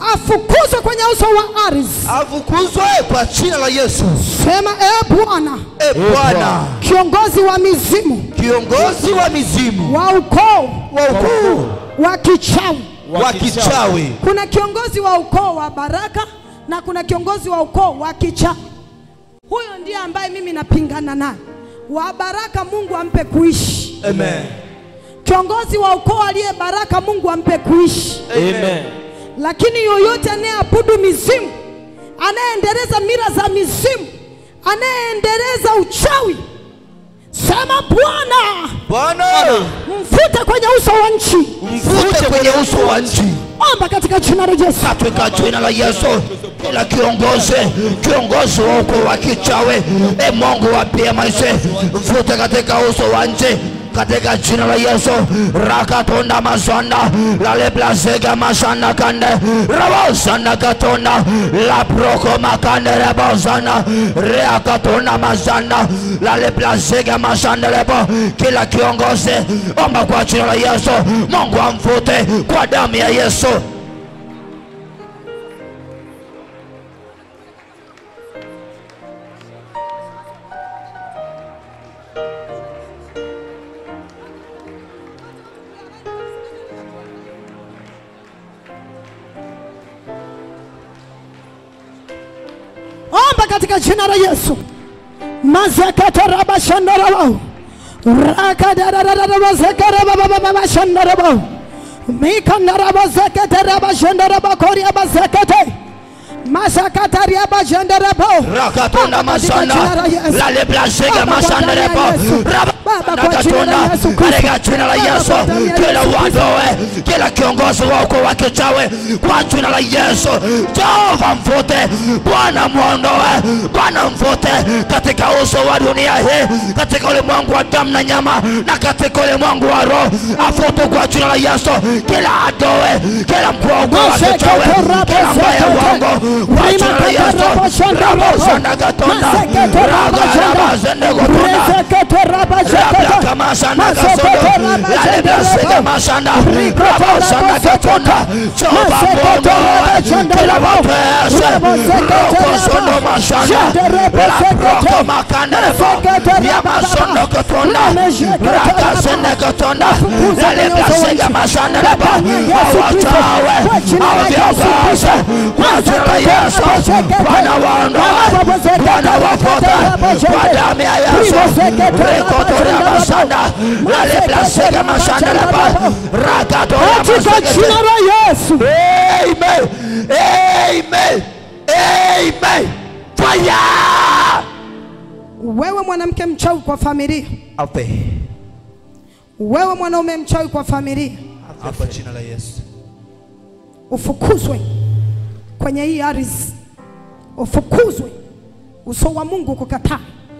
afukuzwe kwenye uso wa ardhi. afukuzwe kwa jina la Yesu. Sema e Bwana, E Bwana, kiongozi wa mizimu, kiongozi wa mizimu wa ukoo wa ukoo wa kichawi. wa kichawi, Kuna kiongozi wa ukoo wa baraka na kuna kiongozi wa ukoo wa kichawi. Huyo ndiye ambaye mimi napingana naye. Wa baraka Mungu ampe kuishi. amen, Kiongozi wa ukoo aliye baraka Mungu ampe kuishi. Amen. Lakini yoyote anayeabudu mizimu, anayeendeleza mila za mizimu, anayeendeleza uchawi, sema Bwana, Bwana mfute kwenye uso wa nchi. mfute kwenye uso wa nchi Omba katika jina la Yesu. katika jina la Yesu. Kila kiongozi kiongozi wa ukoo wa kichawi, e Mungu wapie maisha, mfute katika uso wa nchi katika jina la Yesu. rakatonda masanda laleblasega masanda kande rabosanda katonda laproko makande rebosanda reakatonda masanda laleblasega masanda lebo. Kila kiongozi omba kwa jina la Yesu, Mungu amfute kwa damu ya Yesu. Omba katika jina la Yesu. mazakatarabashandarabau rakadarararabazakarababababashandarabau mikandarabazakatarabashandarabakoriabazakate masakatariabashandarabau Rakatunda masanda lale blasega masanda lepo Baba, kwa jina la Rakatunda Yesu Kristo. katika jina la Yesu Baba, kwa jina la kila Yesu uondoe kila kiongozi wako wa kichawi kwa jina la Yesu Jehova mfute Bwana muondoe Bwana mfute katika uso wa dunia hii katika ulimwengu wa damu na nyama na katika ulimwengu wa roho afute kwa jina la Yesu kila adoe kila mkuu wa kichawi kila mbaya wangu kwa jina la Yesu Rabo sanda gatonda Raga raba zende gotonda Rabla masanda gasondo Lale blasega masanda Rabo sanda gatonda Jehova Mungu Kila wapese Roko sondo masanda La roko makanda lefo Ya masondo gatonda Raga zende gatonda Lale blasega masanda lefo Awatawe Awavyaugase Kwa jina la Yesu Bwana waondoe Bwana wapote Kwa damu ya Yesu Rekotoria masanda Lale blasega masanda lefo Rakatoria katika masanda jina la Yesu. Amen. Amen. Amen. Fire. Wewe mwanamke mchawi kwa familia, Ape. wewe mwanaume mchawi kwa familia, Kwa jina la Yesu. ufukuzwe kwenye hii ardhi, ufukuzwe. Uso wa Mungu kukataa,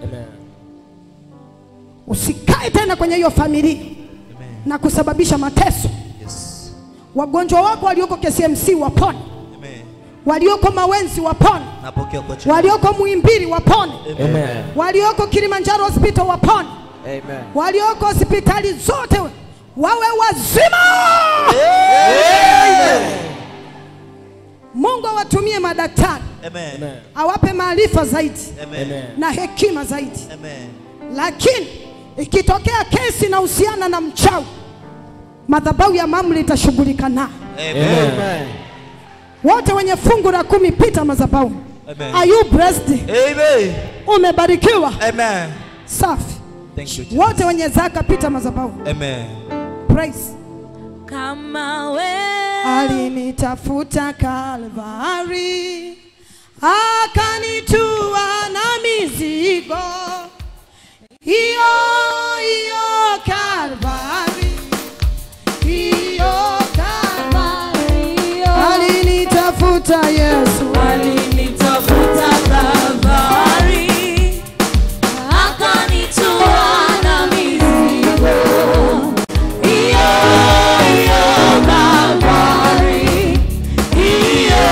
usikae tena kwenye hiyo familia na kusababisha mateso. Wagonjwa wako walioko KCMC wapone, Amen. walioko Mawenzi wapone, Napokea kwa jina. walioko Muhimbili wapone, Amen. walioko Kilimanjaro hospital wapone, Amen. walioko hospitali zote wawe wazima. Mungu awatumie madaktari, Amen. awape maarifa zaidi Amen. na hekima zaidi. Amen. Lakini ikitokea kesi inahusiana na mchawi, madhabahu ya mamlaka itashughulika nayo. Amen. Wote wenye fungu la kumi, pita madhabahu. Amen. Are you blessed? Amen. Umebarikiwa. Amen. Safi. Thank you. Jesus. Wote wenye zaka, pita madhabahu. Amen. Praise. kama we Alinitafuta Kalvari, akanitua na mizigo hiyo hiyo Kalvari, hiyo Kalvari, alinitafuta Yesu, alinitafuta Kalvari, akanitoa na mizigo. Hiyo, hiyo Kalvari, hiyo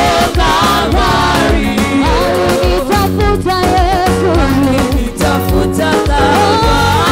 Kalvari. Alinitafuta Yesu, alinitafuta Kalvari,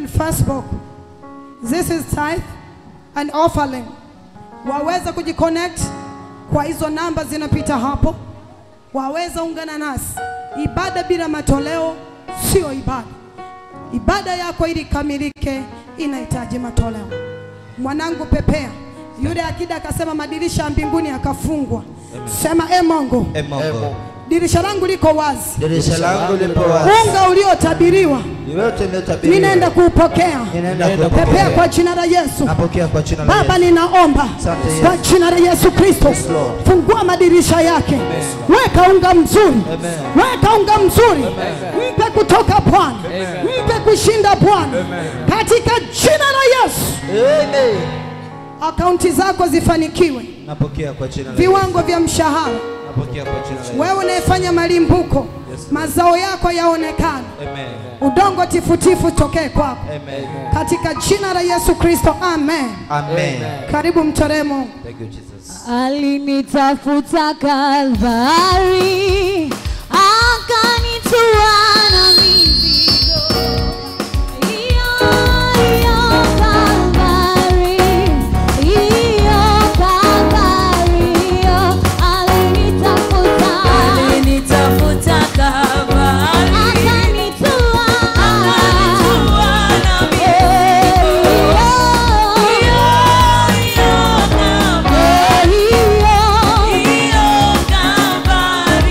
and firstborn. This is tithe and offering. Waweza kujiconnect kwa hizo namba zinapita hapo, waweza ungana nasi. Ibada bila matoleo sio ibada. Ibada yako ili ikamilike inahitaji matoleo. Mwanangu pepea, yule akida akasema madirisha ya mbinguni yakafungwa. Sema e Mungu, E Mungu, dirisha langu liko wazi, dirisha langu lipo wazi. unga uliotabiriwa Yote iliyotabiriwa ninaenda kuupokea. ninaenda Pepea kupokea. kwa jina la Yesu. Napokea kwa jina la Baba, Yesu. ninaomba Asante Yesu. kwa jina la Yesu Kristo, Yes, Lord. fungua madirisha yake, weka unga mzuri, weka unga mzuri, mpe kutoka Bwana, mpe kushinda Bwana, katika jina la Yesu. Amen. Akaunti zako zifanikiwe, Napokea kwa jina la Yesu. viwango vya mshahara, Napokea kwa jina la Yesu. wewe unayefanya malimbuko, mazao yako yaonekane, Amen. udongo tifutifu tokee kwako, Amen. katika jina la Yesu Kristo, amen. Amen. Karibu mtolee Mungu. Thank you Jesus. Alinitafuta Kalvari, akanitua na mizigo. Iyo, iyo Kalvari, iyo Kalvari, iyo. Alinitafuta, Alinitafuta Kalvari, akanitua, akanitua na mizigo. Iyo, iyo Kalvari, iyo Kalvari,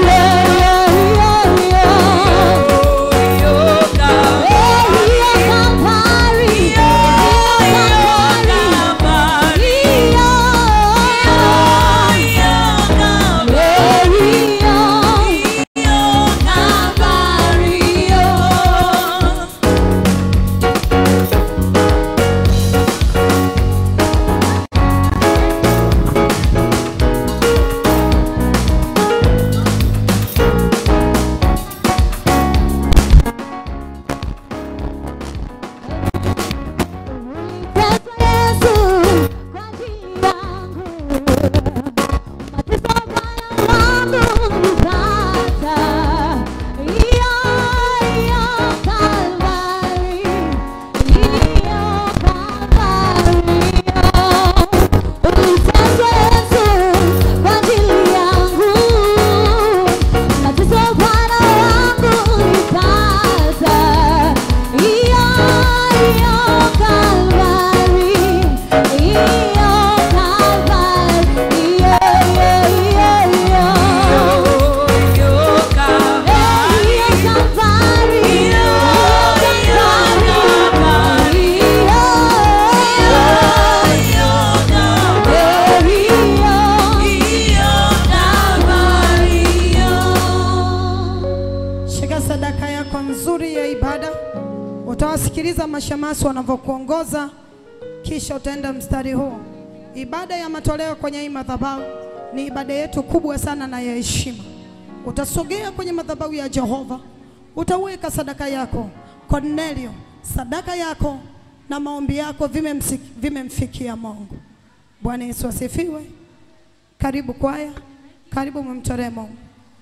Shika sadaka yako nzuri ya ibada, utawasikiliza mashemasi wanavyokuongoza, kisha utaenda mstari huu. Ibada ya matoleo kwenye hii madhabahu ni ibada yetu kubwa sana na ya heshima. Utasogea kwenye madhabahu ya Jehova, utaweka sadaka yako. Cornelio, sadaka yako na maombi yako vimemsik- vimemfikia Mungu. Bwana Yesu asifiwe. Karibu kwaya, karibu mumtolee Mungu.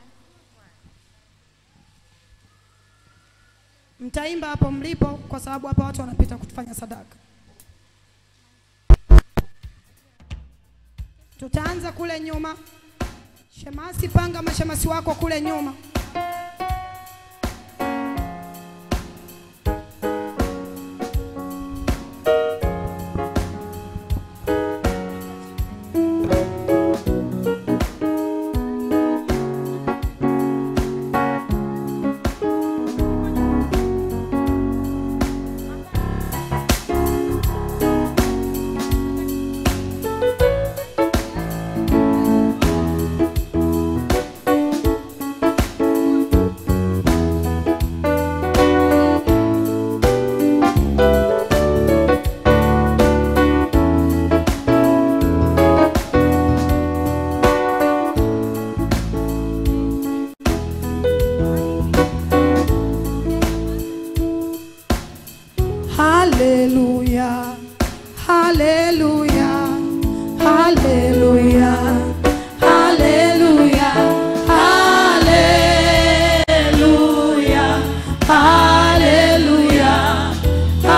Mtaimba hapo mlipo, kwa sababu hapa watu wanapita kufanya sadaka. Tutaanza kule nyuma. Shemasi, panga mashemasi wako kule nyuma. Haleluya, haleluya, haleluya, haleluya, haleluya, haleluya,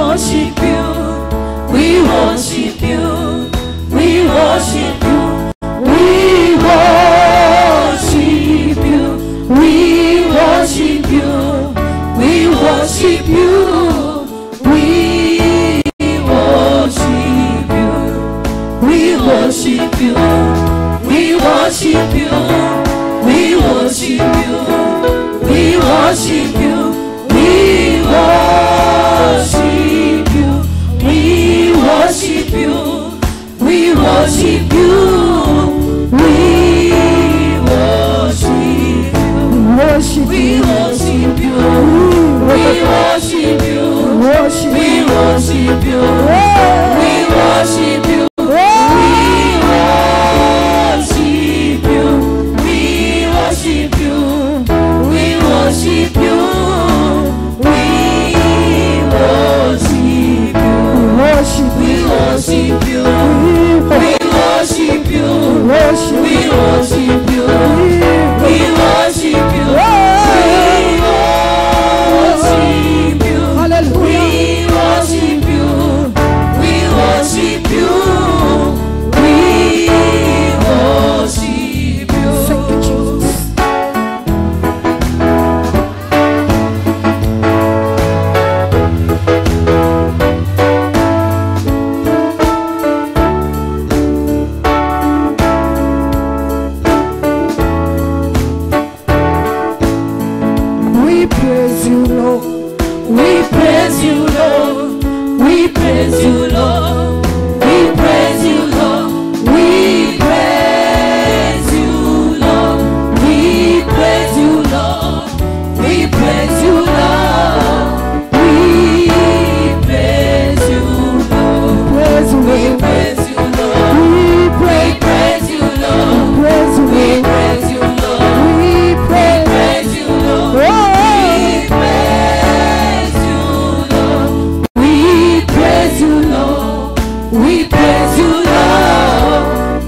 worship you. We worship you. We worship you. We worship you. We worship you. We worship you. We worship you. We worship you. We worship you. We worship you. We worship you. We worship you. We worship you. We worship you. We worship you. Worship We worship you. We worship you. worship We worship you. We worship you. We worship you. We worship you. We worship you. We worship you. worship We worship you. We worship you. worship We worship you. We worship you. We worship you. Hallelujah. We worship you. We worship you. We worship you. Thank you, Jesus. We praise you, Lord. We praise you, Lord. We praise you, Lord. We praise you, Lord. We praise you, Lord. We praise you, Lord. We praise you, Lord. We praise you, Lord. Praise you, We Lord. praise you, Lord. We We praise, praise you, Lord. praise you, We Lord. praise you, Lord. We praise. Praise you, Lord. Oh, We praise you, Lord. We praise you, Lord.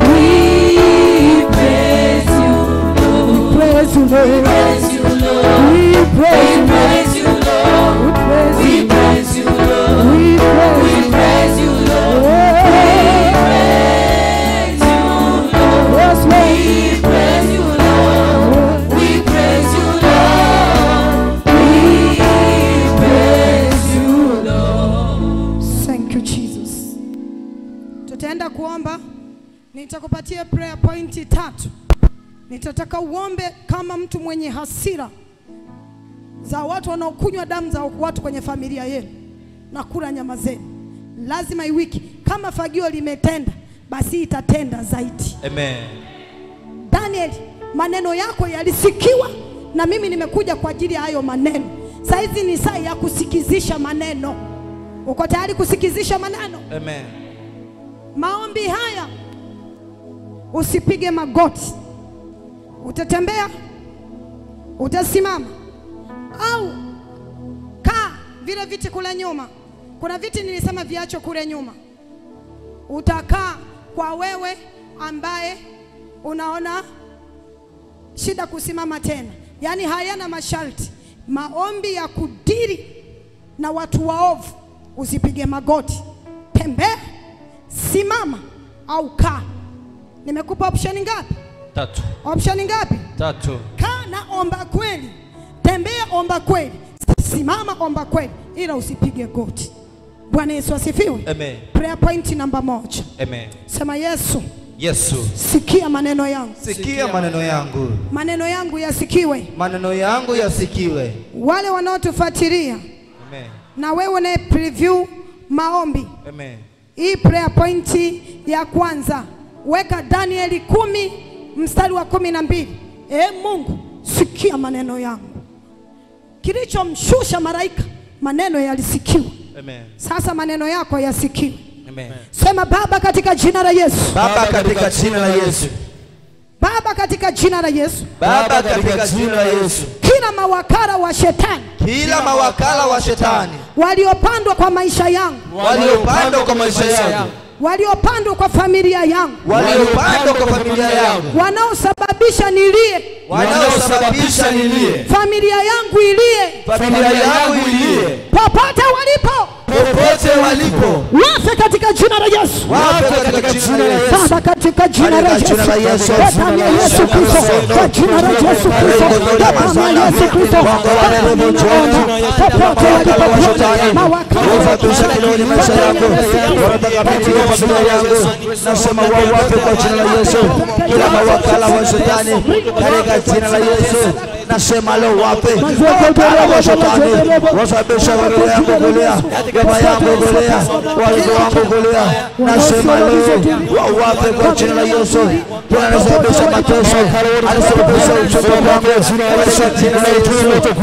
We praise you, Lord. praise you, Lord. Praise you, Lord. We We praise, praise you, Lord. praise, We praise you, Lord. we We praise. praise you, Lord. Oh, Praise you, Lord. yes, Lord. We praise you, Lord. We praise you, Lord. We praise you, Lord. Thank you Jesus. Tutaenda kuomba, nitakupatia prayer point tatu. Nitataka uombe kama mtu mwenye hasira za watu wanaokunywa damu za watu kwenye familia yenu na kula nyama zenu. Lazima iwiki, kama fagio limetenda, basi itatenda zaidi. Amen. Daniel, maneno yako yalisikiwa na mimi nimekuja kwa ajili ya hayo maneno. Saa hizi ni saa ya kusikizisha maneno. Uko tayari kusikizisha maneno? Amen. Maombi haya usipige magoti, utatembea, utasimama au kaa vile viti kule nyuma. Kuna viti nilisema viacho kule nyuma, utakaa kwa wewe ambaye unaona shida kusimama tena, yaani hayana masharti. Maombi ya kudiri na watu waovu, usipige magoti, tembea, simama au kaa. Nimekupa option ngapi? Tatu. Option ngapi? Tatu. Kaa na omba kweli, tembea, omba kweli, simama, omba kweli, ila usipige goti. Bwana Yesu asifiwe. Amen. Prayer point namba moja, Amen. sema Yesu, Yesu, sikia maneno yangu, Sikia maneno yangu, maneno yangu yasikiwe. maneno yangu yasikiwe. Wale wanaotufuatilia Amen. na wewe unaye preview maombi Amen. hii prayer point ya kwanza weka Danieli kumi mstari wa kumi na mbili. E Mungu, sikia maneno yangu. Kilichomshusha malaika, maneno yalisikiwa. Amen. Sasa maneno yako yasikiwe. Amen. Sema Baba, katika jina la Yesu. Baba, katika jina la Yesu, Baba, katika jina la Yesu, Baba, katika jina la Yesu, kila mawakala wa shetani kila mawakala wa shetani waliopandwa kwa maisha yangu, waliopandwa kwa maisha yangu, waliopandwa kwa familia yangu, waliopandwa kwa familia yangu, wanaosababisha nilie, wanaosababisha nilie, familia yangu ilie, familia yangu ilie, popote walipo, popote walipo wafe katika jina la Yesu. wape katika jina la Yesu Baba, katika jina la Katika Yesu, jina la Yesu. kwa damu ya Yesu Kristo, kwa jina la Yesu Kristo, kwa damu ya Yesu Kristo, Baba, ninaomba popote walipokuwa mawakala Ufatusha kiloni maisha yako wanataka kuingia familia yangu nasema wawape kwa jina la Yesu kila mawakala wa shetani katika jina la Yesu nasema leo wape mawakala wa shetani wasababisha familia yangu kulia baba yangu kulia watoto wangu kulia nasema leo wawape kwa jina la Yesu tunasababisha mateso anasababisha uchovu wangu kwa jina la Yesu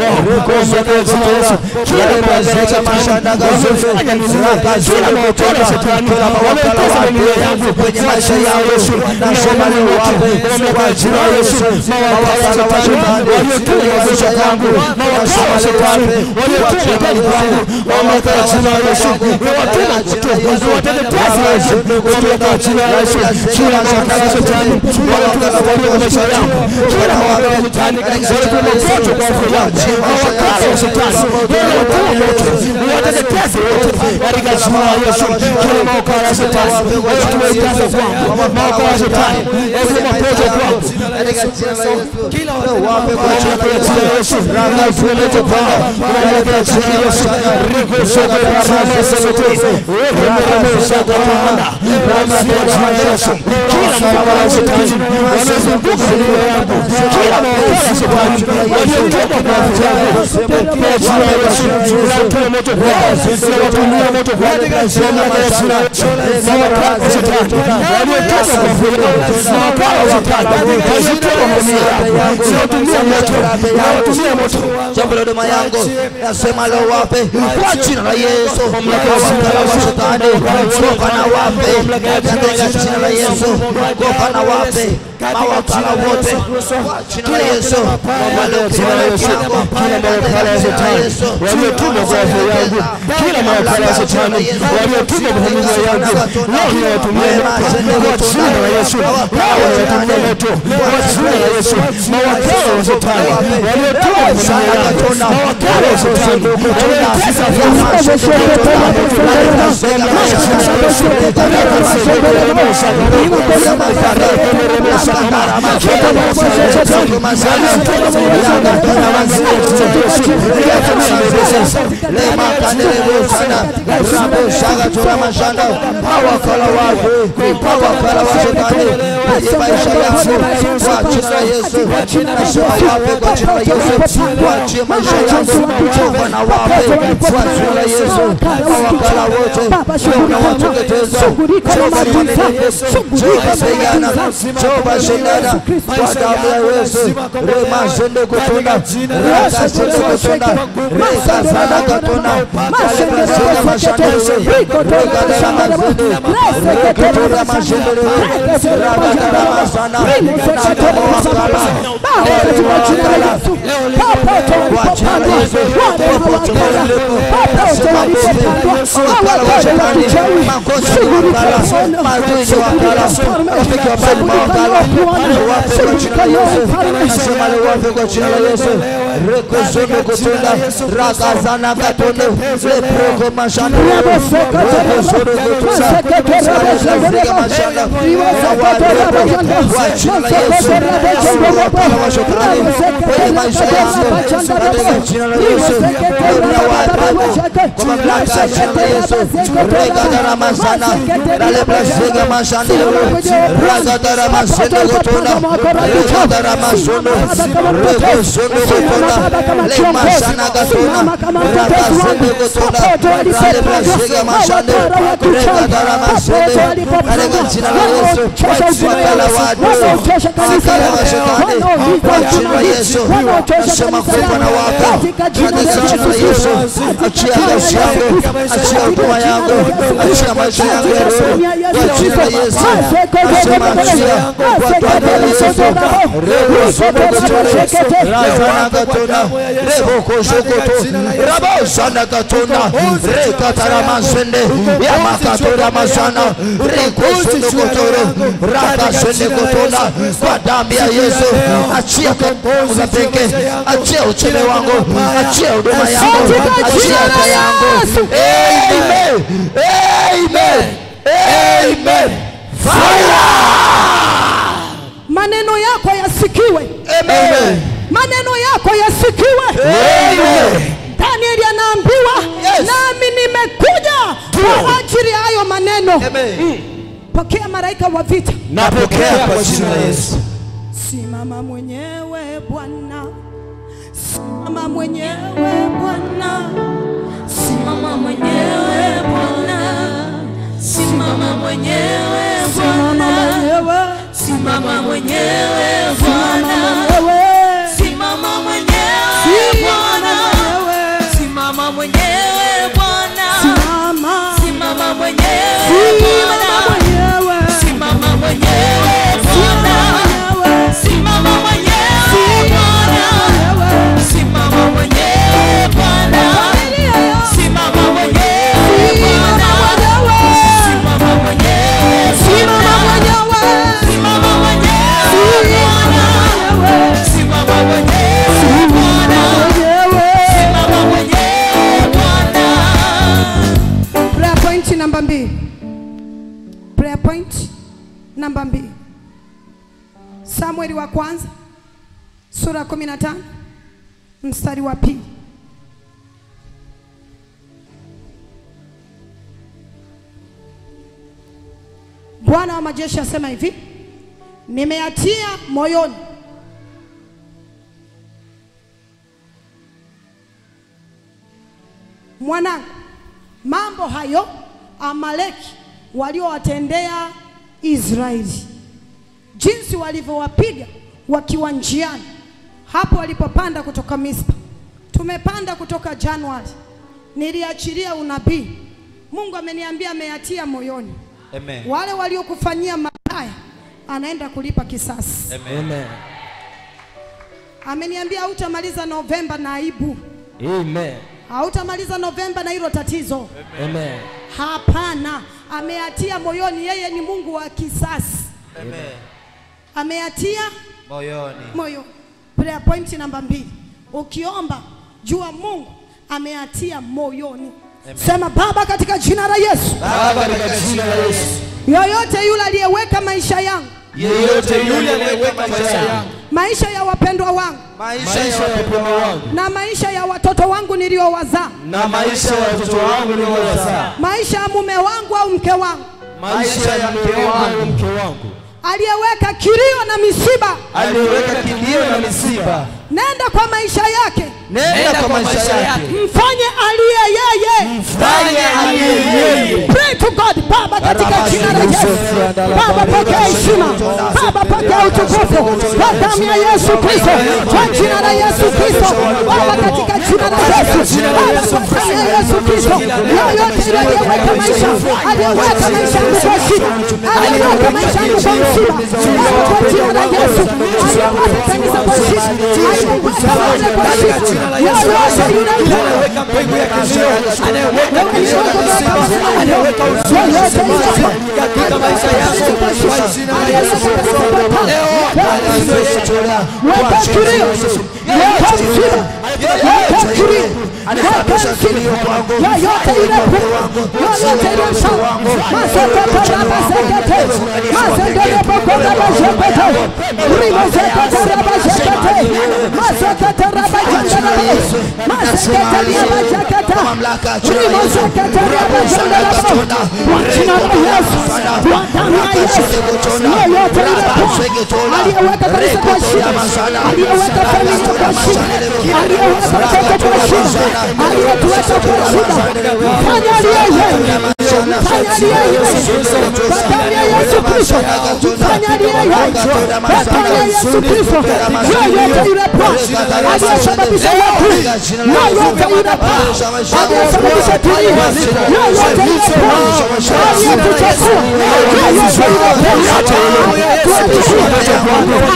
Kila mashanda gazofe rakazila kutoka kila mawakala wake kwenye maisha yangu nasema ni wape kwa jina la Yesu mawakala wa shetani kwenye maisha yangu nasema ni wape kwa jina la Yesu mawakala wa jina la Yesu kutoka jina la Yesu kila mawakala wa shetani mawakala wa maisha yangu kila mawakala wa shetani katika jina la Yesu mawakala wa shetani wateketeze wote katika jina la Yesu. Kila maokara ya shetani tumeitaza kwangu, maokara ya shetani kila mapocho kwangu katika jina la Yesu wape kwa jina la katika jina la Yesu. Ranga tumelete kwao katika jina la Yesu. Riko soko ya rama sete wewe mwana soko mwana rama kwa jina la Yesu. Kila maokara ya shetani wanazunguka dunia yangu, kila maokara ya shetani waliotoka kwa vijana kwa jina la Yesu. Tunatoa moto kwao, tunawatumia moto kwao katika jina la Yesu. Maokara ya shetani waliotoka kwa vijana maokara ya shetani wazitoa mamia tunawatumia moto, tunawatumia moto jambo la huduma yangu nasema leo wape kwa jina la Yesu mawakala wa shetani toka na wape katika jina la Yesu toka na wape mawakala wote kwa jina la Yesu jina la Yesu. Kila mawakala ya shetani waliotumwa kwa afya yangu, kila mawakala ya shetani waliotumwa kwa familia yangu, leo ninawatumia kwa jina la Yesu. Leo ninawatumia moto kwa jina la Yesu. Mawakala wa shetani waliotumwa kwa familia yangu, mawakala wa shetani waliotesa mawakala wake mawakala wa shetani kwenye maisha yangu kwa jina la Yesu nasema wape kwa jina la Yesu waachie maisha yangu toka na wape kwa jina la Yesu mawakala wote unawateketeza toka pigana toba shindana kwa damu ya Yesu rema zende kutunda raka zende kutunda reka sana katunda kale kasema mashanda reka dara mazende reka tura mashende raka dara masana na kama wakala wale wakala kwa jina la Yesu popote walipo nasema pote wakala wa shetani makosa ni wakala maadui ni wakala rafiki wa mbali mawakala wape kwa jina la Yesu nasema leo wape kwa jina la Yesu reko zono kutunda raka sana katonde leproko mashanda reko zono kutunda raka mashanda wawarepo kwa jina la Yesu wakala wa shetani kwenye maisha yangu katika jina la Yesu nawarepo kwa mamlaka ya jina la Yesu reka darama sana rale brasega mashanda raka darama sende kutunda reka darama sono reko sono kutunda le mashana katunda raka sende kutunda rale brasega mashanda reka darama sende katika jina la Yesu wakala watu wakala wa shetani kwa jina la Yesu nasema kufa na wapa katika jina la Yesu achia kazi yangu achia huduma yangu achia maisha yangu ya roho kwa jina la Yesu nasema achia kwa damu ya Yesu rebo sono kutore razana katona rebo koshokoto rabo sana katona rekatara masende ya makatora masana reko sono kotoro raka sende kotona kwa damu ya Yesu achia kazi za pekee achia ucheme wangu achia huduma yangu achia afya yangu amen Amen. maneno yako yasikiwe Amen. maneno yako yasikiwe Amen. danieli anaambiwa Yes. nami nimekuja kwa ajili ya hayo maneno Amen. pokea malaika wa vita Napokea kwa jina la Yesu. simama mwenyewe bwana simama mwenyewe bwana Simama mwenyewe Bwana, simama mwenyewe Bwana, simama mwenyewe simama mwenyewe simama Bwana, mwenyewe simama mwenyewe Bwana, simama simama mwenyewe simama mwenyewe Bwana, simama mwenyewe Bwana, simama mwenyewe Bwana, simama mwenyewe Bwana, simama mwenyewe Bwana, simama mwenyewe simama mwenyewe Simama mwenyewe Bwana, simama mwenyewe Bwana, simama mwenyewe Bwana. prayer point namba mbili prayer point namba mbili samueli wa kwanza sura ya kumi na tano mstari wa pili bwana wa majeshi asema hivi nimeyatia moyoni mwanangu mambo hayo amaleki waliowatendea israeli jinsi walivyowapiga wakiwa njiani hapo walipopanda kutoka mispa tumepanda kutoka januari niliachilia unabii mungu ameniambia ameyatia moyoni Amen. wale waliokufanyia mabaya anaenda kulipa kisasi Amen. ameniambia hautamaliza novemba na aibu Amen. hautamaliza novemba na hilo tatizo Amen. hapana ameyatia moyoni yeye ni mungu wa kisasi Amen. ameyatia Moyoni. moyo prayer point namba mbili ukiomba jua mungu ameyatia moyoni sema baba katika jina la yesu Baba katika jina la Yesu. yoyote yule aliyeweka maisha yangu Yeyote yule anayeweka maisha yangu, maisha ya wapendwa wangu Maisha maisha ya wapendwa wangu na maisha ya watoto wangu niliowazaa na maisha ya watoto wangu niliowazaa, maisha ya mume wangu au mke wangu maisha ya mke wangu, mke wangu aliyeweka kilio na misiba aliyeweka kilio na misiba, nenda kwa maisha yake Nenda kwa maisha yake. mfanye aliye yeye fanye aliye yeye. Pray to God Baba katika jina la Yesu. Baba pokea heshima. Baba pokea utukufu kwa damu ya Yesu Kristo. Kwa jina la Yesu Kristo. Baba katika jina la Yesu. Baba kwa damu ya Yesu Kristo. Yoyote yule aliyeweka maisha, aliyeweka maisha yangu kwa shida, aliyeweka maisha yangu kwa msiba. Baba kwa jina la Yesu. Aliyeweka kanisa kwa shida, aliyeweka maisha kwa shida. Yoyote yule Anayeweka mbegu ya kilio, anayeweka kilio na misiba, anayeweka huzuni katika maisha yangu kwa jina la Yesu. Leo anayeweka Weka kilio, weka msiba, weka kilio, weka msiba. Yoyote yule pepo, yoyote yule sawa, masoko kama sekete, masendele boko kama sekete, rimo sekete raba sekete, masokete raba jandala, masekete raba sekete, rimo sekete raba jandala, kwa jina la Yesu, kwa damu ya Yesu, yoyote yule pepo, aliyeweka kanisa kwa shida, aliyeweka familia kwa shida, aliyeweka watoto kwa shida, aliyetuweka kwa shida, fanya aliye yeye, fanya aliye yeye, kwa damu ya Yesu Kristo, fanya aliye yeye, kwa damu ya Yesu Kristo, yoyote yule Bwana aliyesababisha watu, yoyote yule Bwana aliyesababisha dunia, yoyote yule Bwana aliyetuchukua, yoyote yule Bwana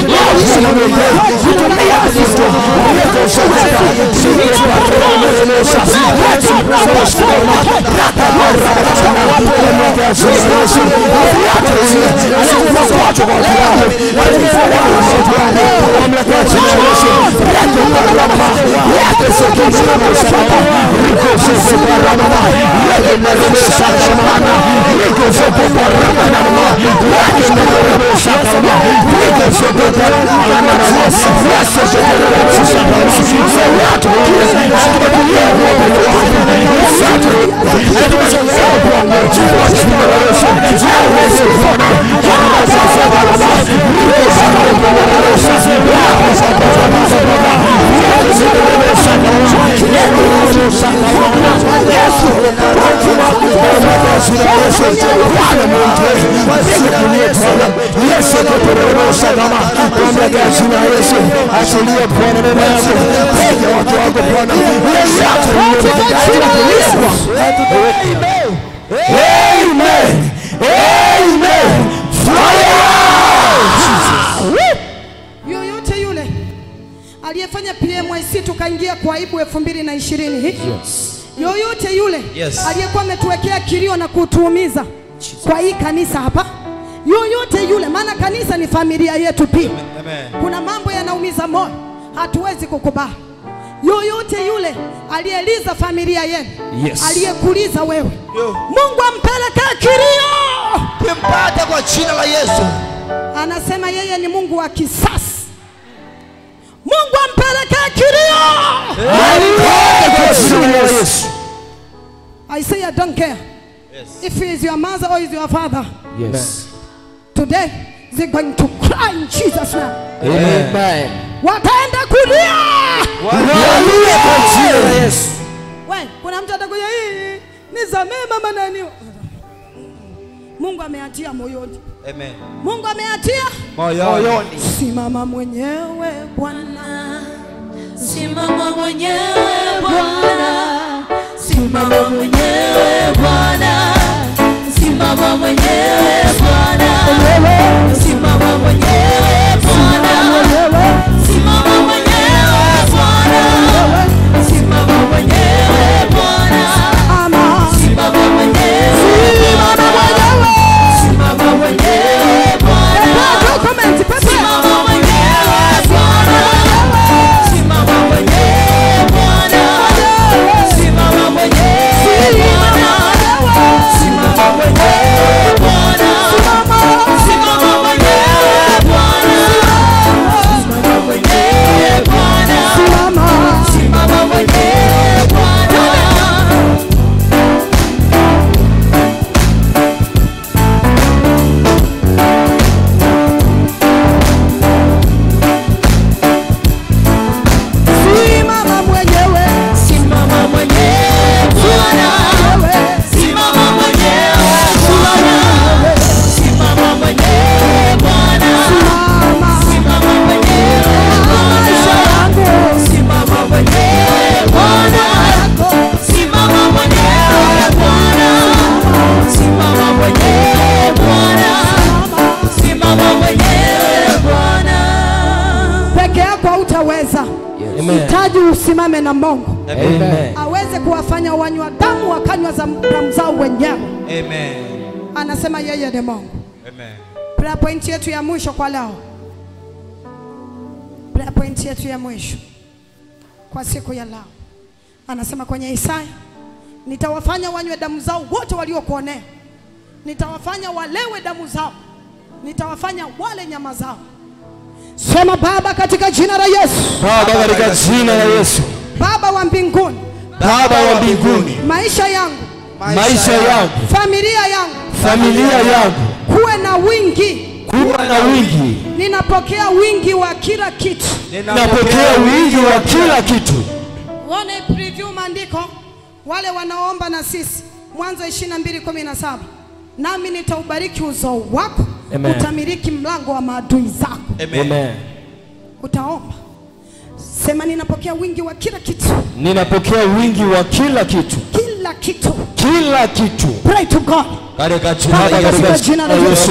Thank you. Achilia Bwana neema yako, ponya watu wako Bwana, Amen. Amen. Fire! yoyote yule aliyefanya PMIC tukaingia kwa aibu elfu mbili na ishirini hii yoyote yule Yes. aliyekuwa ametuwekea kilio na kutuumiza kwa hii kanisa hapa yoyote yule maana kanisa ni familia yetu pia kuna mambo yanaumiza moyo hatuwezi kukubali yoyote yule aliyeliza familia yenu Yes. aliyekuliza wewe Yo. mungu ampelekee kilio kimpate kwa jina la Yesu. anasema yeye ni mungu wa kisasi mungu ampelekee kilio Kwa jina la Yesu. i say i don't care if he is your mother or is your father Yes. today they're going to cry in jesus name Amen. wataenda kulia Haleluya kwa jina la Yesu. we kuna mtu atakuja hii nisamee mama nani mungu ameatia moyoni Amen. mungu ameatia Moyoni. simama mwenyewe bwana Simama mwenyewe Bwana, simama mwenyewe Bwana, simama mwenyewe Bwana, simama mwenyewe Bwana, simama mwenyewe Bwana, simama mwenyewe Bwana, ama simama mwenyewe simama mwenyewe simama mwenyewe Bwana. Pepe, comment, pepe. Simama mwenyewe Bwana, simama mwenyewe Bwana, simama mwenyewe Bwana, simama mwenyewe Bwana, simama mwenyewe Bwana, simama mwenyewe Bwana, simama mwenyewe Bwana. simama mwenyewe Simama mwenyewe Bwana, simama mwenyewe Bwana, simama mwenyewe Bwana, simama mwenyewe Bwana, simama mwenyewe Bwana, simama mwenyewe Bwana, simama mwenyewe Bwana, simama mwenyewe Bwana. peke yako hautaweza hitaji usimame na mungu Amen. aweze kuwafanya wanywa damu wakanywa za damu zao wenyewe Amen. anasema yeye ni mungu Amen. prayer point yetu ya mwisho kwa leo prayer point yetu ya mwisho kwa siku ya leo anasema kwenye isaya nitawafanya wanywe damu zao wote waliokuonea nitawafanya walewe damu zao nitawafanya wale nyama zao sema baba katika jina la yesu Baba katika jina la Yesu. baba wa mbinguni Baba wa mbinguni, maisha yangu maisha yangu, familia yangu familia yangu, kuwe na wingi kuwa na wingi. ninapokea wingi wa kila kitu Napokea wingi wa kila kitu. Uone preview maandiko wale wanaoomba na sisi Mwanzo 22:17 nami nitaubariki uzao wako Amen. utamiliki mlango wa maadui zako. Amen. Utaomba sema, ninapokea wingi wa kila kitu, Ninapokea wingi wa kila kitu, kila kitu. kila kitu. Pray to God. Katika jina Baba, la katika Yesu. jina la Yesu.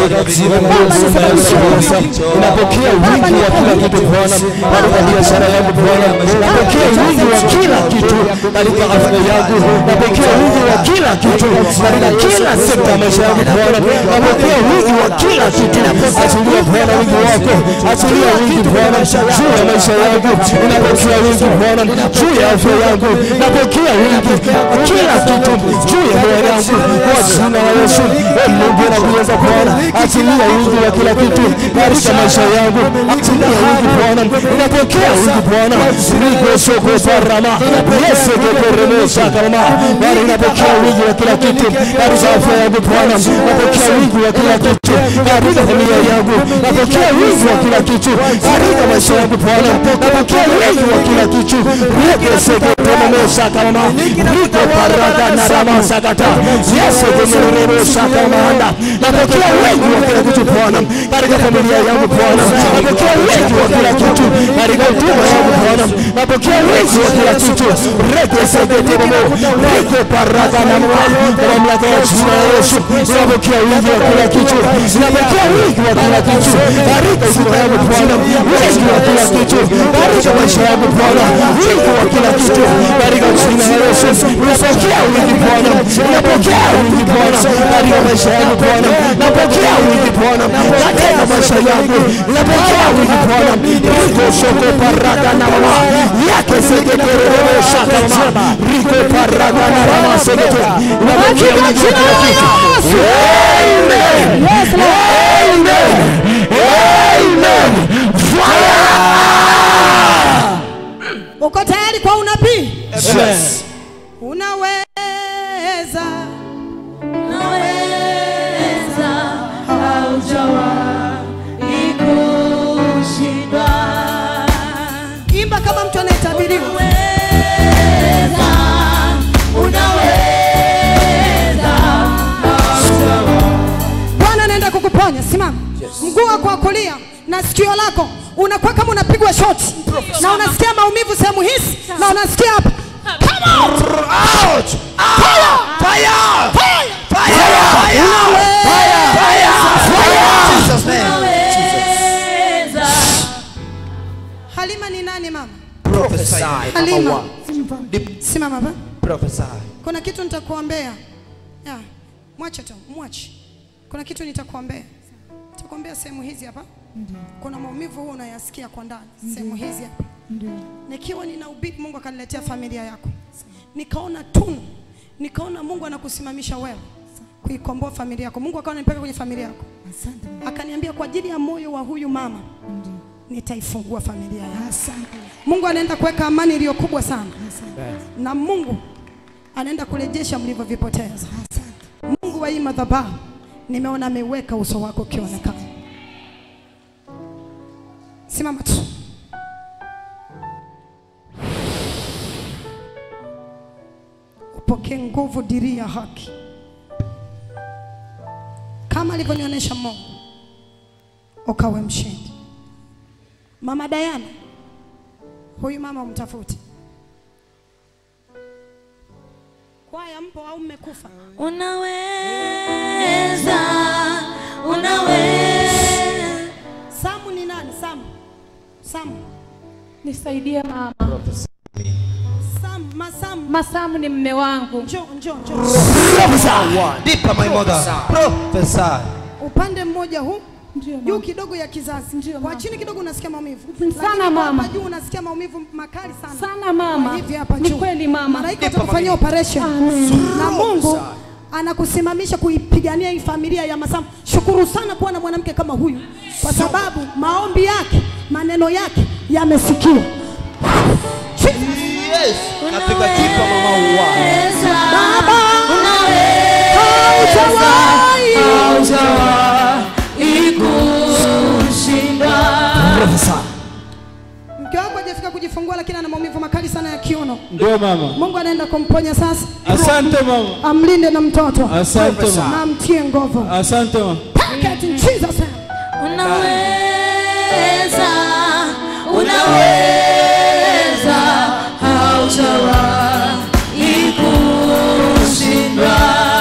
Ninapokea wingi wa kila kitu Bwana, katika biashara yangu Bwana, napokea wingi wa kila kitu katika afya yangu, napokea wingi wa kila kitu katika kila sekta ya maisha yangu Bwana, napokea wingi wa kila kitu. Achilia Bwana wingi wako, achilia wingi Bwana juu ya maisha yangu, ninapokea wingi Bwana juu ya afya yangu, napokea wingi wa kila kitu juu ya moyo wangu kwa jina la Yesu. wingi na kuweza Bwana, achilia wingi wa kila kitu katika maisha yangu, achilia wingi Bwana, ninapokea wingi Bwana, rikosoko parama yesekeperemesha kama Bwana, ninapokea wingi wa kila kitu katika afya yangu Bwana, napokea wingi wa kila kitu katika familia yangu, napokea wingi wa kila kitu katika maisha yangu Bwana, napokea wingi wa kila kitu rekesekeperemesha kama riko paraka na rama sakata yesekeperemesha kama anda napokea wingi wa kila kitu Bwana katika familia yangu Bwana, napokea wingi wa kila kitu katika huduma yangu Bwana, napokea wingi wa kila kitu rekesekeperemo riko paraka na mwa kwa mamlaka ya jina la Yesu, ninapokea wingi wa kila kitu, ninapokea wingi wa kila kitu katika huduma yangu Bwana, wingi wa kila kitu katika maisha yangu Bwana, wingi wa kila kitu katika jina la Yesu, ninapokea wingi Bwana, ninapokea wingi Bwana katika maisha yangu Bwana, napokea wingi Bwana katika maisha yangu, ninapokea wingi Bwana, riko soko paraka na mama yake seketerere shaka mama riko paraka na mama sekete, ninapokea wingi wa kila kitu. Amen. Amen. Amen. Fire. uko tayari kwa unabii Yes. unaweza Naweza haujawahi kushindwa. imba kama mtu anayetabiriwa Unaweza, unaweza, bwana anaenda kukuponya simama mguu wako wa kulia na sikio lako unakuwa kama unapigwa shoti na unasikia maumivu sehemu hizi na unasikia hapa Come out! Out! Fire! Fire! Fire! Fire! Fire! Jesus name. unaweza. halima ni nani mama Prophesy. halima simama hapa Prophesy. kuna kitu nitakuombea ya mwache tu mwache kuna kitu nitakuombea nitakuombea sehemu hizi hapa kuna maumivu huwa unayasikia kwa ndani sehemu hizi hapa nikiwa ninahubiri mungu akaniletea familia yako nikaona tunu nikaona mungu anakusimamisha wewe kuikomboa familia yako mungu akawa ananipeka kwenye familia yako akaniambia kwa ajili ya moyo wa huyu mama nitaifungua familia yako mungu anaenda kuweka amani iliyo kubwa sana na mungu anaenda kurejesha mlivyovipoteza mungu wa hii madhabahu nimeona ameweka uso wako ukionekana simama tu upokee nguvu diri ya haki kama alivyonionyesha mungu ukawe mshindi mama dayana huyu mama umtafuti kwaya mpo au mmekufa Unaweza, unaweza. samu ni nani samu samu Nisaidie mama. samu masamu Masamu ni mme wangu. njo njo njo Deeper, my mother. Prophesy. upande mmoja huu Ndio juu mama. kidogo ya kizazi Ndio, kwa mama. chini kidogo unasikia maumivu Sana, Lakini kwa mama. hapa juu unasikia maumivu makali sana Sana mama. Kwa hivi hapa Ni juu kweli mama. malaika atakufanyia operation na Mungu anakusimamisha kuipigania hii familia ya Masamu. Shukuru sana kuwa na mwanamke kama huyu, kwa sababu maombi yake, maneno yake yamesikiwa. Yes. Kapiga kipa mama uwa. Baba, Haujawahi, haujawahi kushindwa. mke wako hajafika kujifungua, lakini ana maumivu makali sana ya kiuno. Ndio mama. Mungu anaenda kumponya sasa, Asante mama. amlinde na mtoto Asante mama. na amtie nguvu. Asante mama. Take it in Jesus name. Unaweza, unaweza, haujawahi kushindwa.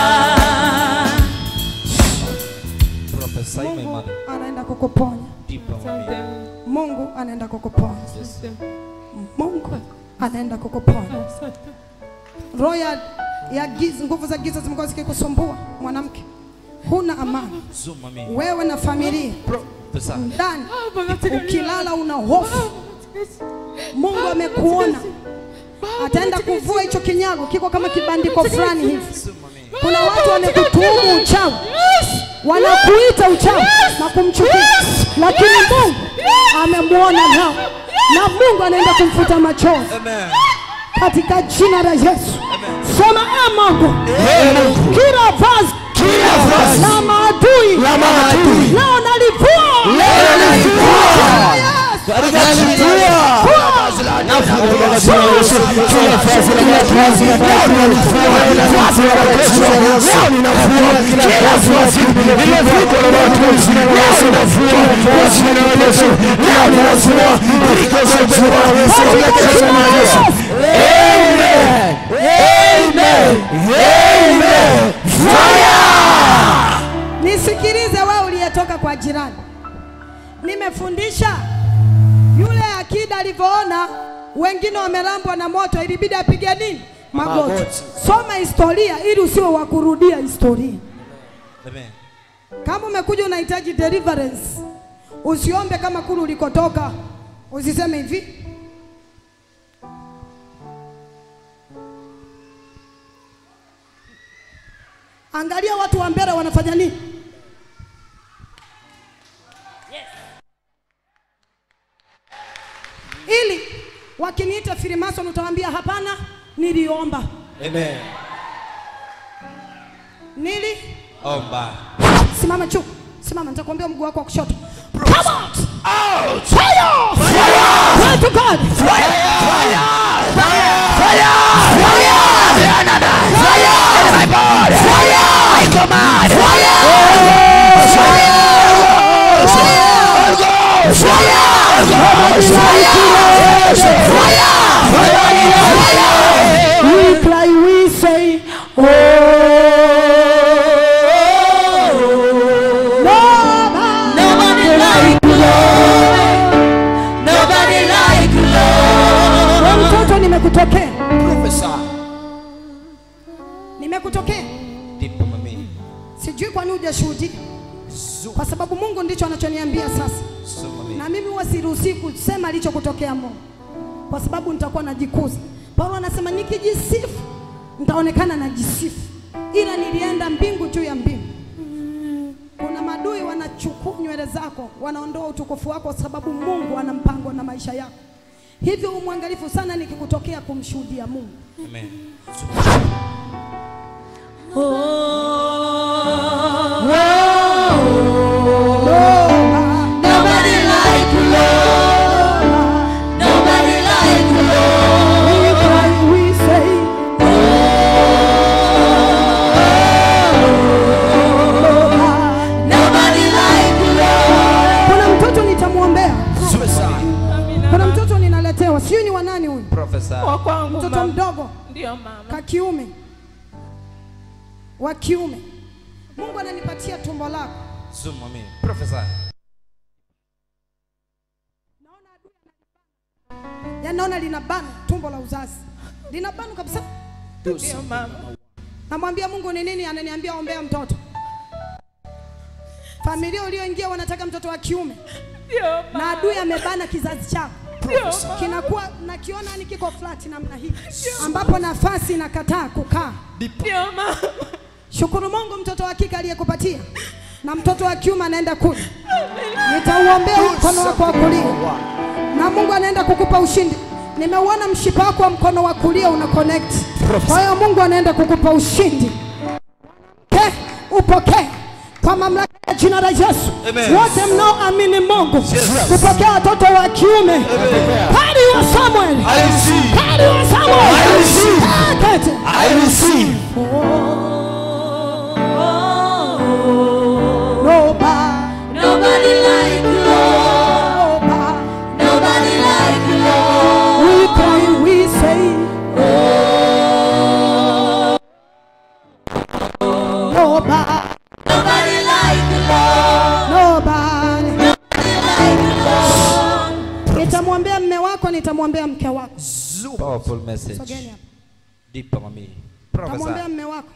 Prophesy, my Mungu mother. anaenda kukuponya. Deeper, mommy. Mungu anaenda kukuponya. Mungu anaenda kukuponya. Roho ya ya giza, nguvu za giza zimekuwa zikikusumbua mwanamke, huna amani Zoom, mommy. wewe na familia Prophesy. ndani, ukilala una hofu. Mungu amekuona, ataenda kuvua hicho kinyago, kiko kama kibandiko fulani hivi, Kuna watu wamekutuhumu uchawi, wanakuita uchawi na kumchukia, lakini Mungu amemwona nao na Mungu anaenda kumfuta machozi katika jina la Yesu. Sema e Mungu, kila vazi Kila vazi la maadui la maadui leo nalivua leo nalivua Yes. katika jina la Yesu. Nafunga kwa jina la Yesu. Kila vazi la maadui leo nalivua kila vazi la mateso leo ninavua kila vazi limevikwa na maadui leo ninavua kwa jina la Yesu. Leo ninavua liko za jina la Yesu katika jina la Yesu. Amen. Amen. Amen. Fire! Nisikilize wewe uliyetoka kwa jirani, nimefundisha yule akida alivyoona wengine wamelambwa na moto, ilibidi apige nini? Magoti. Magoti. Soma historia ili usiwe wa kurudia historia. Kama umekuja unahitaji deliverance, usiombe kama kule ulikotoka, usiseme hivi Angalia watu wa mbele wanafanya nini. Ili wakiniita Freemason utawaambia hapana, niliomba. Amen. Nili Omba. simama juu, simama, nitakuambia mguu wako wa kushoto. Come out! Out! Fire! Fire! Pray to God! We cry, we say, oh, nobody, Nobody like you, Lord. Nobody like you, Lord. Wewe mtoto nimekutokea, Prophesy. nimekutokea. Deep mami. Sijui kwa nini hujashuhudia, kwa sababu Mungu ndicho anachoniambia sasa, So mami. na mimi huwa siruhusi kusema alichokutokea Mungu, kwa sababu nitakuwa najikuza. Paulo anasema nikijisifu nitaonekana najisifu, ila nilienda mbingu juu ya mbingu. Kuna madui wanachukua nywele zako, wanaondoa utukufu wako, kwa sababu Mungu ana mpango na maisha yako. Hivyo umwangalifu sana nikikutokea kumshuhudia Mungu. Amen. Nobody like you, Lord. Nobody like you, Lord. We say, Nobody like you, Lord. kuna mtoto nitamwombea, Suicide. kuna mtoto ninaletewa, sijui ni wa nani huyu, Prophesy. Wa kwangu mtoto mama. mdogo Ndio mama. ka kiume wa kiume. Mungu ananipatia tumbo lako. Zoom mami. Prophesy. Yaani naona linabana tumbo la uzazi, linabana kabisa. Ndio mama. Namwambia Mungu ni nini? Ananiambia ombea mtoto. Familia ulioingia wanataka mtoto wa kiume, Ndio na mama. adui amebana kizazi chako, Ndio mama. kinakuwa nakiona ni kiko flat namna hii, ambapo nafasi inakataa kukaa. Ndio mama. Shukuru Mungu, mtoto wa kike aliyekupatia na mtoto wa kiume anaenda kule. Nitauombea mkono wako wa kulia, na Mungu anaenda kukupa ushindi. Nimeuona mshipa wako wa mkono wa kulia una connect. Kwa hiyo Mungu anaenda kukupa ushindi. Ke, upokee kwa mamlaka ya jina la Yesu. Amen. Wote mnaoamini Mungu kupokea watoto wa kiume. Kari wa Samuel. I receive. Kari wa Samuel. I receive. Kete. I receive. Nobody, Nobody like you, Lord. nobody. Nobody like you, Lord. We cry, we say, nobody, Nobody like you, Lord. nobody. Nobody like you, Lord. Nitamwombea mme wako, nitamwombea mke wako. Powerful message. Sogeni hapa. Deep mami. Nitamwombea Prophesy. mme wako.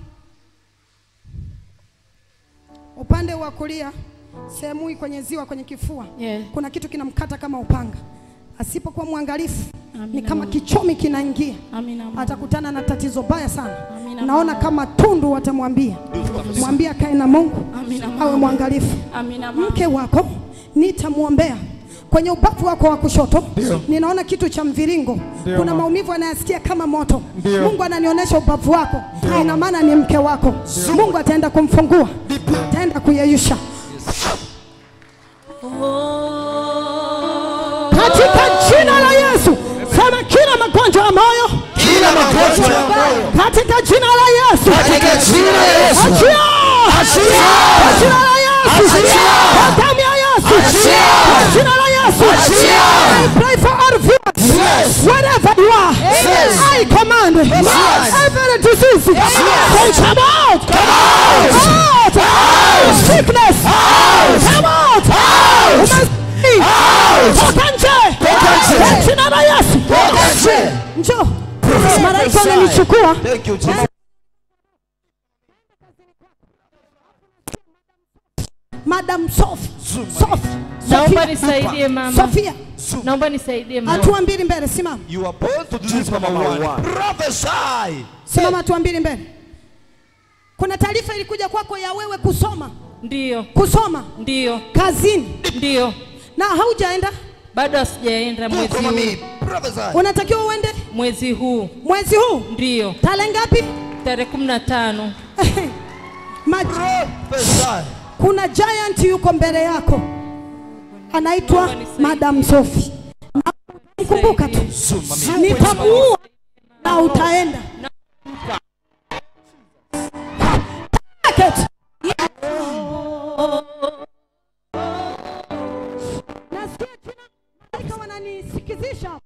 Upande wa kulia, sehemu hii kwenye ziwa, kwenye kifua, Yeah. kuna kitu kinamkata kama upanga. Asipokuwa mwangalifu, ni Amina, kama Mungu. kichomi kinaingia, Amina Mungu. atakutana na tatizo baya sana. Amina Amina, naona mama. kama tundu watamwambia mwambie akae na mungu Amina, awe mama. mwangalifu Amina, mama. mke wako nitamwombea kwenye ubavu wako wa kushoto ninaona kitu cha mviringo kuna maumivu anayasikia kama moto mungu ananionyesha ubavu wako ina maana ni mke wako mungu ataenda kumfungua ataenda kuyeyusha katika jina la yesu sema kila magonjwa ya moyo kila magonjwa ya moyo katika jina la yesu katika jina la Yesu achia Achia! Kwa jina la yesu Achia! Kwa damu ya yesu Achia! Kwa jina la yesu Achia! I pray for all viewers Yes. wherever you are Yes. I command every disease say come out come out out sickness come out out toka nje Toka nje. Kwa jina la yesu Toka nje. njoo malaika wananichukua Thank you, Jesus. madam Sof Sof Naomba Sofia nisaidie mama. Sofia Naomba nisaidie mama. hatua mbili mbele simama You are born to do this, Mama One. Prophesy. simama hatua mbili mbele kuna taarifa ilikuja kwako ya wewe kusoma Ndio, kusoma ndio, kazini ndio. na haujaenda Bado hasijaenda mwezi Come on, me. huu. Prophesy. unatakiwa uende Mwezi huu mwezi huu ndio tarehe ngapi tarehe kumi na tano. Maj- Prophesy. kuna giant yuko mbele yako anaitwa madam Sofi kumbuka tu nitamuua na utaenda Target. Nasikia jina malaika wananisikizisha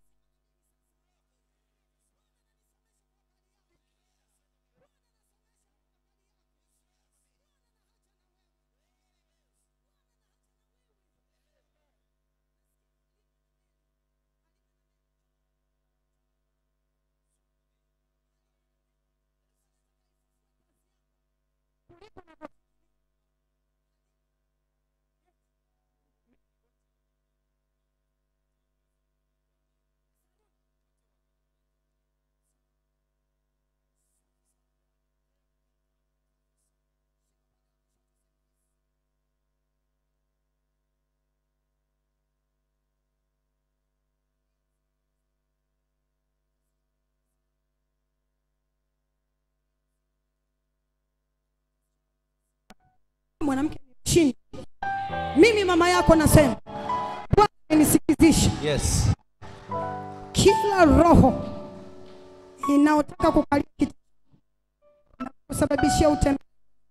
mwanamke ni chini mimi mama yako nasema Bwana nisikizisha Yes. kila roho inaotaka kukalia kiti na kusababishia utembea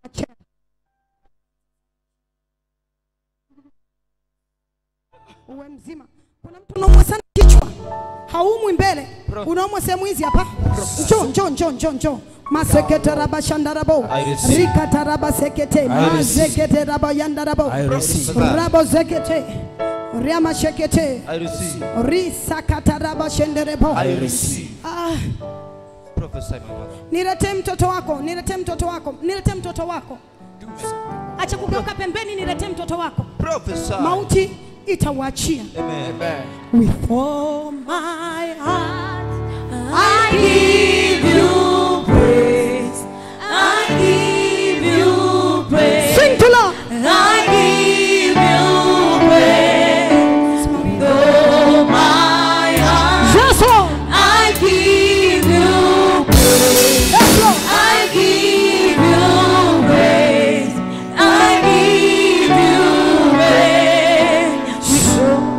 uwe mzima. Kuna mtu unaumwa sana kichwa, haumwi mbele, unaumwa sehemu hizi hapa. Njoo, njoo, njoo, njoo, njoo. Masekete raba shandarabo rikata raba sekete mazekete raba yandarabo rabo zekete riama shekete I receive. risakata raba shenderebo I receive. ah. Prophesy, my mother. niletee mtoto wako, niletee mtoto wako, niletee mtoto wako. Acha kugeuka pembeni, niletee mtoto wako. Prophesy. Mauti itauachia. Amen. With all my heart, I give you praise. I give you praise. sing to Lord. I give you praise. With all my heart, Yes, Lord. I give you praise. Yes, Lord. I give you praise. I give you praise.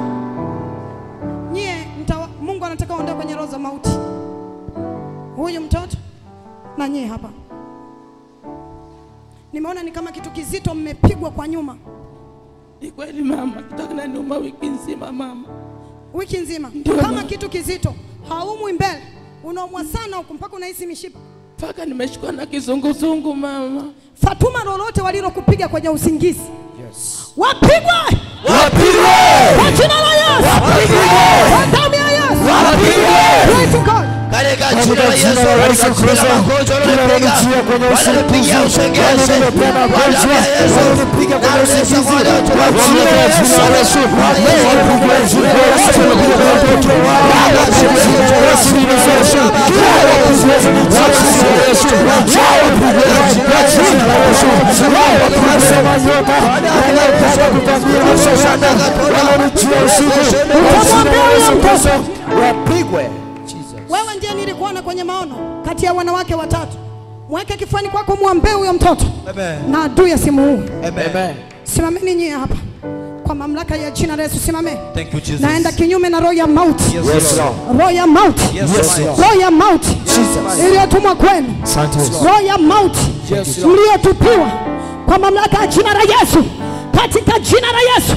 Nyie mtawa, Mungu anataka uondoe kwenye roho za mauti. Huyu mtoto na nyie hapa, nimeona ni kama kitu kizito, mmepigwa kwa nyuma Ni kweli mama, kitu kinaniuma wiki nzima mama. wiki nzima, Ndio, kama mama. kitu kizito, haumwi mbele, unaumwa sana huku mpaka unahisi mishipa. Mpaka nimeshikwa na kizunguzungu mama. Fatuma, lolote walilokupiga kwenye usingizi wapigwe Wapigwe! kwa jina la Yesu, Wapigwe! kwa damu ya Yesu. Wapigwe! Pray to God. katika jina la Yesu, Yesu Kristo, kila magonjwa kila wanaonipiga, wanijia kwenye wananipigia usingizi, usengese, wananiletea kwa magonjwa, damu ya Yesu, wananipiga kwenye na usingizi, sasa wale watu kwa wa jina la Yesu, Yesu, Yesu, wanapiga jina la Yesu, wanapiga watoto wao, wanapiga jina la Yesu, jina la Yesu, kila wanapiga jina la Yesu, wanapiga kwa jina la Yesu, wanasema nyota, wanapenda kutambia mashashana, wananijia usiku, kwa jina la Yesu Kristo, wapigwe. wewe ndiye nilikuona kwenye maono kati ya wanawake watatu mweke kifuani kwako mwombee huyo mtoto na adui asimuue Amen. simameni nyie hapa kwa mamlaka ya jina la Yesu simame Thank you, Jesus. naenda kinyume na roho ya mauti Yes, Lord. roho ya mauti Yes, Lord. roho ya mauti iliyotumwa kwenu Asante Yesu. roho ya mauti Yes, Lord. mliotupiwa kwa mamlaka ya jina la Yesu katika jina la Yesu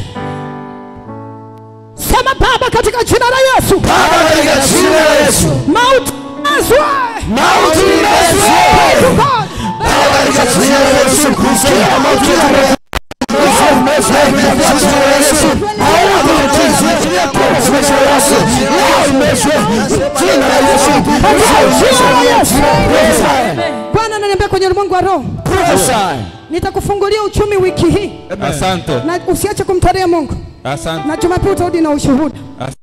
sema baba katika jina la Yesu Baba, katika jina la Yesu. mauti azwe Mauti imezwe. to God Baba, katika jina la Yesu Kristo, kila mauti imezwe. Imezwe, katika jina la Yesu. Hauna mauti, imezwe, kwa jina la Yesu. Leo imezwe, jina la Yesu. jina la Yesu. Prophesy. Bwana ananiambia kwenye ulimwengu wa roho Prophesy. nitakufungulia uchumi wiki hii Asante. na usiache kumtolea Mungu Asante. na Jumapili utarudi na ushuhuda. As-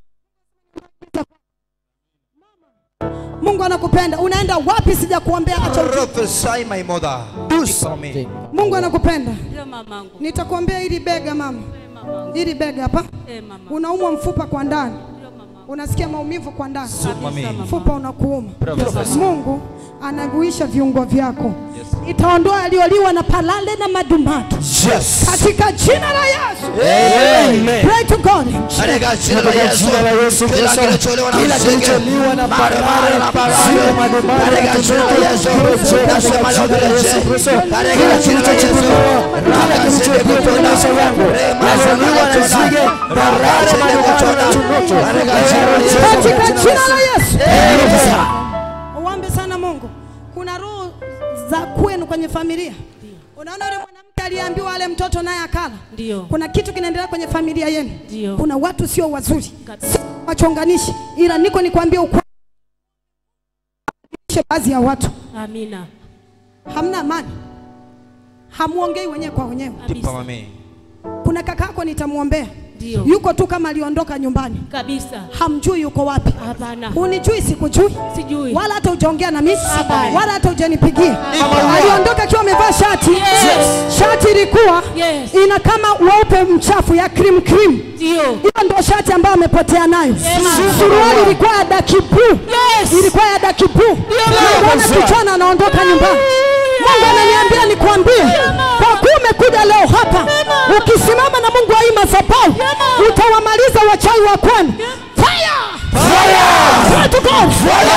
Mungu anakupenda. Unaenda wapi? Sijakuombea, acha ujue. Prophesy, my mother. Do something. Mungu anakupenda. Ndio mamangu. Nitakuombea hili bega mama, hili bega hapa, Eh, mama. unaumwa mfupa kwa ndani, Ndio mamangu. unasikia maumivu kwa ndani, Mami. mfupa unakuuma. Mungu anaguisha viungo vyako, itaondoa aliyoliwa na palale na madumadu Yes. katika jina la Yesu. Amen. Pray to God. Katika jina la Katika Yesu. jina la Yesu Kila Kristo, kilicholiwa na kila msenge, kilicholiwa na mara, mara, na parare, mara, zile madumadu katika ya jina la kitoto, Yesu. kirejea Nasema katika leo jina la Yesu kirejea. Kristo, Katika kila jina la Yesu. kilichochukuliwa, kila kilichokuwa kwenye maisha yangu, nazaliwa na nzige, parare, madumadu na tumoto, Katika jina la Yesu. Yesu. Uombe sana Mungu. Kuna roho za kwenu kwenye familia. Unaona yule mwanamke aliyeambiwa ale mtoto naye akala. Ndio. Kuna kitu kinaendelea kwenye familia yenu. Ndio. Kuna watu sio wazuri, Kabisa. si wachonganishi, ila niko nikwambia ukweli. Baadhi ya watu Amina. hamna amani, hamuongei wenyewe kwa wenyewe. Kabisa. Mami. Kuna kakako nitamwombea, Ndio. yuko tu kama aliondoka nyumbani, Kabisa. hamjui yuko wapi. Hapana. Hunijui, sikujui Sijui. wala hata hujaongea na mimi Hapana. wala hata hujanipigia. Aliondoka akiwa amevaa shati Yes. shati ilikuwa Yes. ina kama weupe mchafu ya cream cream. Ndio. Hiyo ndio shati ambayo amepotea nayo. Yes. Suruali ilikuwa ya daki blue. Yes. ilikuwa ya daki blue. Naona kijana anaondoka nyumbani. Mungu ananiambia nikwambie, kwa kuwa umekuja leo hapa, ukisimama na Mungu wa hii madhabahu utawamaliza wachawi wa kwenu. Fire! Fire to God!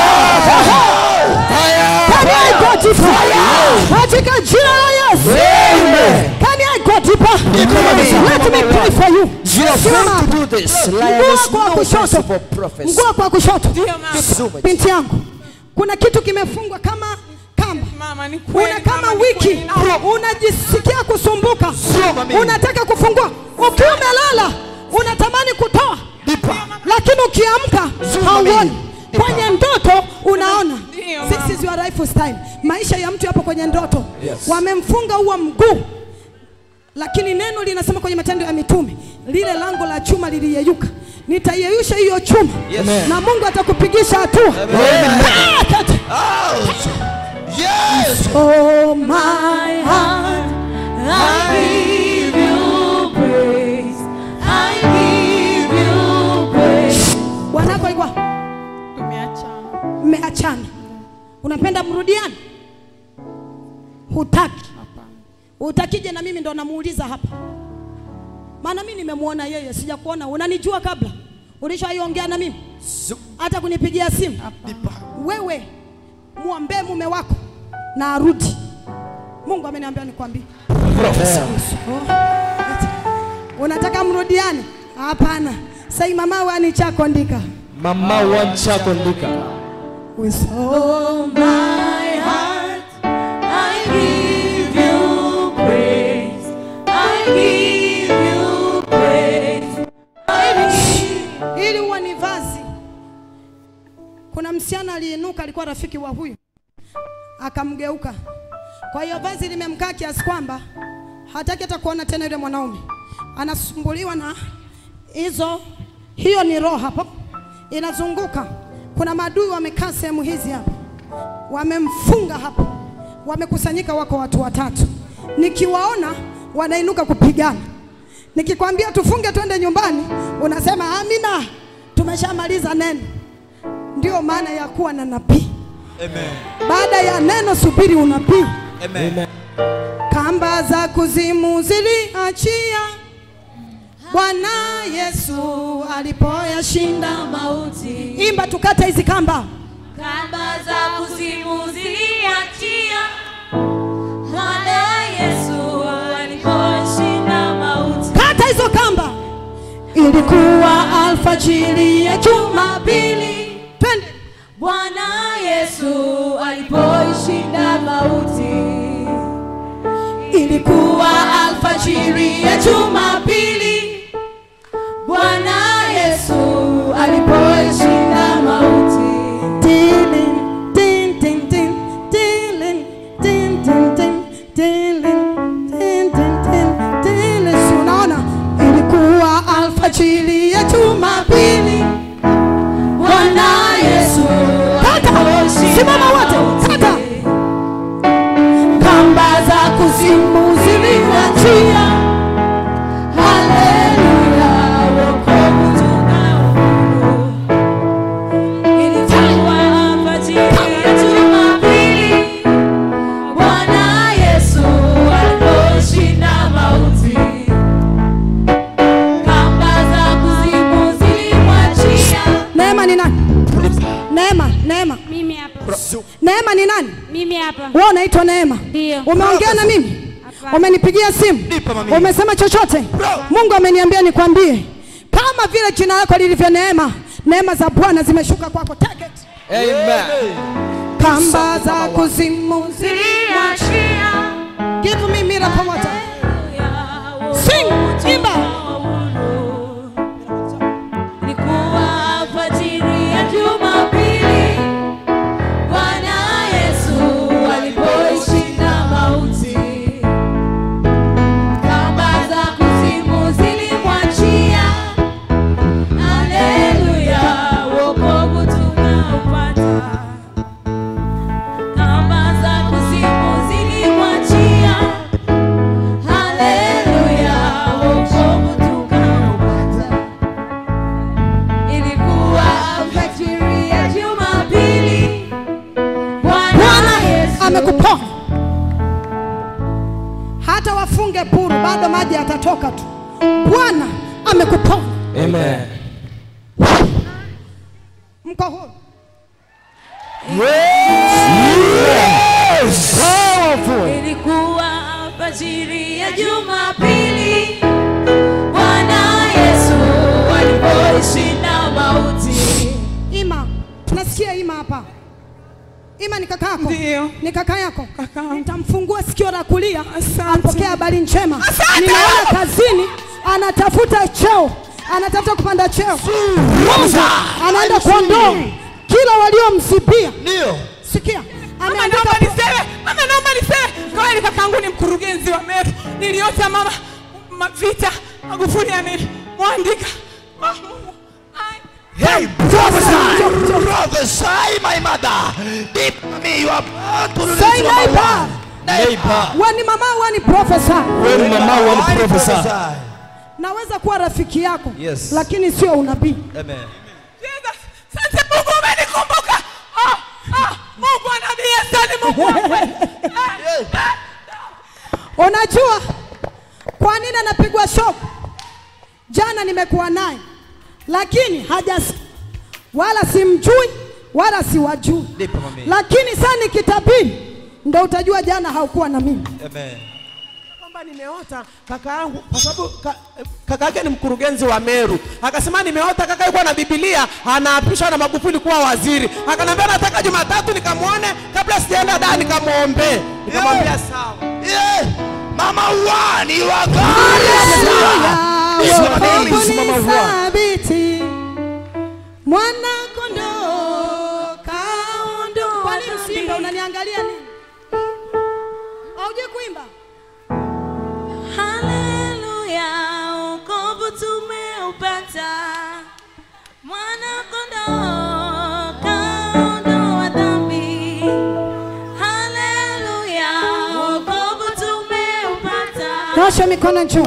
Can I go deeper? Katika jina la Yesu. Can I go deeper? Let me pray for you. You are Simama going to hapa. do this. Mguu Lioness, wako wa no kushoto, principle prophecy. mguu wako wa kushoto, So much. binti yangu, kuna kitu kimefungwa kama kamba Mama ni kweli. una kama mama, ni wiki kweli. Na- unajisikia kusumbuka, unataka kufungua, ukiwa umelala unatamani kutoa, lakini ukiamka hauoni. Kwenye ndoto unaona. Ndio, This mama. is your lifestyle. Maisha ya mtu yapo kwenye ndoto. Wamemfunga huo mguu, lakini neno linasema kwenye Matendo ya Mitume, lile lango la chuma liliyeyuka, nitaiyeyusha hiyo chuma na Mungu atakupigisha hatua. Ah, kata. Out. Yes. Oh my heart, I give you praise. I give you praise. bwanako alikuwa Tumeachana. mmeachana, unapenda mrudiane, hutaki, hutakije? Na mimi ndo namuuliza hapa, maana mimi nimemwona yeye, sijakuona. Unanijua kabla, ulishaiongea na mimi hata kunipigia simu. Wewe mwombee mume wako na arudi. Mungu ameniambia nikwambie. Oh, unataka mrudiane? Hapana. Sai mama wani chako ndika Mama wanchako ndika. with Oh, my heart, I give you praise. I give you praise. I give ili huwa ni vazi. Kuna msichana kijana aliinuka, alikuwa rafiki wa huyu, akamgeuka. Kwa hiyo vazi limemkaa kiasi kwamba hataki hata kuona tena yule mwanaume, anasumbuliwa na hizo. Hiyo ni roho hapo inazunguka. Kuna maadui wamekaa sehemu hizi hapa, wamemfunga hapo, wamekusanyika, wako watu watatu. Nikiwaona wanainuka kupigana, nikikwambia tufunge twende nyumbani, unasema amina, tumeshamaliza neno. Ndio maana ya kuwa na nabii. Baada ya neno, subiri unabii. Kamba za kuzimu ziliachia Bwana Yesu alipoyashinda mauti Imba tukate hizi kamba. kamba za kuzimu ziliachia Bwana Yesu aliposhinda mauti Kata hizo kamba. Ilikuwa alfajiri ya Jumapili. Twende. Bwana Yesu alipoishinda mauti Ilikuwa alfajiri ya Jumapili Bwana Yesu alipoishinda mauti Tilin, tin, tin, tin, tilin, tin, tin, tin, tilin, tin, tin, tin, tilin. Si unaona? Ilikuwa alfajiri ya Jumapili. Bwana Yesu Kata. Simama wote. Kata. kamba za kuzimu ziliachia Haleluya wokovu tunao Ilikuwa alfajiri ya Jumapili Bwana Yesu aliposhinda mauti Kamba za kuzimu zilimwachia Neema ni nani? Neema, Neema. Mimi hapa. Neema ni nani? Mimi hapa. Wewe unaitwa Neema. Ndio. Umeongea na mimi? Hapana. Umenipigia simu? Nipe mami. Umesema chochote? Mungu ameniambia nikwambie, kama vile jina lako lilivyo Neema, neema za Bwana zimeshuka kwako. Take it. Amen. Kamba za kuzimu Ziliachia Give me miracle water. Sing, imba. Ilikuwa alfajiri ya Jumapili, Bwana Yesu alipoishinda mauti. Kamba za kuzimu zilimwachia. Haleluya, wokovu tunaupata. Kamba za kuzimu zilimwachia. Haleluya, wokovu tukaupata. Ilikuwa alfajiri ya Jumapili, Bwana Bwana Yesu amekuponya. Hata wafunge puru, bado maji yatatoka tu. Bwana amekuponya. Amen. Mko huru. Powerful. Ilikuwa alfajiri ya Jumapili, Bwana Yesu alipoishinda mauti. Ima, tunasikia Ima hapa. Ima ni kaka yako? Ndio. Ni kaka yako? Kaka. Nitamfungua sikio la kulia Asante. apokee habari njema. Ninaona kazini anatafuta cheo, anatafuta kupanda cheo. Mungu anaenda kuondoa kila waliomsibia. Ndio. Sikia, Mama ameandika naomba niseme, mama naomba niseme, kweli kakangu ni mkurugenzi wa Meru. Niliota mama ma, vita Magufuli amemwandika. Ah, Mungu. Ai. Hey, prophesy. Prophesy, my mother. Deep me, you are born to Say release your neighbor. Neighbor. wani mama wani profesa. Wewe ni mama wa I profesa. prophesy. Naweza kuwa rafiki yako Yes. lakini sio unabii. Amen. Jesus, Asante Mungu umenikumbuka. Ah, ah, Mungu wa nabii Yesu ni Mungu wa kweli. Ah, Unajua kwa nini anapigwa shock? Jana nimekuwa naye, lakini hajasi wala simjui wala siwajui, Nipe mami. lakini sasa nikitabiri ndo utajua jana haukuwa na mimi. Amen. kwamba nimeota kaka yangu kwa sababu ka, kaka yake ni mkurugenzi wa Meru. Akasema nimeota kaka yuko na Biblia anaapishwa na Magufuli kuwa waziri. Akaniambia nataka Jumatatu nikamwone kabla sijaenda da nikamwombe. Nikamwambia sawa. Yeah. Mama one, you are God. Wokovu Simama ni uwa. thabiti, mwana kondoo imba Haleluya, wokovu tumeupata. Mwana kondoo kaondoa dhambi. Haleluya, wokovu tumeupata. nyosha mikono juu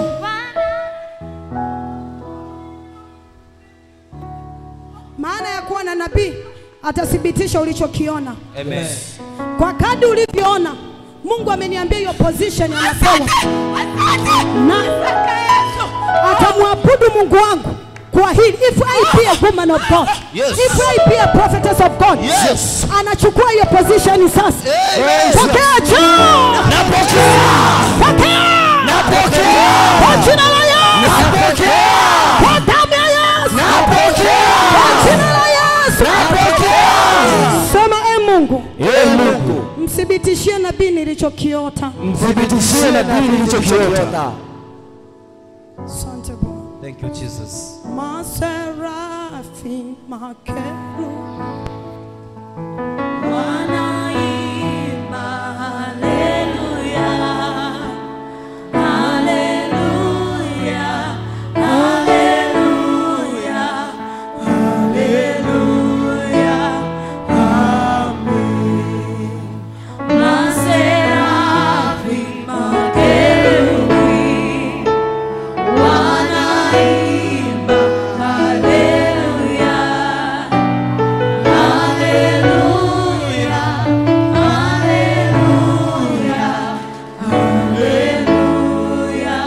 maana ya kuwa na nabii atathibitisha ulichokiona Amen. kwa kadi ulivyoona mungu ameniambia hiyo position anapewa na atamwabudu mungu wangu kwa hili if I be a woman of God Yes. if I be a prophetess of God Yes. anachukua hiyo position sasa Amen. pokea juu pokea kwa jina la Yesu kwa damu ya Yesu kwa jina la Yesu sema e Mungu Ee Mungu, mthibitishie nabii nilichokiota mthibitishie nabii nilichokiota. asante Bwana Thank you, Jesus. maserafi makeru Wanaimba haleluya, haleluya, haleluya, haleluya, amen. Maserafi, makerubi, wanaimba haleluya, haleluya, haleluya, haleluya,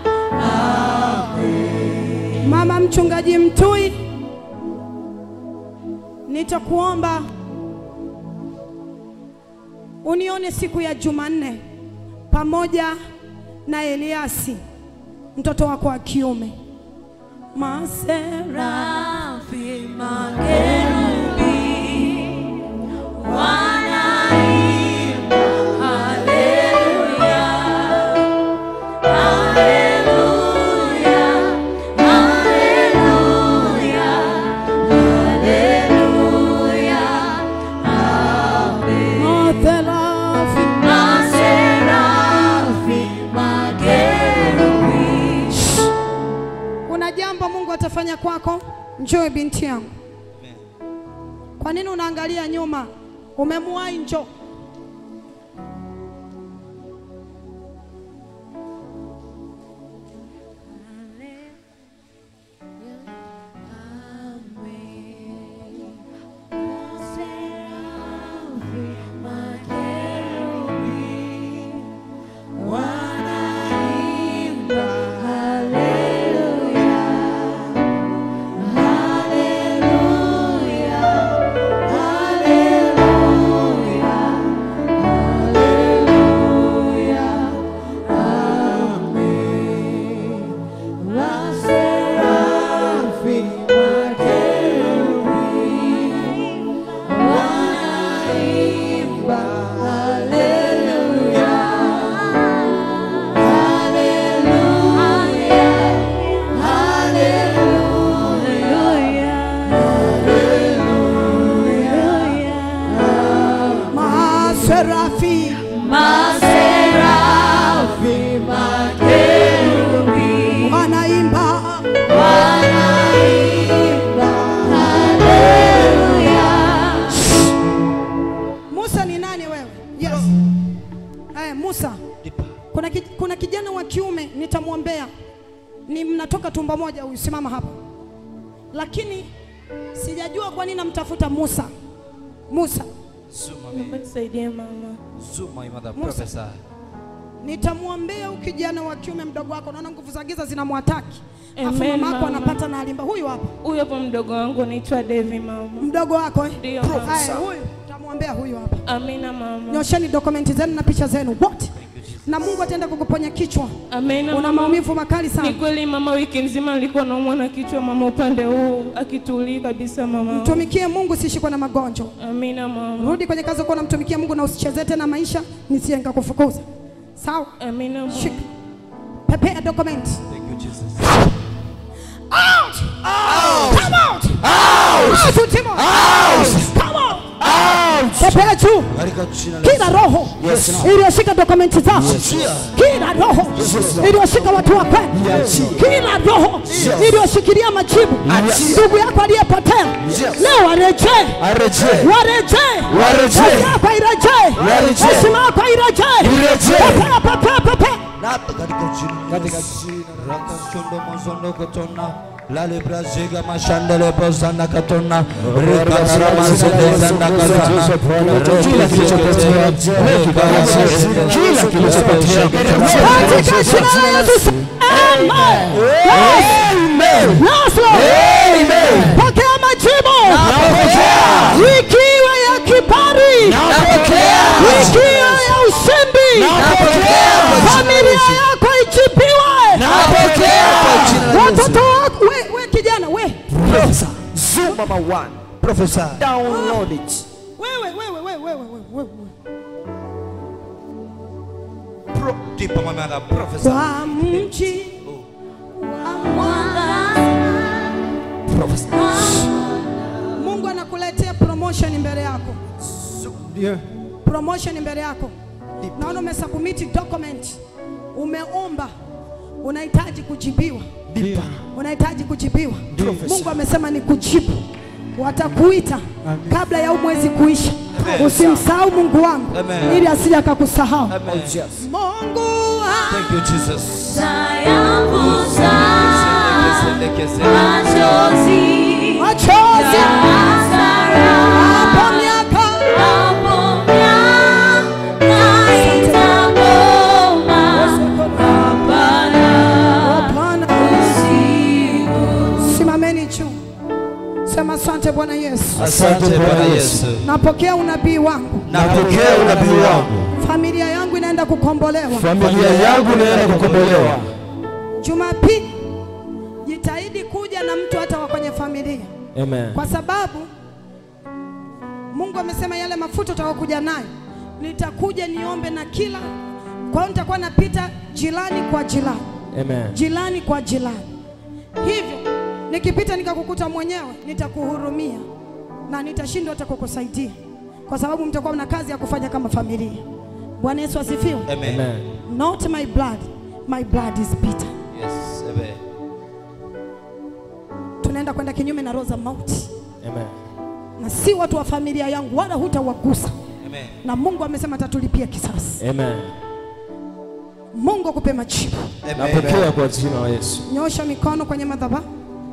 mama mchungaji mtui nitakuomba unione siku ya jumanne pamoja na eliasi mtoto wako wa kiume masera Rafi makerubi wanaimba haleluya, haleluya, haleluya, haleluya, amen. Maserafi. Maserafi makerubi kuna jambo mungu atafanya kwako njoo binti yangu kwa nini unaangalia nyuma umemuwai njoo Maserafi. Maserafi makerubi wanaimba wanaimba haleluya. Musa ni nani wewe? Yes. Eh, Musa. Kuna, ki, kuna kijana wa kiume nitamwombea, ni mnatoka tumbo moja, huyu simama hapa, lakini sijajua kwa nini namtafuta Musa. Musa, Naomba nisaidie mama. Zoom my mother, Musa. prophesy. nitamwombea huyu kijana wa kiume mdogo wako, naona nguvu za giza zinamwataki, afu Amen, mama yako mama. anapata na alimba. Huyu hapa Huyu hapo mdogo wangu anaitwa Devi mama. mdogo wako eh? Ndio, Haya, mama. huyu tamwombea huyu hapa. Amina mama. Nyosheni dokumenti zenu na picha zenu wote, na Mungu ataenda kukuponya kichwa. Amina Una mama. maumivu makali sana. Ni kweli mama, wiki nzima nilikuwa naumwa na kichwa mama, upande huu akitulii kabisa mama. Mtumikie Mungu, usishikwe na magonjwa. Amina mama. Rudi kwenye kazi uko unamtumikia Mungu na usichezee tena maisha, nisije nikakufukuza. Sawa? Amina mama. Shika. Prepare document. Thank you, Jesus. Out! Out! Come out! Out! Out! Timon! Out! Come out! Out! pepea juu Katika jina la kila roho Yes, Lord. iliyoshika dokumenti zako kila roho iliyoshika watu wa kwenu kila roho iliyoshikilia majibu ndugu yako aliyepotea leo warejee Arejee. warejee Warejee. Kazi yako irejee Warejee. heshima yako irejee Irejee. pepea pepea pepea Napa katika jina katika jina rakashondo mozondo kotona lale braziga mashandele bozanda katona rekara mazende zanda katona Kila kilichopotea, kila kilichopotea, katika jina la Yesu amen Amen. Yes, Lord. Amen. pokea majibu Napokea. ikiwa ya kibali Napokea. ikiwa ya ushindi Napokea. familia yako ichipiwe Napokea. watoto wako we, we kijana we Professor. Zoom mama one. Professor. Download it. wewe wewe wewe wewe wewe wewe pro tipa mama professor kwa mji Mungu anakuletea promotion mbele yako. Promotion mbele yako. Naona umesubmit document. Umeomba. Unahitaji kujibiwa. Unahitaji kujibiwa. Mungu amesema ni kujibu. Watakuita kabla ya huu mwezi kuisha. Usimsahau Mungu wangu Amen. ili asije akakusahau. Yes. Mungu wangu. thank you jesus Machozi hapo miaka Bwana. Simameni juu. Sema asante Bwana Yesu. asante bwana yesu Napokea unabii wangu. Napokea unabii wangu. Familia yangu inaenda kukombolewa. Familia yangu inaenda kukombolewa. Jumapili jitahidi kuja na mtu hata wa kwenye familia, Amen. kwa sababu Mungu amesema yale mafuta utakayokuja nayo nitakuja niombe na kila. Kwa hiyo nitakuwa napita jirani kwa jirani, Amen. jirani kwa jirani. Hivyo nikipita nikakukuta mwenyewe, nitakuhurumia na nitashindwa hata kukusaidia, kwa sababu mtakuwa mna kazi ya kufanya kama familia. Bwana Yesu asifiwe. amen Amen. Not my blood, my blood is bitter. yes amen Tunaenda kwenda kinyume na roho za mauti, Amen. na si watu wa familia yangu, wala hutawagusa. amen Na Mungu amesema atatulipia kisasi. Amen. Mungu akupe majibu. Napokea kwa jina la Yesu. Nyosha mikono kwenye madhabahu.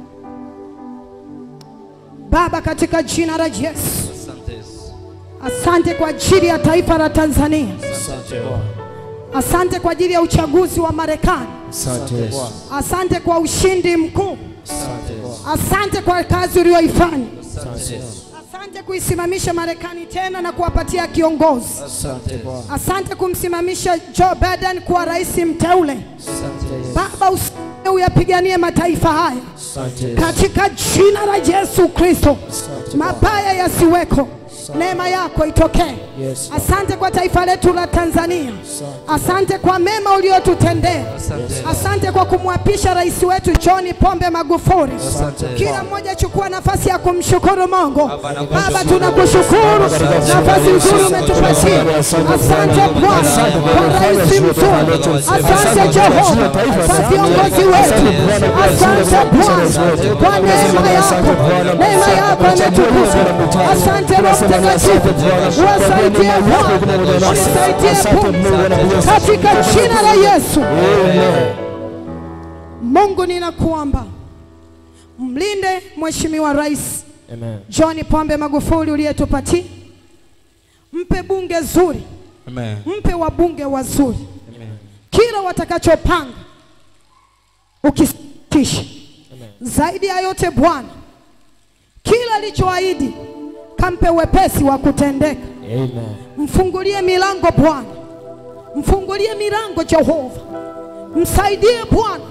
Baba, katika jina la Yesu, asante yesu asante kwa ajili ya taifa la Tanzania. Asante Bwana. Asante kwa ajili ya uchaguzi wa Marekani. Asante Yesu. Asante kwa ushindi mkuu. Asante Bwana. Asante kwa kazi uliyoifanya. asante yesu Asante kuisimamisha Marekani tena na kuwapatia kiongozi. Asante Bwana. Asante kumsimamisha Joe Biden kuwa rais mteule. Asante Yesu. Baba, usikie uyapiganie mataifa haya Asante Yesu. katika jina la Yesu Kristo, mabaya yasiweko, neema yako itokee. Yes. Asante kwa taifa letu la Tanzania. Asante kwa mema uliotutendea. Asante kwa kumwapisha rais wetu John Pombe Magufuli. Kila mmoja chukua nafasi ya kumshukuru Mungu. Baba, tunakushukuru nafasi nzuri umetupatia. Asante Bwana kwa rais mzuri. Asante Jehova kwa viongozi wetu. Asante Bwana kwa neema yako. Neema yako imetukuka. Asante Roho Mtakatifu, wasaidie Bwana, unisaidie Bwana, katika jina la Yesu. Mungu ninakuomba mlinde Mheshimiwa Rais Amen. John Pombe Magufuli uliyetupatia, mpe bunge zuri, amen mpe wabunge wazuri, kila watakachopanga ukisitisha. Zaidi ya yote Bwana, kila alichoahidi kampe wepesi wa kutendeka. Amen. Mfungulie milango Bwana, mfungulie milango Jehova, msaidie Bwana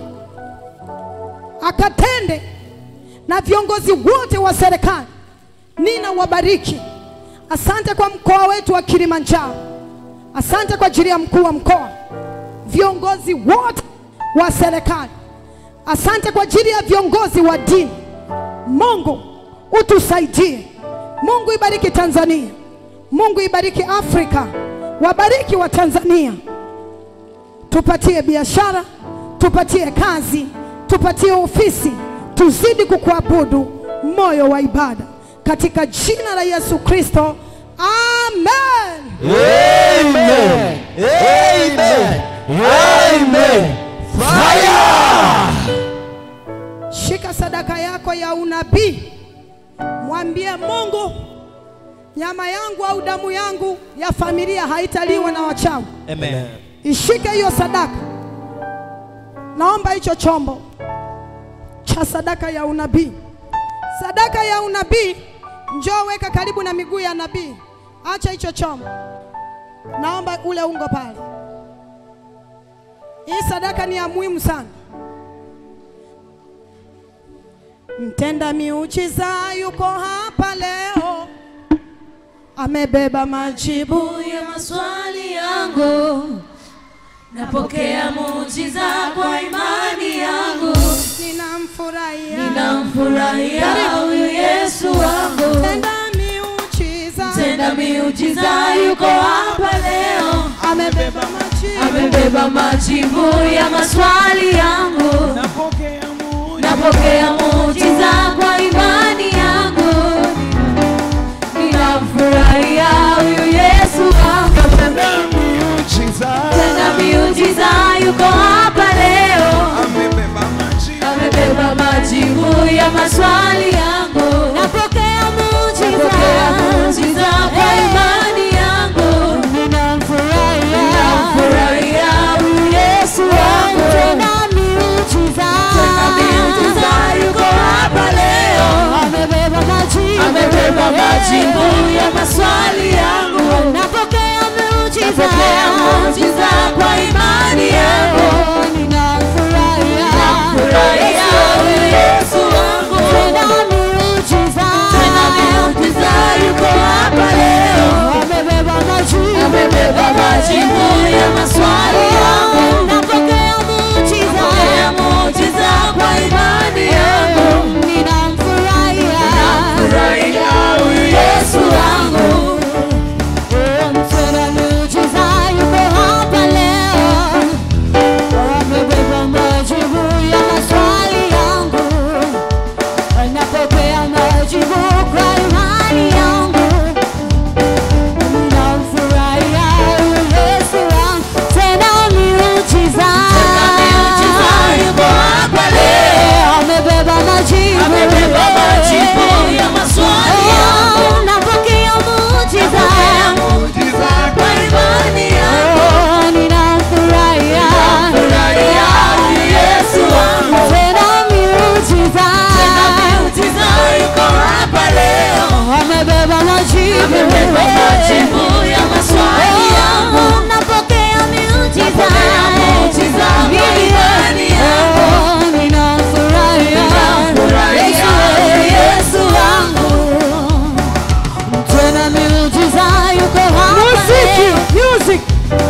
akatende na viongozi wote wa serikali. Nina wabariki. Asante kwa mkoa wetu wa Kilimanjaro, asante kwa ajili ya mkuu wa mkoa, viongozi wote wa serikali, asante kwa ajili ya viongozi wa dini. Mungu utusaidie. Mungu ibariki Tanzania, Mungu ibariki Afrika, wabariki wa Tanzania, tupatie biashara, tupatie kazi, tupatie ofisi, tuzidi kukuabudu moyo wa ibada katika jina la Yesu Kristo, amen. Amen. Amen. Amen. Fire. Shika sadaka yako ya unabii, mwambie Mungu, nyama yangu au damu yangu ya familia haitaliwa na wachawi. Amen. Ishike hiyo sadaka. Naomba hicho chombo cha sadaka ya unabii. Sadaka ya unabii, njoo weka karibu na miguu ya nabii. Acha hicho chombo. Naomba ule ungo pale. Hii sadaka ni ya muhimu sana. Mtenda miujiza yuko hapa leo, amebeba majibu ya maswali yangu, napokea muujiza kwa imani yangu, ninamfurahia, ninamfurahia huyu Yesu wangu, Tenda miujiza, tenda miujiza yuko hapa leo, amebeba majibu, amebeba majibu ya maswali yangu, napokea muujiza kwa imani yangu, ninamfurahia huyu Yesu wangu, tenda miujiza yuko hapa leo, amebeba majibu ya maswali yangu, napokea muujiza kwa imani yangu, ninamfurahia huyu Yesu wangu, tena miujiza yuko hapa leo, amebeba majibu ya maswali yangu, napokea muujiza kwa imani yangu, ninamfurahia huyu Yesu wangu, tena miujiza yuko hapa leo, amebeba majibu ya maswali yangu, napokea muujiza kwa imani yangu, ninamfurahia huyu Yesu wangu, tena miujiza yuko hapa leo, amebeba majibu ya maswali yangu, napokea majibu kwa imani yangu Ninamfurahia huyu Yesu wangu, tena miujiza yuko hapa leo, amebeba majibu ya maswali yangu, napokea muujiza kwa imani yangu, ninamfurahia huyu Yesu wangu, tena miujiza yuko hapa leo, amebeba majibu ya maswali yangu, napokea miujiza kwa imani yangu, ninamfurahia Yesu wangu, tena miujiza yuko hapa leo. music.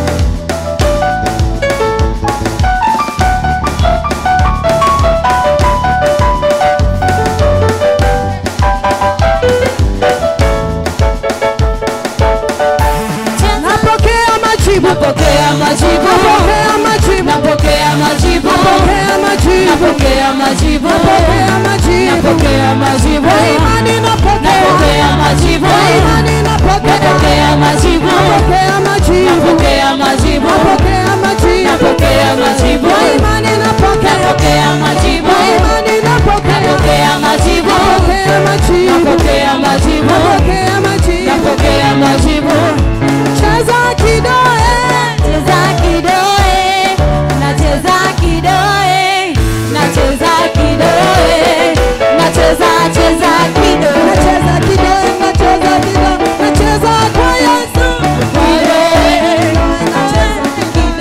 Napokea majibu, Napokea majibu, napokea majibu, napokea majibu, napokea majibu, napokea majibu, napokea majibu. napokea majibu, Kwa imani napokea, napokea majibu, kwa imani napokea, napokea majibu, napokea majibu, napokea majibu, napokea majibu, napokea majibu, kwa imani napokea, napokea majibu, kwa imani napokea, napokea majibu, napokea majibu, napokea majibu, napokea majibu. napokea majibu. Cheza kidoe, Cheza kidoe, nacheza kidoe, nacheza kidoe, nacheza cheza kidoe, nacheza kidoe, nacheza kidoe, nacheza kwa Yesu. kidoe, nacheza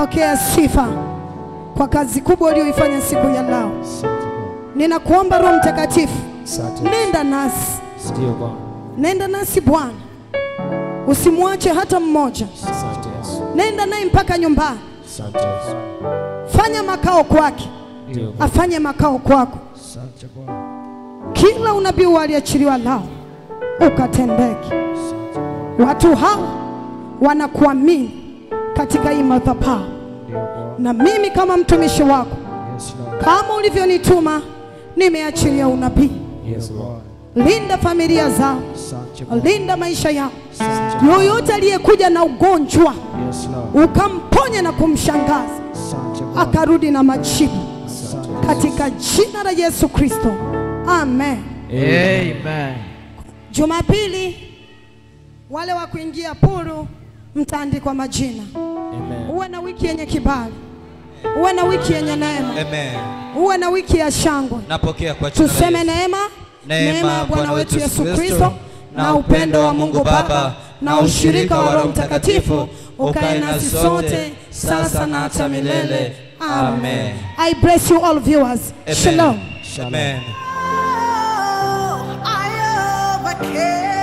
pokea sifa kwa kazi kubwa uliyoifanya siku ya leo. Ninakuomba Roho Mtakatifu, nenda nasi, Ndio Bwana. nenda nasi Bwana, usimwache hata mmoja. Asante Yesu. Nenda naye mpaka nyumbani, Asante Yesu. fanya makao kwake, Ndio Bwana. afanye makao kwako. Asante Bwana. Kila unabii waliachiliwa lao ukatendeke. Watu hawa wanakuamini katika hii madhabahu, Ndio Bwana. na mimi kama mtumishi wako, Yes Lord. kama ulivyonituma, nimeachilia unabii. Yes Lord. Linda familia zao, Asante Bwana. linda maisha yao. Asante. Yoyote aliyekuja na ugonjwa Yes Lord. ukamponya na kumshangaza, Asante Bwana. akarudi na majibu Asante. katika jina la Yesu Kristo, amen. Amen. Jumapili wale wa kuingia puru mtaandikwa majina. Amen. Uwe na wiki yenye kibali, uwe na wiki yenye neema, Amen. uwe na wiki ya shangwe. Napokea kwa jina la Tuseme Yesu. neema, Neema ya Bwana wetu Yesu Kristo na upendo wa Mungu Baba na ushirika wa Roho Mtakatifu ukae nasi sote sasa na hata milele. Amen. I bless you all viewers. Amen. Shalom. Amen. I overcame.